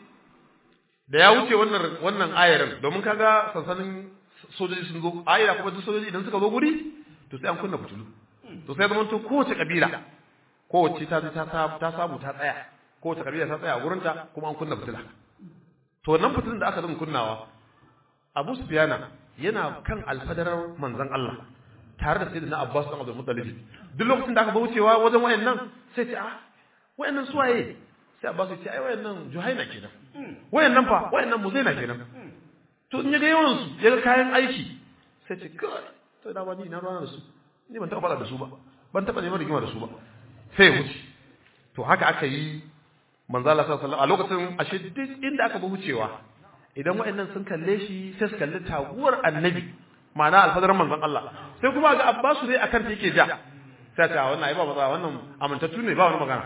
da ya wuce wannan wannan ayarin domin kaga sansanin sojoji sun zo ayira kuma duk sojoji idan suka zo guri to sai an kunna fitulu to sai zaman to kowace kabila kowace ta ta ta samu ta tsaya kowace kabila ta tsaya a gurinta kuma an kunna fitila to wannan fitilun da aka zama kunnawa Abu Sufyana yana kan alfadarar manzon Allah tare da sayyidina Abbas dan Abdul Muttalib duk lokacin da aka wucewa wajen wayannan sai ce ah wayannan suwaye sai Abbas ya ce ai wayannan Juhaina kenan wayannan fa wayannan Muzaina kenan to in yaga yawan su yaga kayan aiki sai ce kai to da ba ni na rana da su ni ban taba fada da su ba ban taba neman rigima da su ba sai ya wuce to haka aka yi manzo Allah sallallahu alaihi wasallam a lokacin ashe duk inda aka bi wucewa idan waɗannan sun kalle shi sai su kalli taguwar annabi ma'ana alfadarin manzon Allah sai kuma ga Abbasu dai akan ta yake ja sai ta wannan ai ba matsala wannan amintattu ne ba wani magana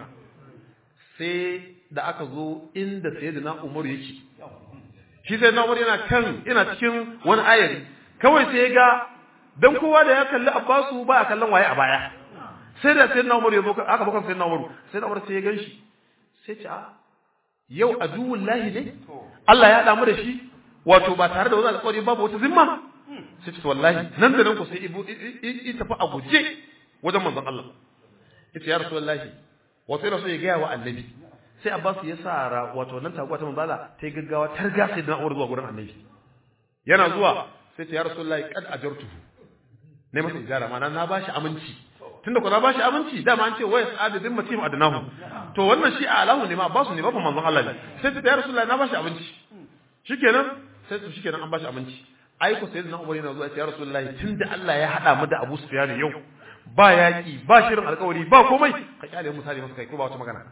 sai da aka zo inda sayyidina Umar yake shi sai Umar yana kan yana cikin wani ayari kawai sai ya ga dan kowa da ya kalli Abbasu ba a kallon waye a baya sai da sayyidina Umar ya zo aka bakon sayyidina Umar sayyidina Umar sai ya ganshi sai ce a yau aduwullahi ne Allah ya damu da shi wato ba tare da wani alƙawari babu wata zimma sai ce wallahi nan da nan ku sai ibu i tafi a guje wajen manzon Allah yace ya rasulullahi wato yana so ya gaya wa annabi sai Abbas ya sa ra wato nan taguwa ta manzala ta yi gaggawa targa sai da Umar zuwa gurin annabi yana zuwa sai ce ya rasulullahi kad ajartuhu ne masa ijara ma na bashi aminci tunda ku na bashi aminci dama an ce wayas adadin mutum adnahu to wannan shi a alahu ne ma basu ne ba fa manzon Allah ne sai ta ya rasulullahi na bashi abinci shikenan sai to shikenan an bashi abinci ai ko sayyidina Umar yana zuwa ya rasulullahi tunda Allah ya hada mu da Abu Sufyan yau ba yaki ba shirin alkawari ba komai ka kyale mu sare masa kai ko ba wata magana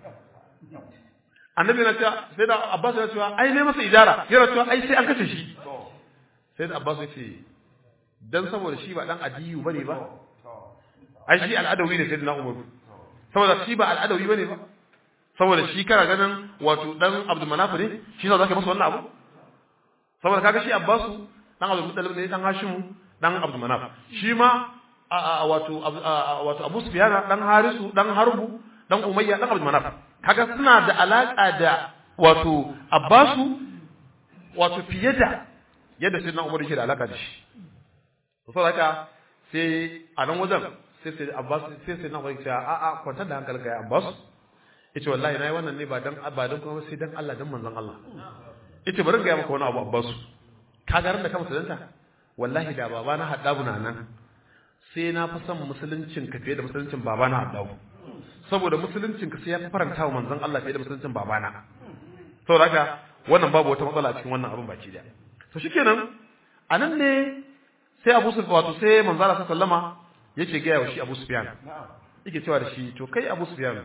annabi na cewa sai da Abbas ya cewa ai ne masa ijara yana cewa ai sai an kace shi sai da Abbas ya ce dan saboda shi ba dan adiyu bane ba ai shi al'adawi ne sayyidina Umar saboda shi ba al'adawi bane ba saboda shi kana ganin wato dan Abdul Manaf ne shi ne zaka masa wannan abu saboda kaga shi Abbasu dan Abdul Muttalib ne dan Hashim dan Abdul Manaf shi ma wato wato Abu Sufyan dan Harisu dan Harbu dan Umayya dan Abdul Manaf kaga suna da alaka da wato Abbasu wato fiye da yadda sayyidina Umar yake da alaka da shi saboda haka sai a nan wajen sai sai Abbas sai sai na wai cewa a a kwantar da hankalinka ya Abbas yace wallahi nayi wannan ne ba dan ba dan kuma sai dan Allah dan manzon Allah yace bari ga maka wani abu Abbas ka ga ran da ka musulunta wallahi da baba na haddabu na nan sai na fi son musuluncin ka fiye da musuluncin baba na haddabu saboda musuluncin ka sai ya faranta wa manzon Allah fiye da musuluncin baba na saboda haka wannan babu wata matsala a cikin wannan abin baki daya to shikenan anan ne sai Abu Sufyan wato sai manzon Allah sallama yake gaya wa shi Abu Sufyan yake cewa da shi to kai Abu Sufyan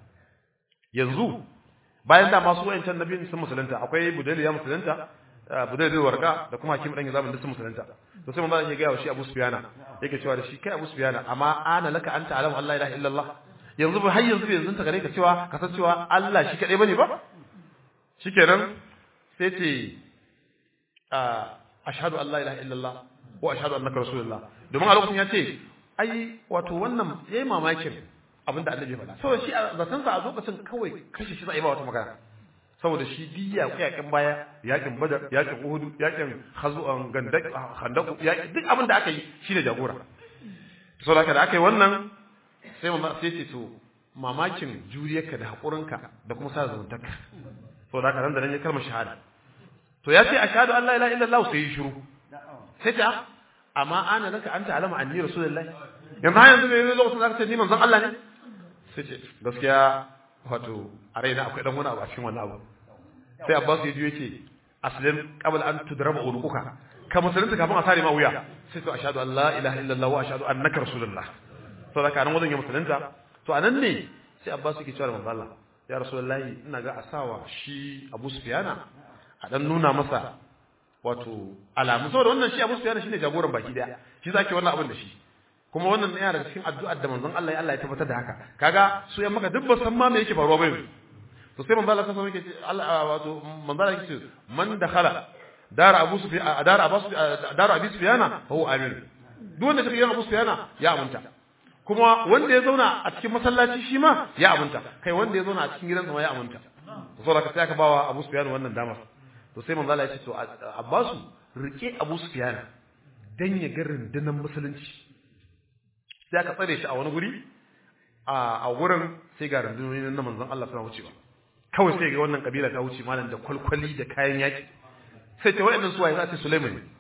yanzu bayan da masu wayancan nabiyin sun musulunta akwai Budayl ya musulunta Budayl warka da kuma Hakim dan Yazam sun musulunta to sai manzo yake gaya wa shi Abu Sufyan yake cewa da shi kai Abu Sufyan amma ana laka anta alam Allah ilaha illallah yanzu ba har yanzu bai yanzu ta gare ka cewa ka san cewa Allah shi kadai bane ba shikenan sai ce ashhadu an la ilaha illallah wa ashhadu annaka rasulullah domin a lokacin ya ce ai wato wannan yayi mamakin abin da annabi ya faɗa saboda shi a zaton sa a lokacin kawai kashe shi za a yi ba wata magana saboda shi diya yakin baya yakin badar yakin uhudu yakin hazu'an gandak handaku yakin duk abin da aka yi shine jagora saboda haka da aka yi wannan sai mamma sai ce to mamakin juriyarka da haƙurinka da kuma sa zumuntarka saboda haka nan da nan ya kalmar shahada to ya ce ashhadu an la ilaha illallah sai ya shiru sai ta amma ana laka anta alama anni rasulullahi yanzu har yanzu ne lokacin da ka ce ni manzon Allah ne sai ce gaskiya wato a raina akwai dan wani abu a cikin wannan abu sai Abbas ya juye ce aslim qabla an tudraba unuka ka musulunta kafin a sare ma wuya sai to ashhadu an la ilaha illallah wa ashhadu annaka rasulullah to da kanan wajen ya musulunta to anan ne sai Abbas yake cewa manzo Allah ya rasulullahi ina ga asawa shi Abu Sufyana a dan nuna masa wato alamu saboda wannan shi Abu Sufyana shine jagoran baki daya shi zaki wannan abin da shi kuma wannan yana daga cikin addu'ar da manzon Allah ya Allah ya tabbatar da haka kaga su yan maka duk ba san ma me yake faruwa bai to sai manzon Allah sai yake ce Allah wato manzon Allah yake ce man dakhala dar Abu Sufyan dar Abu dar Abi Sufyana fa huwa amin duk wanda take yan Abu Sufyana ya aminta kuma wanda ya zauna a cikin masallaci shi ma ya aminta kai wanda ya zauna a cikin gidansa ma ya aminta to saboda ka sai aka bawa Abu Sufyan wannan damar to sai manzon Allah ya ce to Abbasu rike Abu Sufyan dan ya ga rundunar musulunci sai aka tsare shi a wani guri a wurin sai ga rundunoni na manzon Allah suna wucewa kawai sai ga wannan kabila ta wuce malam da kwalkwali da kayan yaki sai ta wayannan suwaye za ta Sulaiman ne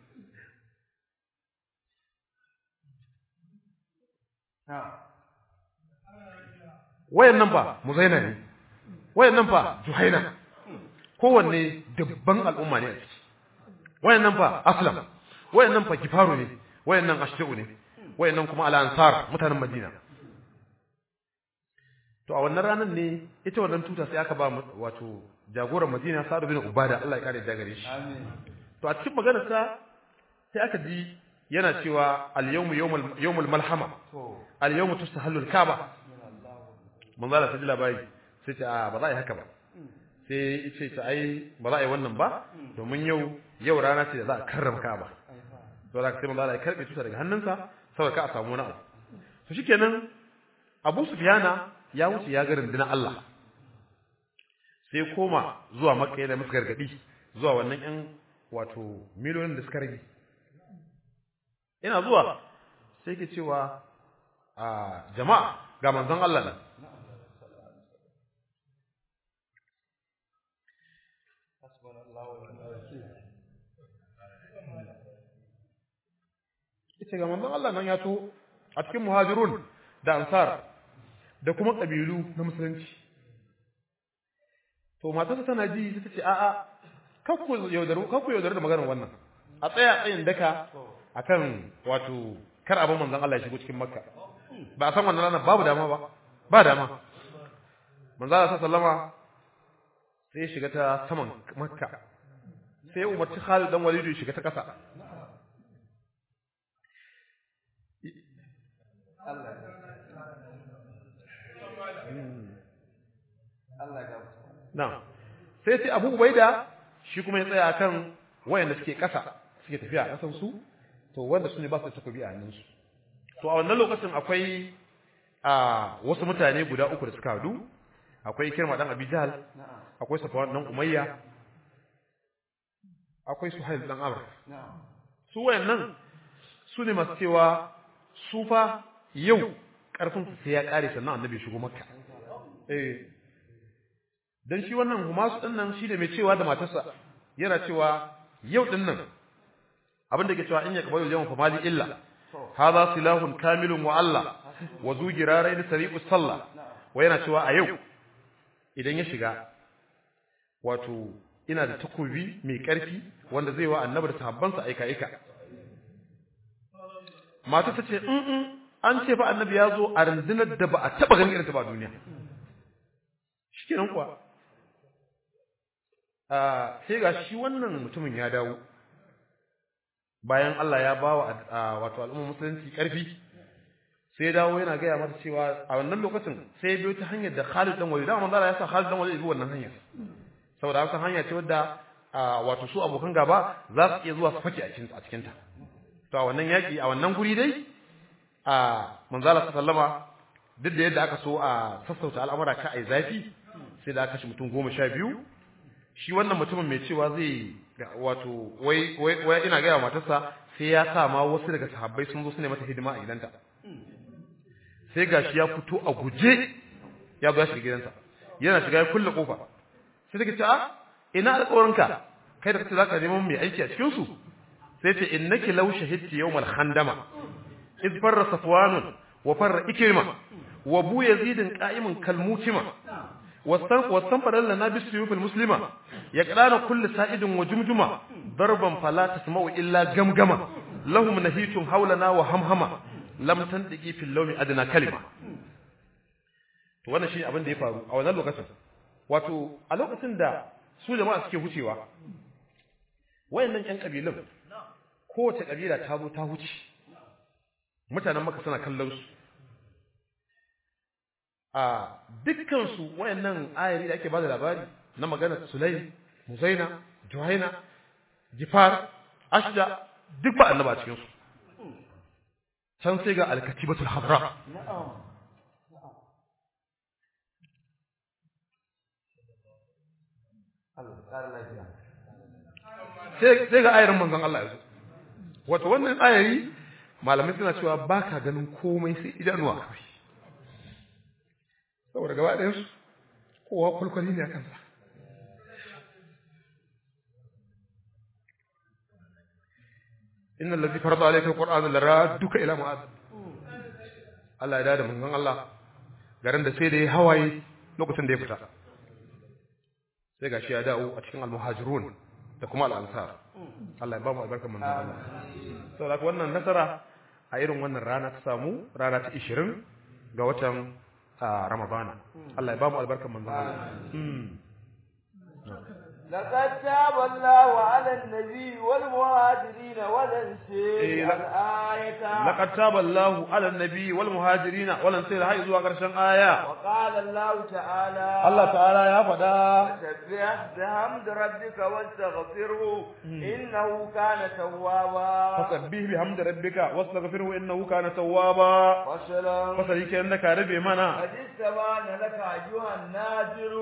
wayannan fa Muzaina ne wayannan fa Juhaina kowanne dubban al'umma ne a ciki wayannan fa Aslam wayannan fa Gifaru ne wayannan Ashtu ne wayannan kuma al-ansar mutanen Madina to a wannan ranar ne ita wannan tuta sai aka ba wato jagoran Madina Sa'd bin Ubada Allah ya kare da gare shi amin to a cikin maganar sa sai aka ji yana cewa al-yawmu yawmul yawmul malhama al-yawmu tustahallu al-kaaba mun zala ta ji labari sai ta ba za a yi haka ba sai ce ta ai ba za a yi wannan ba domin yau yau rana ce da za a karrama kaaba to da sai mun zala ya karbe tuta daga hannunsa saboda ka a samu wani abu to shikenan Abu Sufyana ya wuce ya ga rundunar Allah sai koma zuwa Makka yana musu gargadi zuwa wannan ƴan wato miliyoyin da suka rage ina zuwa sai ke cewa a jama'a ga manzon Allah nan ita ga manzon Allah nan ya to a cikin muhajirun da ansar da kuma kabilu na musulunci to matarsa tana ji ta ce a'a kakku yaudaru kakku yaudaru da maganar wannan a tsaya tsayin daka akan wato kar abin manzon Allah ya shigo cikin makka ba a san wannan ranar babu dama ba ba dama manzon Allah sallama sai ya shiga ta saman makka sai ya umarci Khalid dan Walid ya shiga ta kasa Allah Allah ga na sai sai Abu Ubaida shi kuma ya tsaya kan wayanda suke kasa suke tafiya a kasan su to wanda su ne ba su da takobi a hannunsu to a wannan lokacin akwai a wasu mutane guda uku da suka hadu akwai Kirma dan Abi Jahl akwai Safwan dan Umayya akwai Suhail dan Amr su wayannan su ne masu cewa su fa yau karfin su sai ya kare sannan annabi shigo makka eh dan shi wannan humasu din nan shi ne mai cewa da matarsa yana cewa yau din nan abin da ke cewa in ya kabayu yawon fa mali illa hadha silahun kamilun wa Allah wa zu girarain sari'u sallah wa yana cewa a yau idan ya shiga wato ina da takobi mai karfi wanda zai wa annabi da sahabbansa aika aika mata ta ce in an ce fa annabi ya zo a rundunar da ba a taba ganin irin ta ba duniya shikenan kuwa sai ga shi wannan mutumin ya dawo bayan Allah ya ba wa wato al'ummar musulunci ƙarfi sai dawo yana gaya mata cewa a wannan lokacin sai ya biyo ta hanyar da Khalid dan Walid dama Allah ya sa Khalid dan Walid bi wannan hanyar saboda haka hanya ce wadda wato su abokan gaba za su iya zuwa su fake a cikin a cikin ta to a wannan yaki a wannan guri dai a manzala sallama duk da yadda aka so a sassauta al'amura ka ai zafi sai da aka kashe mutum goma sha biyu shi wannan mutumin mai cewa zai wato wai wai ina gaya matarsa sai ya sa ma wasu daga sahabbai sun zo su ne mata hidima a gidanta sai gashi ya fito a guje ya zo ya shiga gidansa yana shiga ya kulle kofa sai take ce a ina alƙawarinka kai da kace zaka neman mai aiki a cikin su sai ce innaki law shahidti yawmal khandama id farra safwan wa farra ikrima wa bu yazid qa'imun kalmutima wasan wasan faral lana bis suyufil muslima yaqrana kullu sa'idin wa jumjuma darban fala tasma'u illa gamgama lahum nahitun hawlana wa hamhama lam tandiki fil lawmi adna kalima to wannan shi abin da ya faru a wannan lokacin wato a lokacin da su jama'a suke hucewa wayannan ƴan kabilun kowace kabila ta zo ta huce mutanen maka suna kallon su a dukkan su wayannan ayari da ake bada labari na maganar Sulaim Muzaina Juhaina Gifar Ashja duk ba annaba a cikin su can sai ga alkatibatul habra sai ga ayarin manzon Allah ya zo wato wannan ayari malamai suna cewa ba ka ganin komai sai idanuwa kawai saboda gaba ɗayan su kowa kwalkwali ne a kansa inna allazi farada alayka alqur'ana laraduka ila ma'ad Allah ya dada manzon Allah garin da sai da ya hawaye lokacin da ya fita sai gashi ya dawo a cikin almuhajirun da kuma al'ansar Allah ya ba mu albarkar manzon Allah saboda wannan nasara a irin wannan rana ta samu rana ta 20 ga watan Ramadana Allah ya ba mu albarkar manzon Allah لقد تاب الله على النبي والمهاجرين والانصار الآية لقد تاب الله على النبي والمهاجرين والانصار هاي زوا قرشن آية وقال الله تعالى الله تعالى يا فدا سبح بحمد ربك واستغفره إنه كان توابا فسبح بحمد ربك واستغفره إنه كان توابا وسلام فسليك إنك ربي منا قد استبان لك أيها الناظر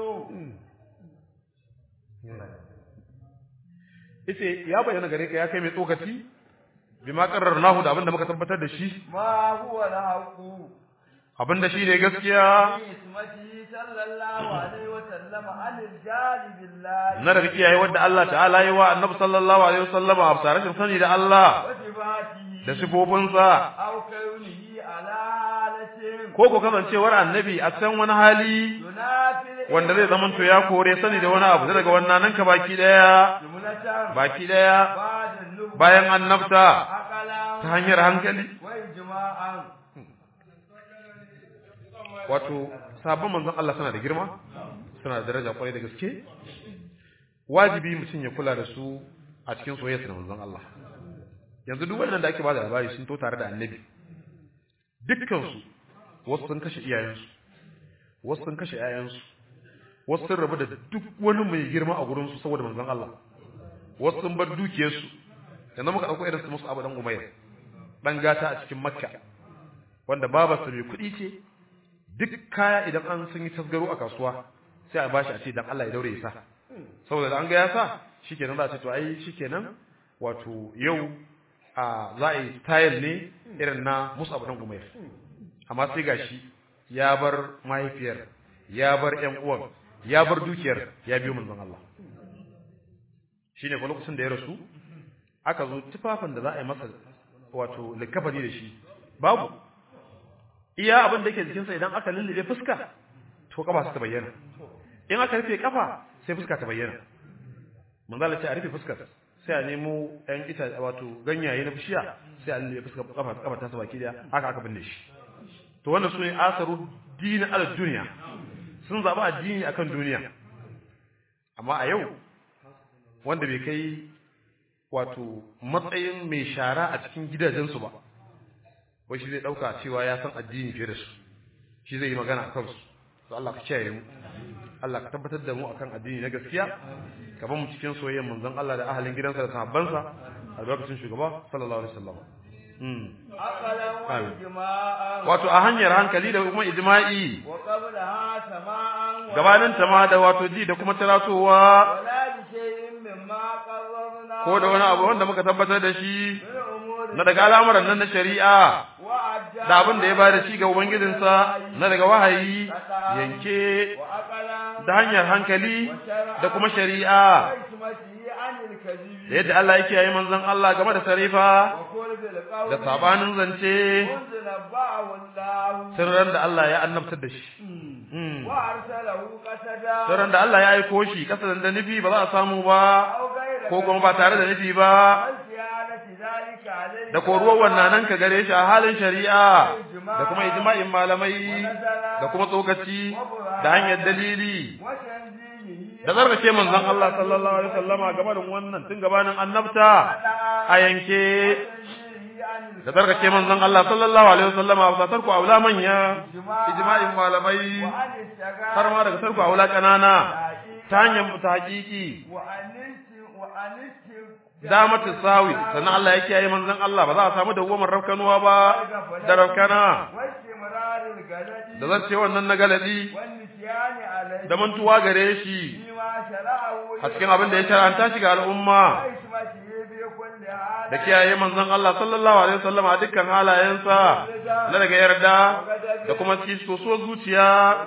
Ice ya bayyana gare ka ya kai mai tsokaci bima qarrarnahu da abinda muka tabbatar da shi ما هو الحق abinda shi ne gaskiya في اسمته صلى الله عليه وسلم عن الجانب بالله na daga kiyaye wanda Allah ta'ala yi wa annabi sallallahu alaihi wasallam a rashin sani da Allah وصفاته da sifofinsa أو كونه على حالة ko ko kasancewar annabi a san wani hali ينافي wanda zai zama to ya kore sani da wani abu daga wannan nan ka baki daya جملة baki daya بعد النبوة bayan annabta عقلا ta hanyar hankali وإجماعا wato sabon manzon Allah suna da girma suna da daraja kwarai da gaske wajibi mutum ya kula da su a cikin soyayya da manzon Allah yanzu duk wannan da ake bada labari sun to tare da annabi dukkan su wasu sun kashe iyayensu wasu sun kashe ƴaƴansu wasu sun rabu da duk wani mai girma a gurin su saboda manzon Allah wasu sun bar dukiyarsu yanzu muka dauko irin su musu abu dan umayr dan gata a cikin makka wanda babarsa mai kuɗi ce duk kaya idan an sun yi tasgaro a kasuwa sai a bashi a ce dan Allah ya daure ya sa saboda da an ga ya sa shikenan za a ce to ai shikenan wato yau a za a yi style ne irin na Musa dan Umair amma sai gashi ya bar mahaifiyar ya bar ƴan uwan ya bar dukiyar ya biyo manzon Allah shine ko lokacin da ya rasu aka zo tufafin da za a yi masa wato likafani da shi babu iya abin da yake jikinsa idan aka lullube fuska to kafa ta bayyana in aka rufe kafa sai fuska ta bayyana manzala ce a rufe fuskar sai a nemo ɗan ita wato ganyaye na bishiya sai a lullube fuskar kafa kafa ta baki daya haka aka binne shi to wannan sune asaru dinin ala duniya sun zaba addini akan duniya amma a yau wanda bai kai wato matsayin mai shara a cikin gidajensu ba wai shi zai dauka cewa ya san addini fiye da su shi zai yi magana akan su to Allah ka kiyaye mu Allah ka tabbatar da mu akan addini na gaskiya ka ba mu cikin soyayyar manzon Allah da ahalin gidansa da sahabbansa a lokacin shugaba sallallahu alaihi wasallam aqalan wa ijma'an wato a hanyar hankali da kuma ijma'i wa qablaha sama'an wa gabanin ta ma da wato ji da kuma taratowa wala bi shay'in mimma qarrarna ko da wani abu wanda muka tabbatar da shi min umuri na daga al'amuran nan na shari'a wa ajja da abin da ya bada shi ga ubangijinsa na daga wahayi yanke wa aqalan da hanyar hankali da kuma shari'a wa ismatihi anil kadhibi da yadda Allah yake yayi manzon Allah game da sarifa wa qul bil qawli da sabanin zance unzila ba'ahu Allah sirran da Allah ya annabtar da shi Mm. wa arsalahu qasada sirran da Allah ya aiko shi kasadan da nufi ba za a samu ba aw ghayra ko kuma ba tare da nufi ba ziyadati zalika alayhi da koruwar wannan nan ka gare shi a halin shari'a da kuma ijma'in malamai da kuma tsokaci da hanyar dalili wa tanzihi da zargace manzon Allah sallallahu alaihi wasallama gabanin wannan tun gabanin annabta a yanke tanzihi anil da zargace manzon Allah sallallahu alaihi wasallama ba tarku aula manya ijma'in malamai wa anil shaga har ma daga tarku aula kanana ta hanyar tahqiqi wa anisti wa anisti damatu sawi sannan Allah ya kiyaye manzon Allah ba za a samu dawwamar rafkanuwa ba da rafkana wa istimraril galadi da zarce wannan na galadi wa nisyani alayhi da mantuwa gare shi bima shara'ahu a cikin abin da ya shar'anta shi ga al'umma wa ismatihi bi kulli hal da kiyaye manzon Allah sallallahu alaihi wasallam a dukkan halayensa na daga yarda da kuma cikin sosuwar zuciya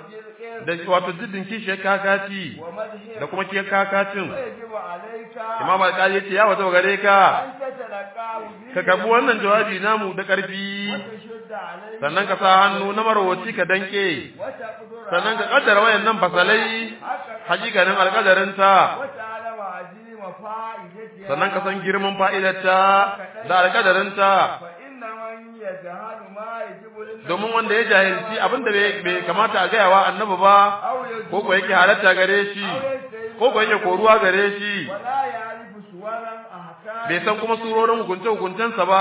da wato jiddin kishiyar kakaci wa madhi da kuma kiyar kakacin yajibu alayka imam alƙali ya ce ya wata gare ka an tatalaqahu bi ka karbi wannan jawabi namu da ƙarfi tashudda alayhi sannan ka sa hannu na marwaci ka danke wa taqdura sannan ka kaddara wayannan fasalai hakikanin alƙadarinta wa ta'lamu azima fa'idatiha sannan ka san girman fa'idarta da alƙadarinta fa inna man yajhalu ma yajibu lin domin wanda ya jahilci abin da bai bai kamata a gaya wa annabi ba aw yajibu ko ko yake halatta gare shi ko ko yake koruwa gare shi wala ya'rifu suwaran ahkam bai san kuma surorin hukunce hukuncensa ba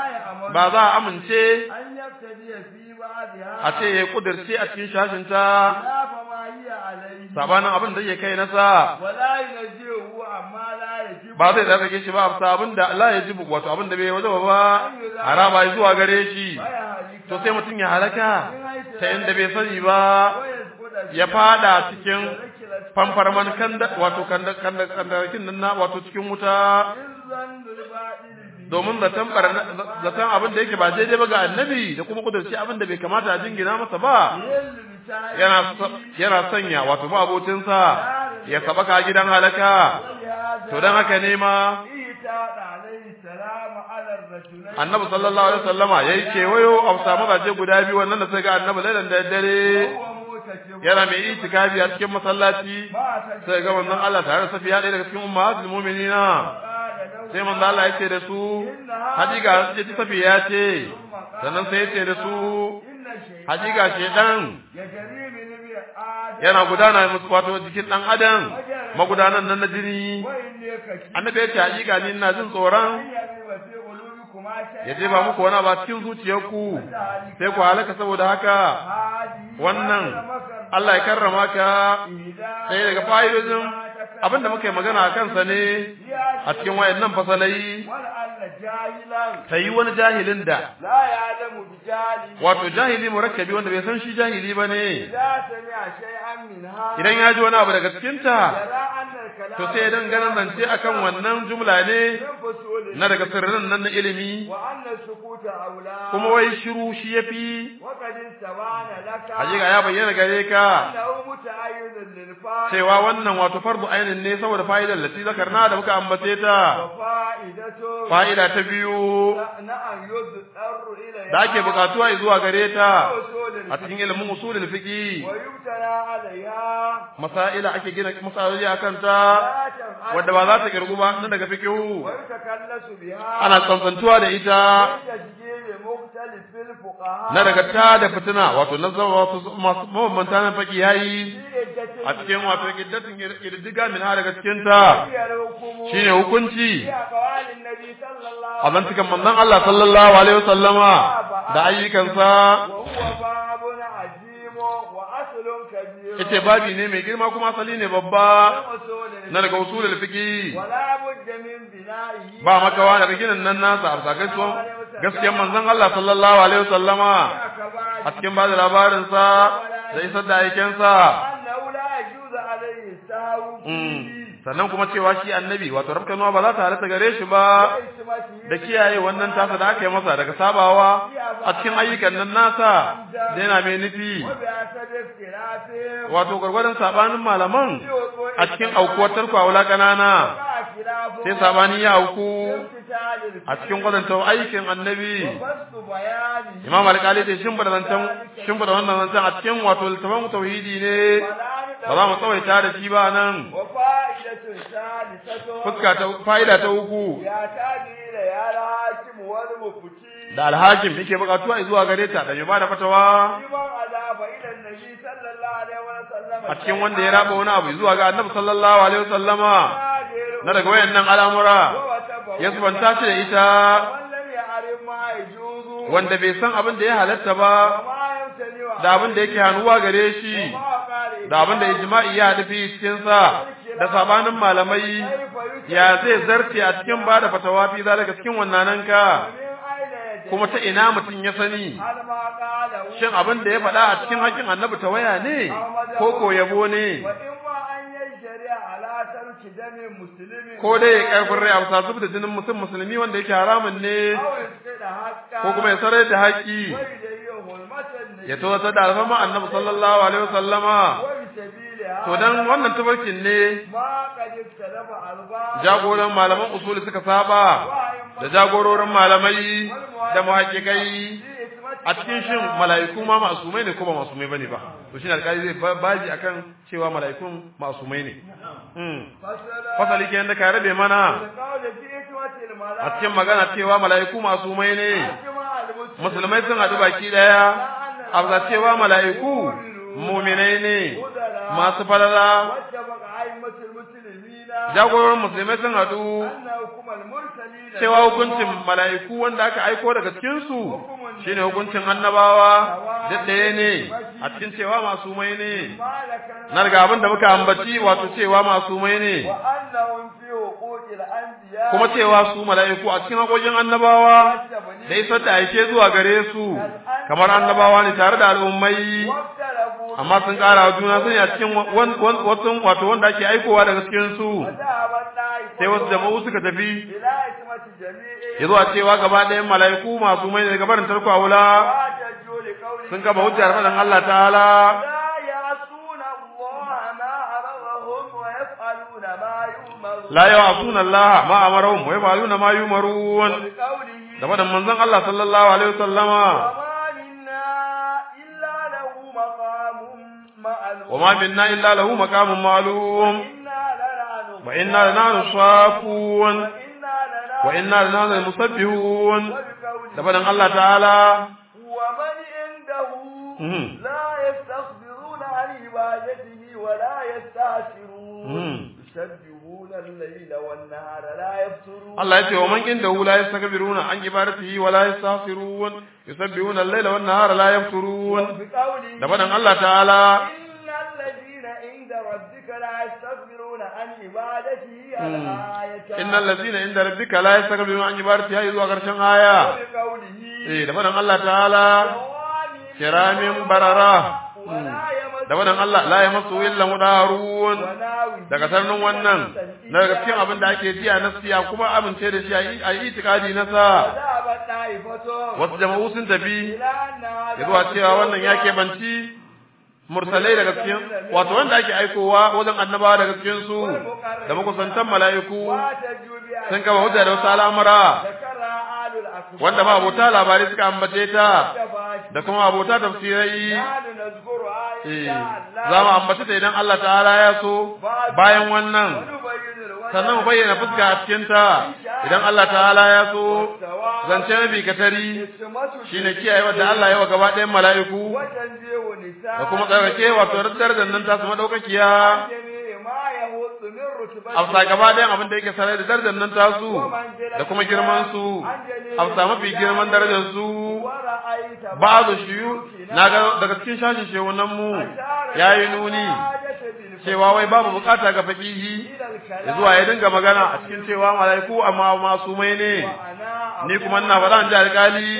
ba za a amince an yaftadi fi ba'dha a ce ya kudirce a cikin shashinta la fa ma hiya alayhi sabanin abin da yake kai nasa wala yunjihu amma la yajibu ba zai tsarkake shi ba a abin da Allah ya jibu wato abin da bai wajaba ba haraba zuwa gare shi baya halika to sai mutum ya halaka ta inda bai sani ba wa yazquda ya fada cikin fanfarman kanda wato kanda kanda kandakin nan na wato cikin wuta izzan bil ba'il bi domin zaton barna zaton abin da yake ba daidai ba ga annabi da kuma kudurci abin da bai kamata a jingina masa ba yallu bi ta'i yana yana sanya wato ba abocinsa ya sabaka gidan halaka to dan haka ne ma ita da alayhi salam ala ar-rajulayn annabi sallallahu alaihi wasallama yayi kewayo a samu mazaje guda biyu wannan da sai ga annabi lailan da dare huwa mutakib yana mai itikafi a cikin masallaci ba ta sai ga manzon Allah tare da safiya ɗaya daga cikin ummatul mu'minina qala lahu sai manzon Allah ya ce da su hajiga ce ta safiya ce sannan sai ya ce da su inna shay'an hajiga shedan yajri min bi adam yana gudana musu wato jikin dan adam magudanan nan na jini wa inni kashi annabi ya ce hajiga ni ina jin tsoron yabi fi qulubikum shay'an ya je ba muku wani ba cikin zuciyarku sai ku halaka saboda haka hadi wannan Allah ya karrama ka sai daga fa'idojin abinda muka yi magana a kansa ne a cikin wayannan fasalai wal alla jahilan ta yi wani jahilin da la ya'lamu bi jahili wato jahili murakkabi wanda bai san shi jahili ba ne idza sami'a shay'an minha idan ya ji wani abu daga cikinta yara anna al-kalam to sai dan ganin zance akan wannan jumla ne min fusul na daga sirrin nan na ilimi wa anna sukuta aula kuma wai shiru shi yafi wa qad sabana laka hakika ya bayyana gare ka annahu muta'ayyidun lil fa'il cewa wannan wato fardu ainin ne saboda fa'idar lati zakarna da muka ambace ta wa fa'idatu fa'ida ta biyu na'am yudhar ila da ake bukatuwa zuwa gare ta usulil a cikin ilimin usulul fiqi wa yubtala alayha masaila ake gina masaloli akan ta la taf'al wanda ba za ta kirgu ba nan daga fiqhu wa yatakallasu biha ana tsantsantuwa da ita تسجيل مختلف الفقهاء na daga ta da fitina wato na zama wato masu mabambanta na faki yayi في a cikin wato kiddatin kiddiga min ha daga cikin ta هي الحكم shine hukunci في أقوال النبي صلى الله a zantukan manzon Allah sallallahu alaihi wasallama da ayyukansa وهو باب عظيم وأصل كبير yace babi ne mai girma kuma asali ne babba من أصول na daga usulul fiqi ولا بد من بنائه ba makawa daga ginin nan nasa a sakai gaskiyar manzon Allah sallallahu alaihi wasallama أكبر a cikin ba da labarin sa da isar da aiken sa أنه لا يجوز عليه السهو فيه sannan kuma cewa shi annabi wato rabkanuwa ba za ta halatta gare shi ba وإسمته da kiyaye wannan tasa da aka yi masa daga sabawa a cikin ayyukan nan nasa da yana mai nufi وبحسب اختلافهم wato gwargwadon sabanin malaman في وقوع a cikin aukuwar tarko a wula ƙanana وقع خلافهم sai sabani ya auku امتثال a cikin kwatanta aikin annabi وبسط بيانه imam alƙali ce shin bada zancen shin bada wannan zancen a cikin wato littafin tauhidi ne ba za mu tsawaita da shi ba nan وفائدة ثالثة fuska ta fa'ida ta uku يحتاج إلى الحاكم والمفتي da alhakim yake bukatuwa zuwa gare ta da mai bada fatawa لمن أضاف إلى النبي صلى الله عليه وسلم a cikin wanda ya raba wani abu zuwa ga annabi sallallahu alaihi wasallama na daga wayannan al'amura ya subanta shi da ita ولم يعرف ما يجوز wanda bai san abin da ya halatta ba وما يمتنع da abin da yake hannuwa gare shi وما قال da abin da ijma'i ya haɗu fi cikin sa da sabanin malamai كيف يتم ya zai zarce a cikin bada fatawa fi zalika cikin wannan ka من أين يجب kuma ta ina mutum ya sani هل ما قاله shin abin da ya faɗa a cikin hakkin annabi ta waya ne ko ko yabo ne وإما أن يجري على ترك دم مسلم ko dai ya karfin rai a bisa zub da jinin mutum musulmi wanda yake haramun ne أو يسقط حقا ko kuma ya sarar da haƙƙi ويجريه المتن ya tawatar da alfama annabi sallallahu alaihi wasallama وبسبيلها to dan wannan tabarkin ne ما قد اختلف أرباب jagoran malaman usuli suka saba da jagororin malamai da muhaqqiqai a cikin shin mala'iku ma masumai ne ko ba masumai bane ba to shine alƙali zai ba- baji akan cewa mala'ikun masumai ne mm fasali kenan da ka rabe mana القول في إخوة a الملائكة cikin magana cewa mala'iku masumai ne أجمع المسلمين musulmai sun haɗu baki ɗaya a bisa cewa mala'iku muminai ne masu falala واتفق أئمة المسلمين jagororin musulmai sun haɗu أن حكم المرسلين cewa hukuncin mala'iku wanda aka aiko daga cikinsu shine hukuncin annabawa duk ɗaya ne a cikin cewa masumai ne ما ذكرنا na daga abin da muka ambaci wato cewa masumai ne وأنهم في حقوق الأنبياء kuma cewa su mala'iku a cikin haƙoƙin annabawa da isar da aike zuwa gare su kamar annabawa ne tare da al'ummai واختلفوا amma sun ƙara wa juna sani a cikin wan- wan- wasu wato wanda ake aikowa daga cikin su وذهبت طائفة sai wasu jama'u suka tafi إلى عصمة جميع ya zuwa cewa gaba ɗayan mala'iku masu mai daga barin tarko a wula واحتجوا لقوله sun kafa hujjar faɗin Allah ta'ala لا يعصون الله ما أمرهم ويفعلون ما يؤمرون la ya'suna Allah ma amarahum wa yaf'aluna ma yumarun وبقوله da faɗin manzon Allah sallallahu alaihi wasallama وما منا إلا له مقام معلوم wa ma minna illa lahu maqamun ma'lum إنا لنعلم wa inna lanahnu safun وإنا لنعلم wa inna lanahnu musabbihun وبقوله da faɗin Allah ta'ala ومن عنده Mhm. لا يستكبرون عن عبادته ولا يستعسرون Mhm. يسبحون الليل والنهار لا يفترون Allah ya ce wa man indahu la yastakbiruna an ibadatihi wa la yastaghfirun yusabbihuna al-laila wan nahara la yafturun بقوله da faɗin Allah ta'ala إن الذين عند ربك لا يستكبرون عن عبادته الآية innal ladina inda rabbika la yastakbiruna an ibadatihi har zuwa karshen aya وبقوله eh da faɗin Allah ta'ala كرام kiramin barara ولا يمس da faɗin Allah la yamassu illa mudarun وناوي daga sarnin wannan na daga cikin abin da ake ji a nasiya kuma amince da shi a yi- a yi itikadi na sa وذهبت طائفة wasu jama'u sun tafi إلى أن هذا ya zuwa cewa wannan ya keɓanci mursalai daga cikin wato wanda ake aikowa wajen annabawa daga cikin su da makusantan mala'iku واحتجوا بأن sun kama hujja da wasu al'amura ذكرها آل الأكبر wanda ma abota labarai suka ambace ta كفاش da kuma abota tafsirai نحن نذكرها إن eh, شاء الله za mu ambace ta idan Allah ta'ala ya so bayan wannan ونبين الوجه sannan mu bayyana fuska a cikin ta idan Allah ta'ala ya so zance mafi katari اسمته shine kiyaye wadda Allah ya wa gaba ɗayan mala'iku وتنزيه نساء da kuma tsarkake wato darajar nan ta su madaukakiya جميع ما يهوط من رتبته afsa gaba ɗayan abin da yake sarai da darajar nan ta su da kuma girman su afsa mafi girman darajar su ورأيت ba'du shiyu na ga daga cikin shashin shehunan mu yayi nuni cewa wai babu bukata ga fakihi zuwa ya dinga magana a cikin cewa malaiku amma masu mai ne ni kuma ina faɗa in ji alƙali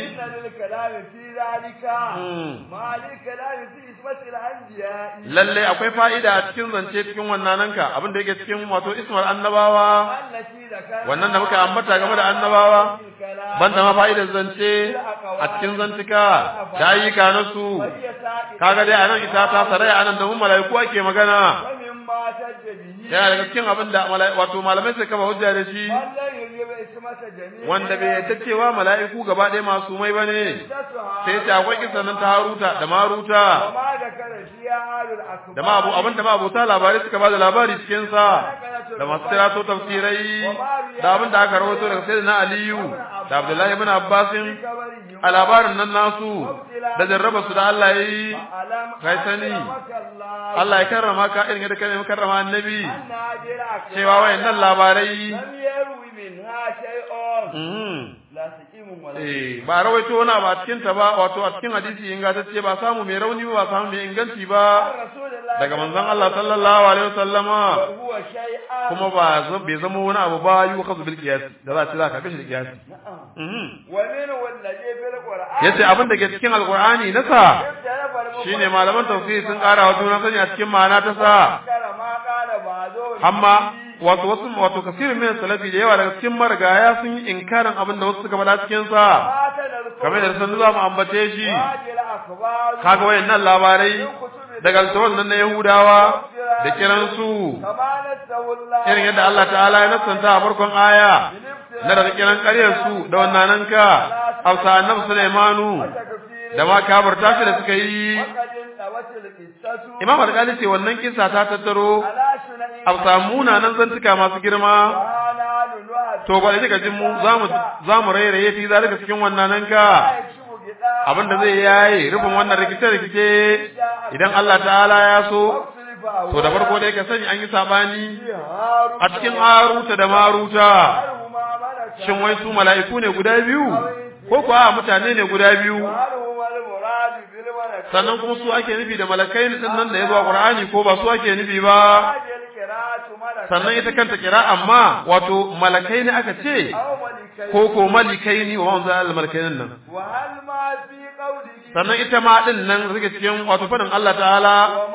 lalle akwai fa'ida a cikin zance cikin wannan nanka abin da yake cikin wato ismar annabawa wannan da muka ambata game da annabawa banda ma fa'idar zance a cikin zantuka da ayyuka na su kaga dai anan ita ta saraya anan da mun malaiku ake magana yana daga cikin abin da wato malamai suka kafa hujja da shi wanda bai yadda cewa mala'iku gaba ɗaya masu mai bane sai ce akwai kisan nan ta haruta da maruta da ma abu abin da ma abota labarai suka ba da labari cikin sa da masu tirato tafsirai da abin da aka rawaito daga sayyidina aliyu da abdullahi ibn abbasin a labarin nan nasu da jarraba su da Allah yi kai sani Allah ya karrama ka irin yadda kai karrama annabi cewa wayannan labarai Eh ba rawaito wani ba cikin ta ba wato a cikin hadisi ingantacce ba samu mai rauni ba samu mai inganci ba daga manzon Allah sallallahu alaihi wasallama kuma ba bai zama wani abu ba yi wa kasu bil qiyas da za ta za ka kashi da qiyas yace abin da ke cikin alqur'ani na sa shine malaman tafsiri sun ƙara wa juna sani a cikin ma'ana ta sa amma wato wasu wato kasirin min salafi da yawa daga cikin marigaya sun yi inkarin abin da wasu suka faɗa cikin sa kamar da sun za mu ambace shi kaga wayannan labarai daga littafin nan na Yahudawa da kiran su irin yadda Allah ta'ala ya nasanta a farkon aya na daga kiran ƙaryar su da wannan nan ka Hafsa annabi Sulaimanu da ma kabarta shi da suka yi Imam Al-Ghazali ce wannan kisa ta tattaro a samu munanan zantuka masu girma to ba da kika jin mu zamu zamu rairaye fi zalika cikin wannan nan ka abinda zai yayi rufin wannan rikice rikice idan Allah ta'ala ya so to da farko dai ka sani an yi sabani a cikin Haruta da Maruta shin wai su mala'iku ne guda biyu ko kuwa mutane ne guda biyu sannan kuma su ake nufi da malakai din nan da ya zo a Qur'ani ko ba su ake nufi ba sannan ita kanta kira amma wato malakai ne aka ce ko ko malikai ne wa wanzu al malakai nan sannan ita ma din nan rike cikin wato fadin Allah ta'ala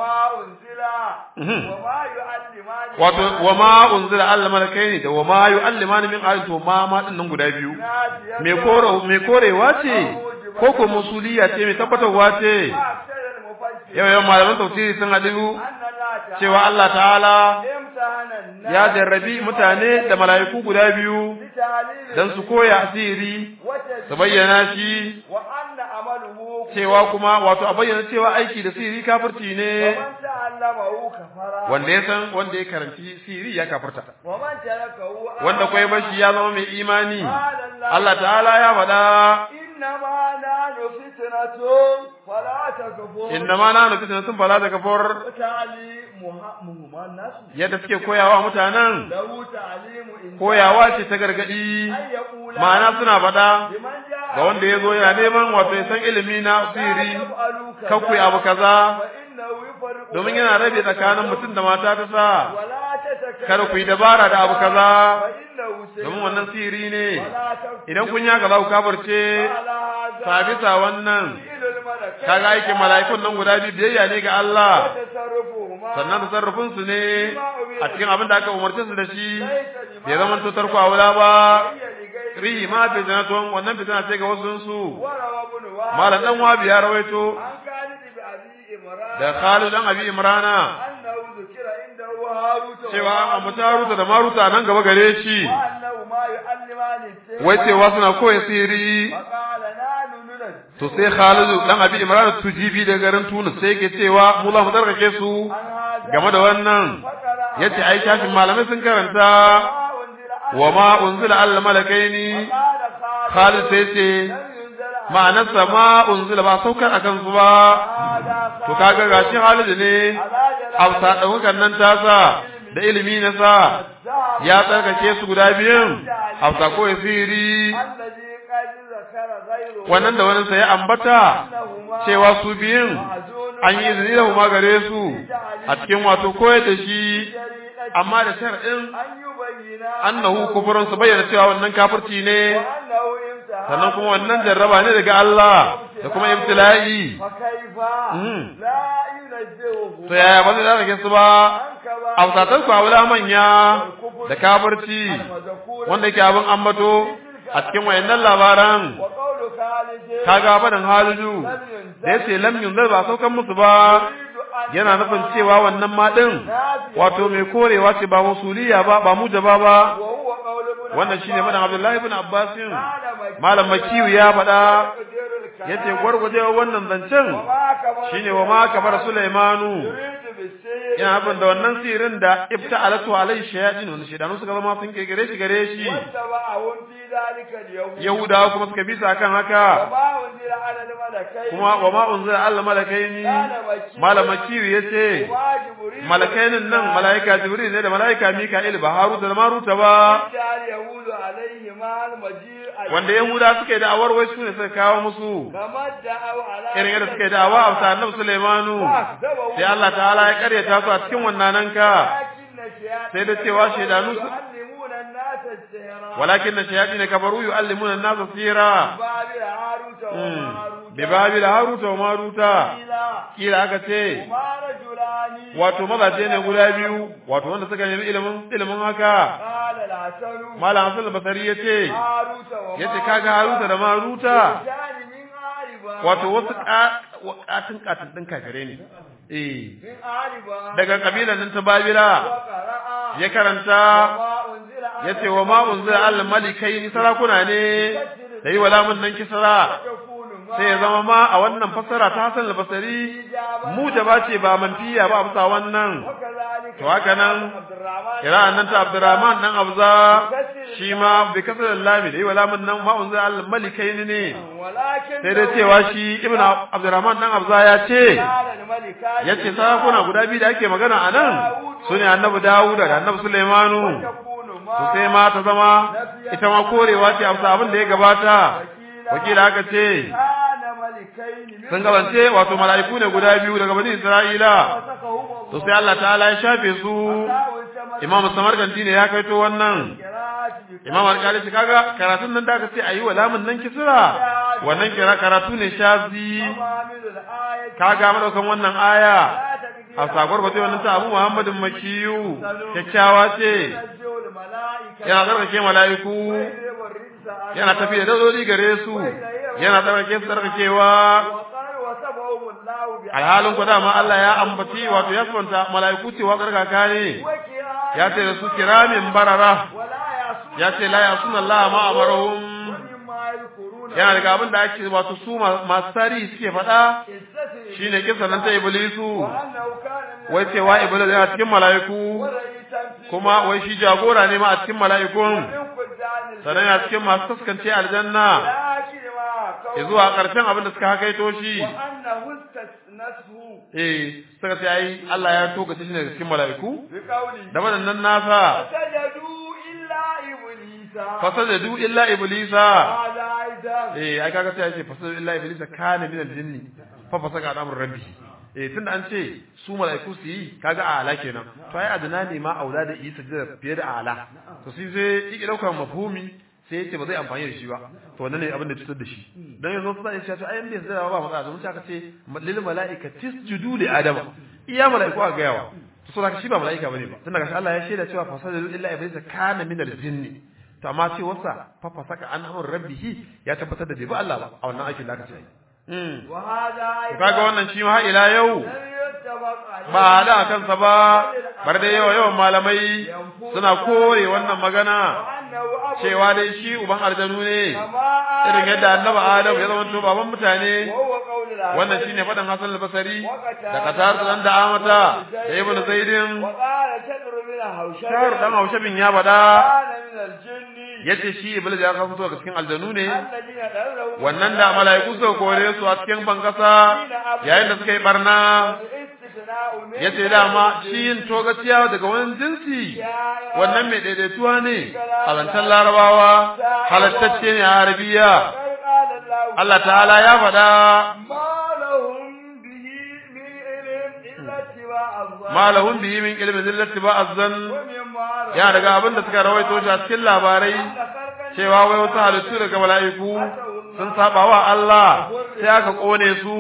wato wa ma unzila al malakai ne da wa ma yu'allimani min ayatin to ma ma din nan guda biyu me kore me korewa ce ko ko musuliya ce me tabbatarwa ce yau yau malaman tafsiri sun hadu cewa Allah ta'ala ya jarrabi mutane da mala'iku guda biyu don su koya asiri su bayyana shi cewa kuma wato a bayyana cewa aiki da siri kafirci ne wanda ya san wanda ya karanci siri ya kafirta wanda kwai bashi ya zama mai imani Allah ta'ala ya faɗa إنما نحن فتنة فلا تكفر إنما نحن فتنة فلا تكفر yadda suke koyawa mutanen koyawa ce ta gargadi ma'ana suna faɗa ga wanda ya zo yana neman wato ya san ilimi na siri kakwai abu kaza domin yana rabe tsakanin mutum da mata ta sa kada ku yi dabara da abu kaza domin wannan siri ne idan kun yaka za ku kabarce sabisa wannan kaga aikin mala'ikun nan guda biyu biyayya ne ga Allah sannan da sarrafin su ne a cikin abin da aka umarce su da shi bai zama to tarko wula ba rihi ma fi janatun wannan fitina ce ga wasu su malam dan wabi ya rawaito da Khalid dan Abi Imrana cewa an ambata Haruta da Maruta nan gaba gare shi wai cewa suna koya siri to sai Khalid dan Abi Imrana tujibi da garin Tunis sai yake cewa mu za mu tsarkake su game da wannan yace ai shafin malamai sun karanta wa ma unzila al malakaini Khalid sai ce ma'anarsa ma unzila ba saukar akan su ba to kaga gashi Khalid ne hausa ɗaukan nan tasa da ilimi na sa ya tsarkake su guda biyun hausa ko siri وقد ذكر غيره wannan da wani sai ya ambata أنهما cewa su biyun معزون an yi izini da kuma gare su a cikin wato koyar da shi شريعة amma da shar'in أن يبين annahu kufurun su bayyana cewa wannan kafirci ne وأنه امتحان sannan kuma wannan jarraba ne daga Allah da kuma ibtila'i فكيف مم. لا ينزهه to yaya ba zai zaka su ba عن a fusatan su aula manya da kafirci المذكور wanda yake abin ambato a cikin wayannan labaran وقول خالد kaga faɗin halidu da yace lam yunzar ba saukan musu ba yana nufin cewa wannan ma din wato mai korewa ce ba musuliya ba ba mujaba ba وهو قول ابن wannan shine madan Abdullahi ibn Abbas قال مكي malam Makiyu ya faɗa يقدر الكلام yace gwargwajewa wannan zancen وما كبر shine wa ma kabar Sulaimanu يريد بالسير yana abin da wannan sirin da ibta alatu alai shayatin wanda shedanu suka zama sun kekere shi gare shi واتبعهم في ذلك اليوم yahudawa kuma suka bisa kan haka وما أنزل على الملكين kuma wa ma unzila al malakaini قال مكي malam Makiyu yace وما جبريل malakainin nan malaika jibril ne da malaika mika'il ba haruta da maruta ba جعل يهود عليهما المجيء wanda yahuda suka yi da'awar wai su ne suka kawo musu كما ادعوا على irin yadda suka yi da'awa a bisa annabi sulaimanu sai Allah ta'ala ya karyata su a cikin wannan ka sai da cewa shaidanu su يعلمون الناس السحر walakin na shayatin kafaru yu'allimuna an-nasa sira بابل هاروت وماروت bi babil haruta wa maruta قيل kila aka ce هما رجلان wato mazaje ne guda biyu wato wanda suka nemi ilimin ilimin haka قال الحسن malam hasan basari yace هاروت وماروت yace kaga haruta da maruta كان من عاربا wato wasu katin katin din kafire ne eh من عاربا daga kabilan nan ta babila وقرأ ya karanta وما أنزل على yace wa ma unzila al malikaini sarakuna ne da yi walamun nan kisra تكون ما sai ya zama ma a wannan fassara ta Hassan al-Basri mu da bace ba manfiya ba amsa wannan وكذلك to haka nan عبد الرحمن kira'an nan ta Abdurrahman dan Abza shi ma bi kasar lami da yi walamun nan ma unzila al malikaini ne ولكن sai dai cewa shi ibn Abdurrahman dan Abza ya ce قال الملكان yace sarakuna guda biyu da ake magana a nan sune annabi Dawud da annabi Sulaimanu تكون to ما sai ma ta zama ita ma korewa ce amsa abin da ya gabata wakila aka ce كان ملكين من sun gabance wato mala'iku ne guda biyu daga bani Isra'ila وثقهم to sai Allah ta'ala ya shafe su Imam Samarkandi ne ya kaito wannan Imam Alƙali shi kaga karatun nan da aka ce ayi wa lamun nan kisra wannan kira karatu ne shazi kaga madaukan wannan aya a sagwar ba wannan ta Abu Muhammadin Makiyu kyakkyawa ce yana tsarkake mala'iku yana tafiya da dodoli gare su yana tsarkake su tsarkakewa alhalin ku dama Allah ya ambaci wato ya sabanta mala'iku cewa tsarkaka ne ya ce da su kiramin barara ya ce la yasuna Allah ma amarahum yana daga abin da ake wato su masu tarihi suke faɗa shine kisan nan ta iblisu wai cewa iblis yana cikin mala'iku kuma wai shi jagora ne ma a cikin mala'ikun sannan yana cikin masu taskance aljanna zuwa ƙarshen abin da suka hakaito shi eh suka ce ai Allah ya toka shi ne cikin mala'iku da waɗannan nasa fasajadu illa iblisa eh ai kaga sai ya ce fasajadu illa iblisa kana min al-jinni fa fasaka da amrun rabbi eh tunda an ce su mala'iku su yi kaga a ala kenan to ai adana ne ma aula da isa da fiye da ala to sai zai yi daukar mafhumi sai yace ba zai amfani da shi ba to wannan ne abin da cutar da shi dan yanzu su zai ce to ai inda sai ba matsala mun aka ce lil mala'ikati tisjudu li adama iya mala'iku a gayawa to so shi ba mala'ika bane ba tunda gashi Allah ya shaida cewa fasajadu illa iblisa kana min al-jinni to amma ce wasa fa fasaka an amr rabbihi ya tabbatar da bai ba Allah ba a wannan aikin da aka ce mm kaga wannan shi ma ila yau ba da kansa ba bar da yawa yawan malamai suna kore wannan magana cewa dai shi uban aljanu ne irin yadda annabi adam ya zama to baban mutane wannan shine fadan Hassan al-Basri da Qatar dan da Amata da Ibn Zaidin Shahar dan Haushabin ya bada yace shi Iblis ya kafa daga cikin aljanu ne wannan da mala'iku suka kore su a cikin bankasa yayin da suka yi barna ya ce dama shi yin togaciya daga wani jinsi wannan mai daidaituwa ne a zancen larabawa halattacce ne a arabiya Allah ta'ala ya faɗa ma lahum bihi min ilmin zillati ba azzan ya daga abin da suka rawaito shi a cikin labarai cewa wai wasu halittu daga mala'iku sun saba wa Allah sai aka kone su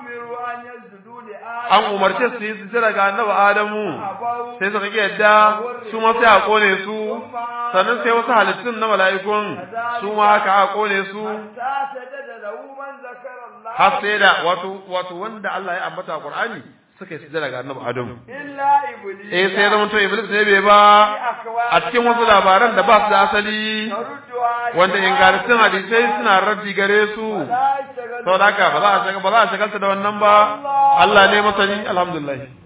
an umarce su yi sujjada ga annabi Adamu sai suka ki yadda su ma sai a kone su sannan sai wasu halittun na mala'ikun su ma haka a kone su har sai da wato wato wanda Allah ya ambata a Qur'ani suka yi sujjada ga annabi Adamu eh sai zama to Iblis ne bai ba a cikin wasu labaran da ba su da asali wanda ingantattun hadisai suna raddi gare su saboda haka ba za a shagalta da wannan ba Allah ne masani alhamdulillah